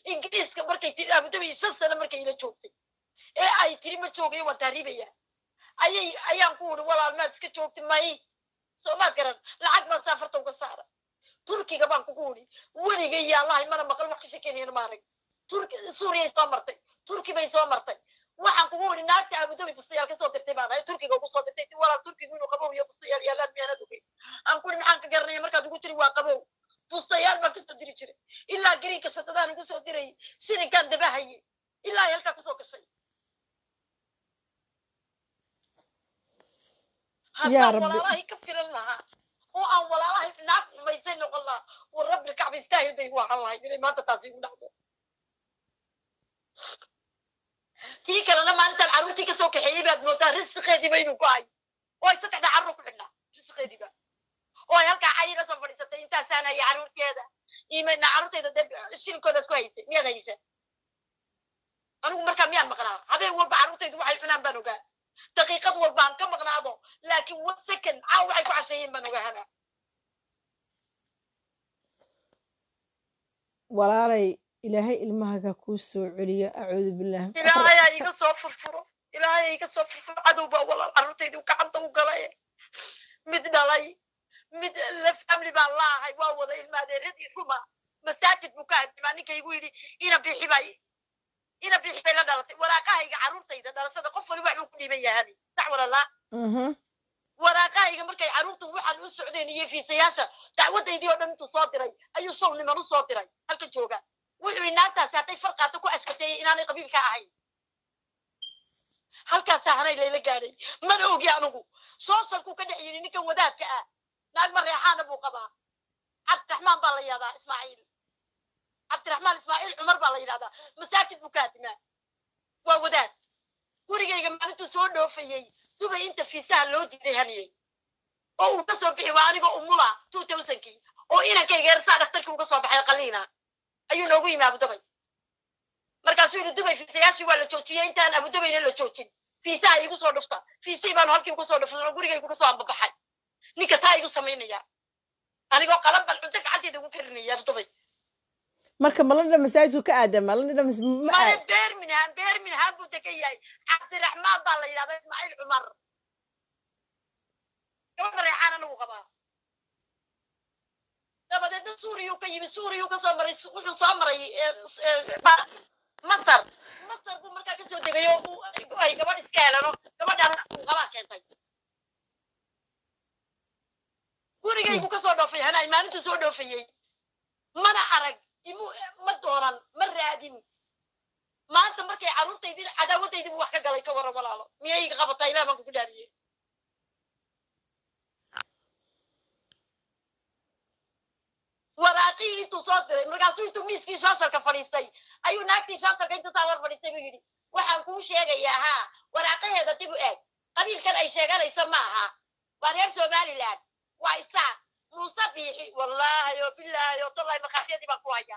ingiriiska markay tiri abudabi shan sano markay ila joogtay ee ay tiri ma joogayo waan taariibaya ayay ayaan ku uri walaal maad iska joogta may soo maad garan lacag baan saafarta uga saara turkiga baan kugu uri weligay yaallahay mana maqal wax ka shekeynayana ma arag turki suuriyay soo martay turki bay soo martay waxaan kugu uri naagta abudabi bustayaal kasoo dirtay baan ahay turkiga ugu soo dirtay ti walaal turkigu inuu qabow iyo bustayaal yaalaan miyaanad ogey aan ku uri maxaan ka garanaya markaad ugu tiri waa qabow bustayaal baan kasoo diri jiray ilaa gariinka shadadaan igu soo dirayay shilinkaan dabahaye ilaa ay halkaa kusoo gashay haddaan Rabbi. walaalahay ka filan lahaa oo aan walaalahay naag xumaysay noqon lahaa war rabbi kacba istaahil bay igu ahaan lahayd inay maanta taasi igu dhacdo tii kalena maalintaan carruurtii kasoo kaxeeyey baad moodaa risqeediiba inuu go-ay oo ay saddexda carruur ku xidhnaa risqeediiba oo ay halkaa cayina soo fadhiisatay intaasaan haya carruurteeda imayna carruurteeda dee shilinkoodaad ku haysay miyaad haysa anigu markaa miyaan maqnaa habeen walba carruurtaydu waxay cunaan baan ogaa daqiiqad walba aan ka maqnaado laakiin one second caaw waxay ku casheeyeen baan ogaahana walaalay ilaahay ilmahaga kuu soo celiyo acuudu billaah ilaahay ha iga soo furfuro ilaahay ha iga soo furfuro cadow baa walaal carruurtaydu gacanta u galay mid dhalay mid la family baan laahay waa wada ilmaadeeradii ruma masaajid buu ka hadimaa ninka igu yidhi ina bixi bay ina bixi bay la dhalatay waraaqahayga carruurtayda dhalashada qof wali waxbuu ku dhiiban yahay sax walalaa Mhm. waraaqahayga markay carruurtu waxaan u socdeen iyo fiisayaasha dacwadaydii oo dhan intuu soo diray ayuu show niman u soo diray halka jooga wuxuu inaantaasi hadday farqaato ku askateeyey inaanay qabiilka ahayn halkaasaa hanay layla gaadhay mana ogi anigu soosalkuu ka dhex yidhi ninkan wadaadka ah naag mareexaana buu qabaa cabdiraxmaan baa la yidhahdaa ismaaciil cabdiraxmaan ismaaciil cumar baa la yidhahdaa masaajid buu ka hadimaa waa wadaad gurigayga maalintuu soo dhoofayey dubay inta fiisaha loo diiday haniyey oo uu ka soo bixi waa anigoo umula two thousandkii oo inankayga ersaa dhaktarkii uga soo baxay qaliina ayuu noogu yimi abudabay markaasuu yidhi dubay fiisayaashii waa la joojiyey intaan abudabayna la joojin fiisaha igu soo dhufta fiisihii baanu halkii uga soo dhufnay oo gurigaygu ka soo ambabaxay ninka taa igu samaynaya anigoo qalan bal cunto gacanteeda ugu karinaya abudabay marka maladha masaajidku ka aadama maladha mas- ma male aad beerminhaan beerminhaan buu degan yahay cabdiraxmaan baa la yidhahdaa ismaaciil cumar gabadha reexaan anagu qabaa dabadeedna suuriyuu ka yimi suuriyuu ka soo maray wuxuu soo maray eh, eh, ba- masar masar buu markaa kasoo degay oo uu- ay gabadh iska helano gabadhan uu qabaa keentay gurigaygu kasoo dhoofay hanaay maalintuu soo dhoofayey mana arag imu ma doonan ma raadin maanta markay carruurtaydii cadaawadaydiibu wax ka galay ka waran walaalo miyay iga qabataa ilaah baan kugu dhaariyey waraaqihii intuu soo diray markaasuu intuu miiskii shaasharka fadhiistay ayuu naagtii shaasharka inta saa war fadhiistay buu yidhi waxaan kuu sheegayaa haa waraaqaheeda dib u eeg qabiilkan ay sheeganayso ma aha waa reer somaliland waa isaaq muuse biixi wallaahi oo bilaahi oo tollahi markhaatiyadii baan ku hayaa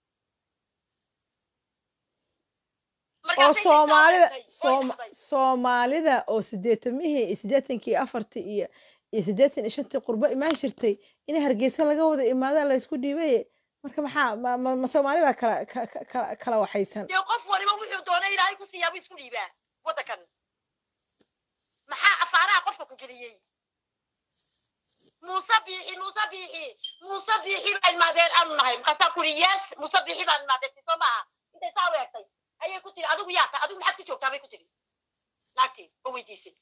oo Markaasay soomaalida xisaabtay, way sooma- dhacday. soomaalida oo siddeetamihii iyo siddeetankii afartii iyo iyo siddeetan iyo shantii qurbo imaan jirtay in hargeysa laga wada imaadaan la isku dhiibaye marka maxaa ma, ma, ma soomaali baa kala ka- ka- kala kala waxaysan dee qof waliba wuxuu doonay ilaahay ku siiyaabu isku dhiibaa waddankan maxaa afaaraha qofka ku geliyey muuse biixi muuse biixi muuse biixi baa ilmaadeen aanu nahay markaasaa ku yidhi yes muuse biixi baan ilmaadeentay soo maaha intay saa u eegtay ayay ku tiri adigu yaa tahay adigu maxaad ku joogtaa bay ku tiri naagtii oo weydiisay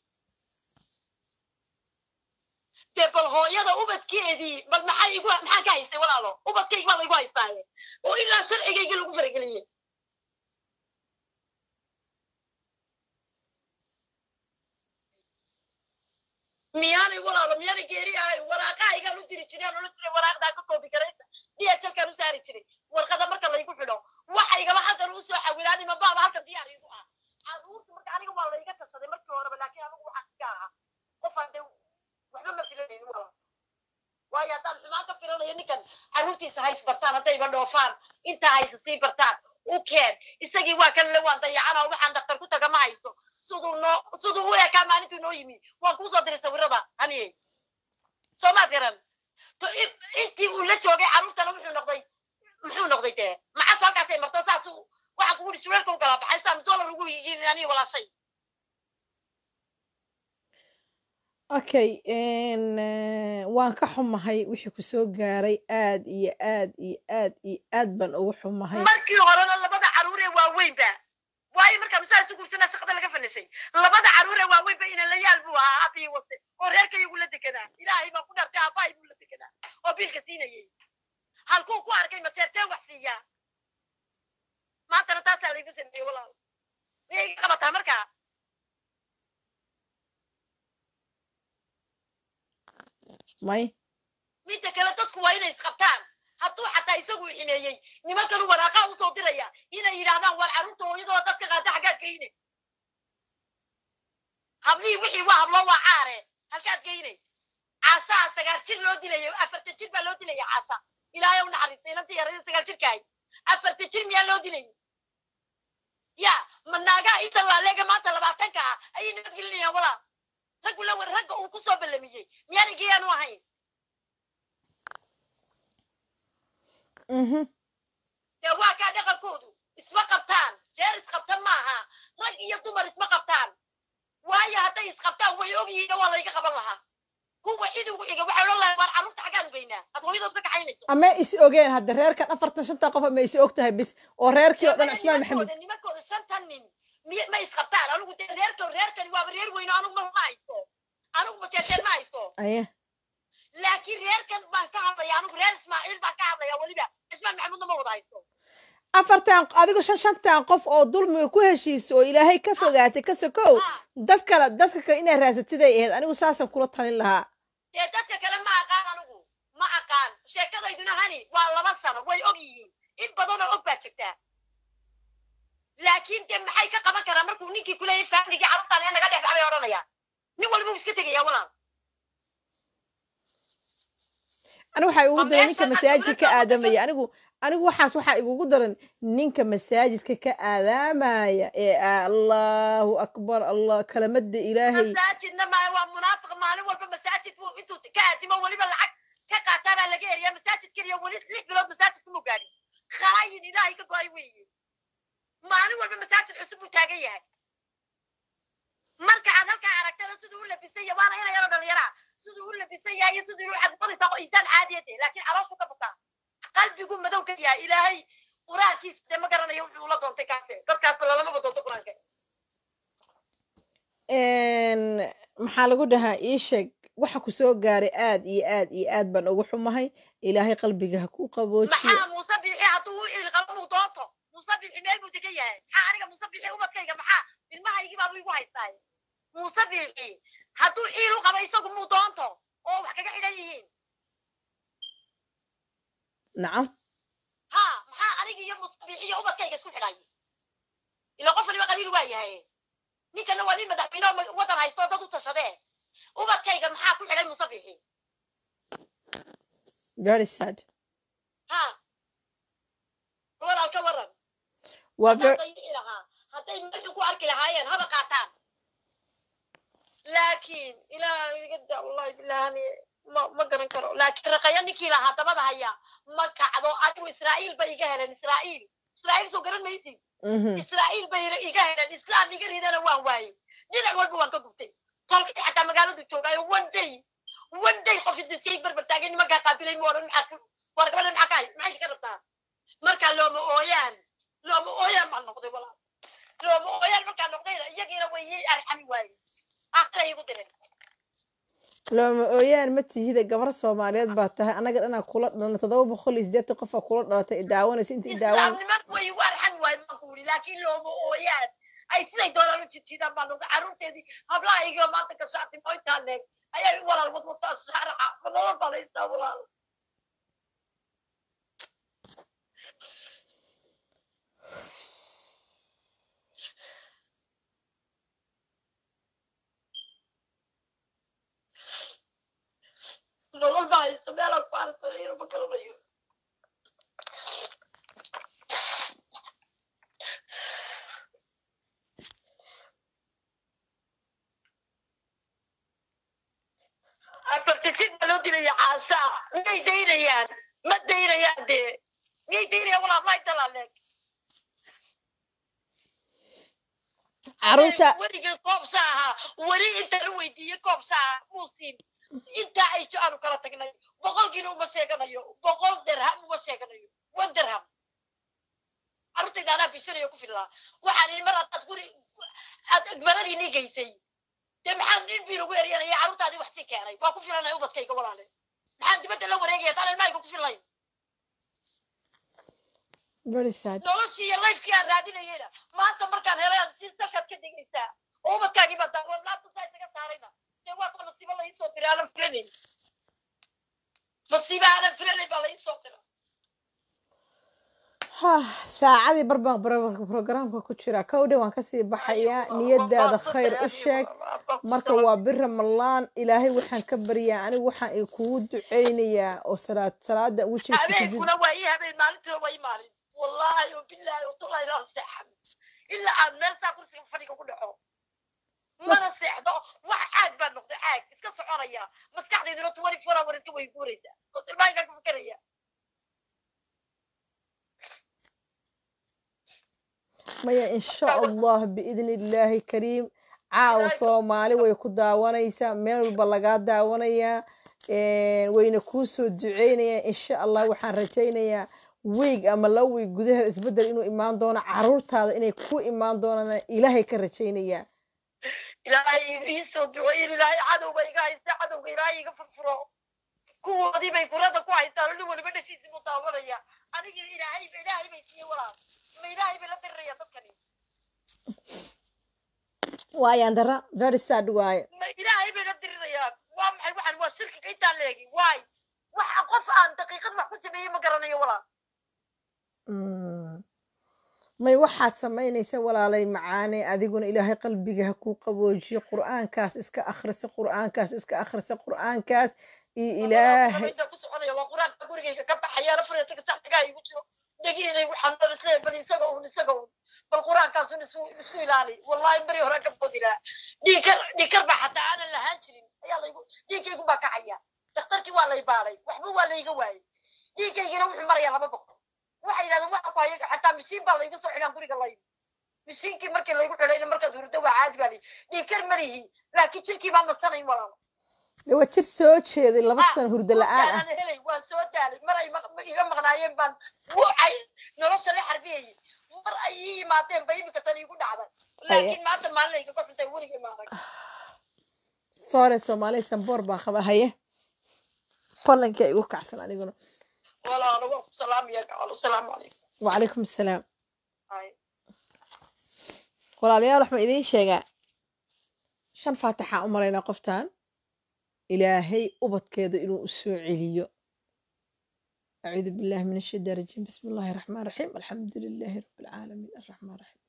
dee bal hooyada ubadkeedii bal maxay igu maxaan ka haystay walaalo ubadkayga baa laygu haystaaye oo ilaa sharcigayga lagu farageliyey miyaanay walaalo miyaanay geeri ahayn waraaqahaygaan u diri jiray aan ola jiray waraaqdaa ka koobi garaysa dhlkaan u saari jiray warqada marka laygu xidho waxaygaba halkan u soo xawilaan ima baaba halkan diyaar igu ah carruurta marka aniga waa layga tashaday markii horeba laakiin anigu waxaan iska ahaa qofaan dee waxba ma filanaynin walaal waayo haddaan xumaan ka filanayo ninkan carruurtiisa hays bartaan haddayba dhoofaan intaa haysa sii bartaan u keen isagii waa kan le waan dayacana waxaan daktar ku taga ma haysto siduu noo siduu u ekaa maalintuu noo yimi waan kuu soo diray sawirada haniye soo maad garan to in- intii uu la joogay carruurtana wuxuu noqday muxuu noqday dee macas halkaasay marto saas waxaan kugu ihi sureerka u kala baxay saan dollar ugu yihiin aniga walaashay okay n waan ka xumahay wixii ku soo gaaray aad iyo aad iyo aad iyo aad baan ugu xumahay markii horena labada caruur ee waaweynba waayo markaa musaa isu guursanaa shaqada laga fanisay labada caruur ee waaweynba inalayaal buu ahaa abii wate oo reerkayagu la deganaa ilaahay baa ku dhartay aabbahay buu la deganaa oo biilka siinayay halkuu ku arkay mateertee wax siiyaa maantana taasaa laygu sameeyey walaal miyay iga qabataa markaa may midda kale dadku waa inay isqabtaan hadduu xataa isagu ximeeyey nimankan waraaqa usoo diraya inay yidhaahdaan waar carruurta hooyadooda dadka qaata xaggaad geyne hablihii wixii waa habloo waa caare halkaad geyne caashaha sagaal jir loo dilayo afartan jir baa loo dilaya caasha ilaahay u naxariistay inantii yarada sagaal jirkaahay afartan jir miyaa loo dilay ya ma naagaha inta laaleega maanta labaatanka ah ayay nabadgelinayaan walaa raggu la ragga uu ku soo ballamiyey miyaan igeyaanu ahayn mhm dee waa kaa dhaqankoodu isma qabtaan jeer isqabta maaha rag iyo dumar isma qabtaan waayo hadday isqabtaan way ogyihiin waa layga qaban lahaa kuwa cid ugu xiga waxay odhan lahay waar carruurta xaggaan ugeynaa ad hooyadood ka kaxaynayso ama is ogeen hadda reerkan afartan shanta qof ama is og tahay bis oo reerkii oo dhan cusmaan maxamed nimankooda nimankooda shantan nin miy ma isqabtaan anigu dee reerko reerkani waaba reer weyno anigu ma ma haysto anigu mateeteen ma haysto aye laakiin reerkan baan ka hadlaya anigu reer ismaaciil baan ka hadlaya weliba cismaan maxamuudna ma wada haysto afartan adigu shan shantan qof oo dulmiga ku heshiisa oo ilaahay ka fogaatay ka sokow Ah, dad kale dadka kale inay raasatiday ahayd anigu saasaan kula talin lahaa dee dadka kale ma aqaan anigu ma aqaan sheekadayduna hani waa laba sano way og yihiin in badanoo og baa jirtaa laakiin dee maxay ka qaban karaan markuu ninkii kuleeyay faamligii carruurtaan ee naga dhex baxbay odhanaya nin walba uu iska tegaya walaal anigu waxaa igugu Ma daran ninka meeshan masaajidka ka adduunyada aadamaya anigu anigu waxaas waxaa igugu daran ninka masaajidka ka aadaamaya ee allahu akbar allah kalamada ilaahay masaajidna ma waa munaafiq maalin walba masaajid buu intuu ka aadimo weliba lacag ka qaataa baa laga eriyaa masaajid keliya weli lix bilood masaajid kuma gaadhin khaayin ilaahay ka go-ay weeye maalin walba masaajid cusub buu taagan yahay marka aad halkaa aragtana siduu u labisan yahay waana ina yaro dhalinyaraa siduu u labisan yahay iyo siduu u cadmadaysa oo insaan caadiyade laakiin calooshu ka bukaa qalbigu madow ka yahay ilaahay qur-aankiisa dee ma garanayo wuxuu ula doontay kaase dadkaasba lalamaba doonto qur-aanka n maxaa lagu dhahaa ii sheeg waxa ku soo gaaray aad iyo aad iyo aad baan ugu xumahay ilaahay qalbiga ha ku qaboojiyo maxaa muuse biixi hadduu u ciilqabo muu doonto muuse biixi meel buu degan yahay maxaa aniga muuse biixi ubadkayga maxaa ilmahaygii baabu igu haystaaye muuse biixi hadduu ciil u qabo isagu muu doonto oo wax kaga xidhan yihiin nacam ha maxaa aniga iyo muuse biixi iyo ubadkayga isku xidhay ila qof waliba qabiil waa yahay ninkana waa nin madaxweyne oo ma- wadan haysto dad u tashadee ubadkayga maxaa ku xidhay muuse biixi very sad ha walaal ka waran waa haddaan ver dayici lahaa hadday meeshan ku arki lahaayeen haba qaataan laakiin ilaah iga da wallahi bilahani ma ma garan karo laakiin raqaya ninkii lahaa dabada haya ma kacdo anigu israa'iil bay iga heleen israa'iil israa'iil soo garan maysid mhm israa'iil bay iga heleen islaam iga ridana waan waayey dhinac walba waan ka gubtay tolkii xataa magaaladu joogaayo one day one day qof idiskay barbar taagay nimankaa qaabilay mu odhan maxaa ku- war gabadha maxaa ka hay maxay ka rabtaa markaa looma ooyaan looma ooyaan baan noqday walaal looma ooyaan markaa noqdayna iyagiina way ii arxami waayey aakhira igu diren looma ooyaan ma tihida gabar soomaaliyeed baa tahay annaga dhanaa kula dhalna toddoba boqol iyo siddeetan qofaa kula dhalatay i daawanaysa inta i daawan islaamnimadu way igu arxami waayeen baan ku yidhi laakiin looma ooyaan ay siday doonaan u jidjiidaan baan noqday carruurteedii hablahaygii oo maanta gashaatay moyntaa leeg ayaa walaal wadwataa shaaraca nolol baan haystaa walaal nolol baa haysta meelaan ku arsanayo ma garanayo afartisid baa loo dilaya caashaa miyay daynayaan ma daynayaan dee miyay daynayaan walaal maay dalaaleeg caruurta weligay koobsa ahaa weli inta la weydiiyey koobsa ahaa muusiin intaa ay jo aanu kala tagnay boqolkiina uma sheeganayo boqol derham uma sheeganayo one derham carruurtayda anaa bishanayo ku filaa waxaan idhi mar haddaad guri aad agmaradii nii geysay dee maxaan nin bii lagu eryanaya carruurtaadii wax sii keenay waa ku filanaya ubadkayga walaale maxaan dibadda la wareegaya taan ilmahayga ku filayn very sad noloshii iyo lifekii aan raadinayeyna maanta markaan helay aan si salkaad ka degaysaa oo ubadkaagii baa daawo laabta saa isaga saarayna dee waata masiibo la iisoo diray aanan filanayn masiibo aanan filanayn baa la iisoo diray saacadii barbaan programka ku jira kowdhe waan kasii baxayaa niyadaada khayr u sheeg marka waa bir ramalaan ilaahay waxaan ka baryaa anigu waxaan i kugu duceynayaa oo salaad salaada wejiga sujud habeenkuna waa ii habeen maalintuna waa ii maalin wallaahi o bilaahi o tullahi laa seexan ilaa aan meel saa kursiga fadhiga ku dhaco mana seexdo wax caag baa noqday caag iska soconaya maskaxdayduna twenty four hour iska way guuraysaa koos ilmahankaan ka fikeraya maya insha allah biidni illaahi kariim caawa soomaali way ku daawanaysaa meel walba lagaa daawanayaa wayna kuu soo duceynayaan insha allah waxaan rajaynayaa wiig ama laba wiig gudaheeda isbeddel inuu imaan doono caruurtaada inay ku imaan doonaan ilaahay ka rajaynayaa ilaahay ii soo duceeyin ilaahay cadowba iga haysta cadowga ilaahay iga furfuro kuwoodii bay kurada ku haystaan oo nin waliba dhashiisii buu daawanaya anigii ilaahay ilaahay bay siiyey walaal ma ilaahay bay la diriraya dadkani waayaan dara very sad waaye ma ilaahay bay la dirirayaan waa maxay waxaan waa shirkiga intaan leegi waay waxa qof aan daqiiqad wax ku sameeyey ma garanayo walaal may waxaad samaynaysa walaalay macaane adiguna ilaahay qalbiga ha kuu qaboojiyo qur'aankaas iska akhrisa qur'aankaas iska akhrisa qur'aankaas iyo ilaahay inta ku soconaya waa quraanka gurigayga ka baxaya afar taga saxdigaa igu jiro dhagiinay waxaan dhan isleeyahay bal isaga un isaga un bal quraankaasun isu isku ilaali wallahi beri hore ka boodi lahaa dhiikar dhiikar baa xataa aanan lahaan jirin ayaa laygu dhiigaygu baa kacaya dhakhtarkii waa lay baaday waxba waa layga waayey dhiigaygina wuxuu marayaa laba boqol waxay yidhahdeen waxa ku hayaga xataa mishiin baa laygu soo xidhaan guriga laygu mishiinkii markii laygu xidhayna markaad hurdo waa caadi baa layi dhiikar malihi laakiin jirkii baan nadsanayn walaalo de waa jir soo jeeday laba sano hurdo la-aan ah aan helay waan soo daalay mar ay maq- iga maqnaayeen baan wucay nolosha la xarbiyayay mar ay ii yimaadeen ba imika tan iigu dhacday laakiin maanta maalin igaga xuntay weliga imaaday soore soomaaliya samboor baan qaba haye qolanka igu kacsan aniguna walaalo waan ku salaamaya gaalo asalaamu calaykum wacalaykum assalaam Hay. walaalayaal waxaan idiin sheegaa shan faatixaa u maraynaa qoftan ilaahay ubadkeeda inuu u soo celiyo acuudu billahi min ashaytaan rajiim bismi illaahi raxmaan raxiim alxamdu lilaahi rabbi alcaalamiin arraxmaan raxiim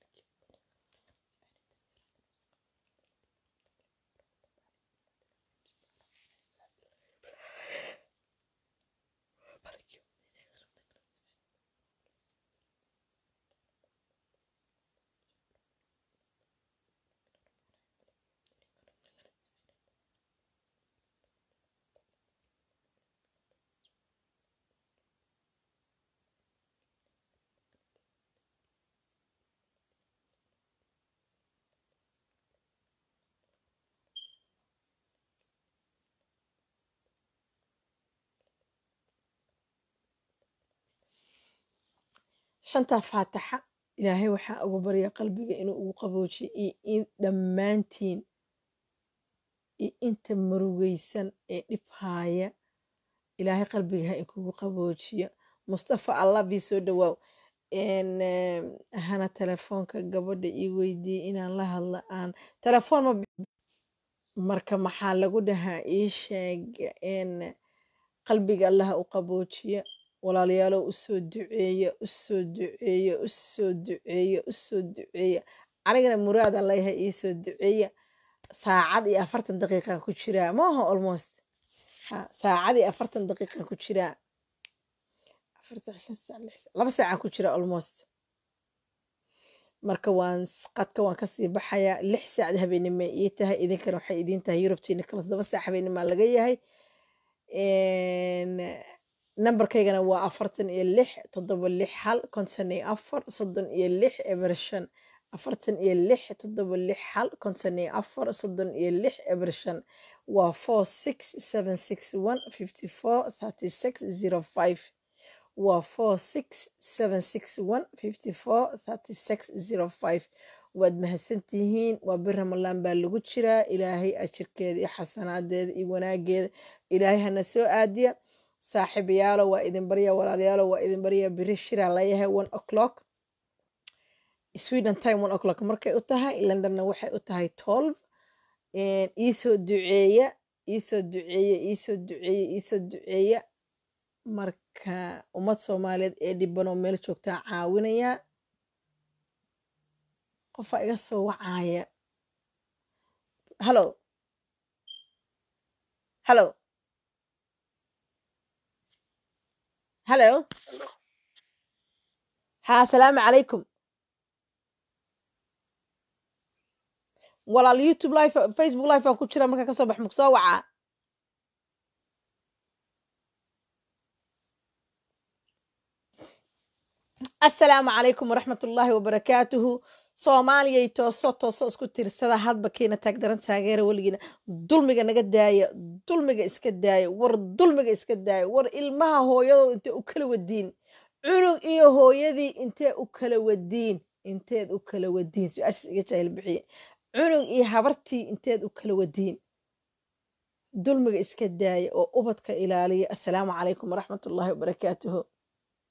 shantaa faataxa ilaahay waxaa ugu barya qalbiga inuu ugu qaboojiyo iyo in dhammaantiin iyo inta murugaysan ee dhib haaya ilaahay qalbiga ha inkugu qaboojiyo mustafa allah bii soo dhawaaw n hana telefoonka gabadha ii weydiiyey inaan la hadla aan telefoon ma bi- marka maxaa lagu dhahaa ii sheeg n qalbiga allaha u qaboojiya walaalayaalow usoo duceeya usoo duceeya usoo duceeya usoo duceeya anigana muraadaan leeyahay iisoo duceeya saacad iyo afartan daqiiqan ku jiraa maaha almost ha saacad iyo afartan daqiiqan ku jiraa afar saac shan saac lix saac laba saacaan ku jiraa almost marka waan s- qadka waan kasii baxayaa lix saacad habeenimo ii tahay idinkana waxay idiin tahay yurubtiina kala todoba saac habeenimoa laga yahay nambarkaygana waa afartan iyo lix toddoba lix hal konton iyo afar soddon iyo lix eber shan afartan iyo lix toddoba lix hal konton iyo afar soddon iyo lix eber shan waa four six seven six one fifty four thirty six zero five waa four six seven six one fifty four thirty six zero five waad mahadsantihiin waa bir ramalaan baa lagu jiraa ilaahay ajirkeeda iyo xasanaadeeda iyo wanaageeda ilaahay hana soo aadiya saaxiibayaalo waa idin barya walaalayaalo waa idin barya biri shiraa layahay one o'clock sweden time one o'clock markay u tahay londonna waxay u tahay twelve iisoo duceeya iisoo duceeya iisoo duceeya iisoo duceeya marka ummad soomaaliyeed ee dhibanoo meel joogtaa caawinaya qofaa iga soo wacaaya hallo hallo hallo ha asalaamu calaykum walaal youtube live facebook live aan ku jira markaa kasoo bax maku soo wacaa asalaamu calaykum waraxmat ullaahi wabarakaatuhu soomaaliyay tooso tooso isku tirsada hadba kiina taagdaran taageera weligiina dulmiga naga daaya dulmiga iska daaya war dulmiga iska daaya war ilmaha hooyadooda intee u kala wadiin cunug iyo hooyadii intee u kala wadiin inteed u kala wadiin su-aashaas iga jaahil bixiye cunug iyo habartii inteed u kala wadiin dulmiga iska daaya oo ubadka ilaaliya assalaamu calaykum waraxmat ullaahi wabarakaatuhu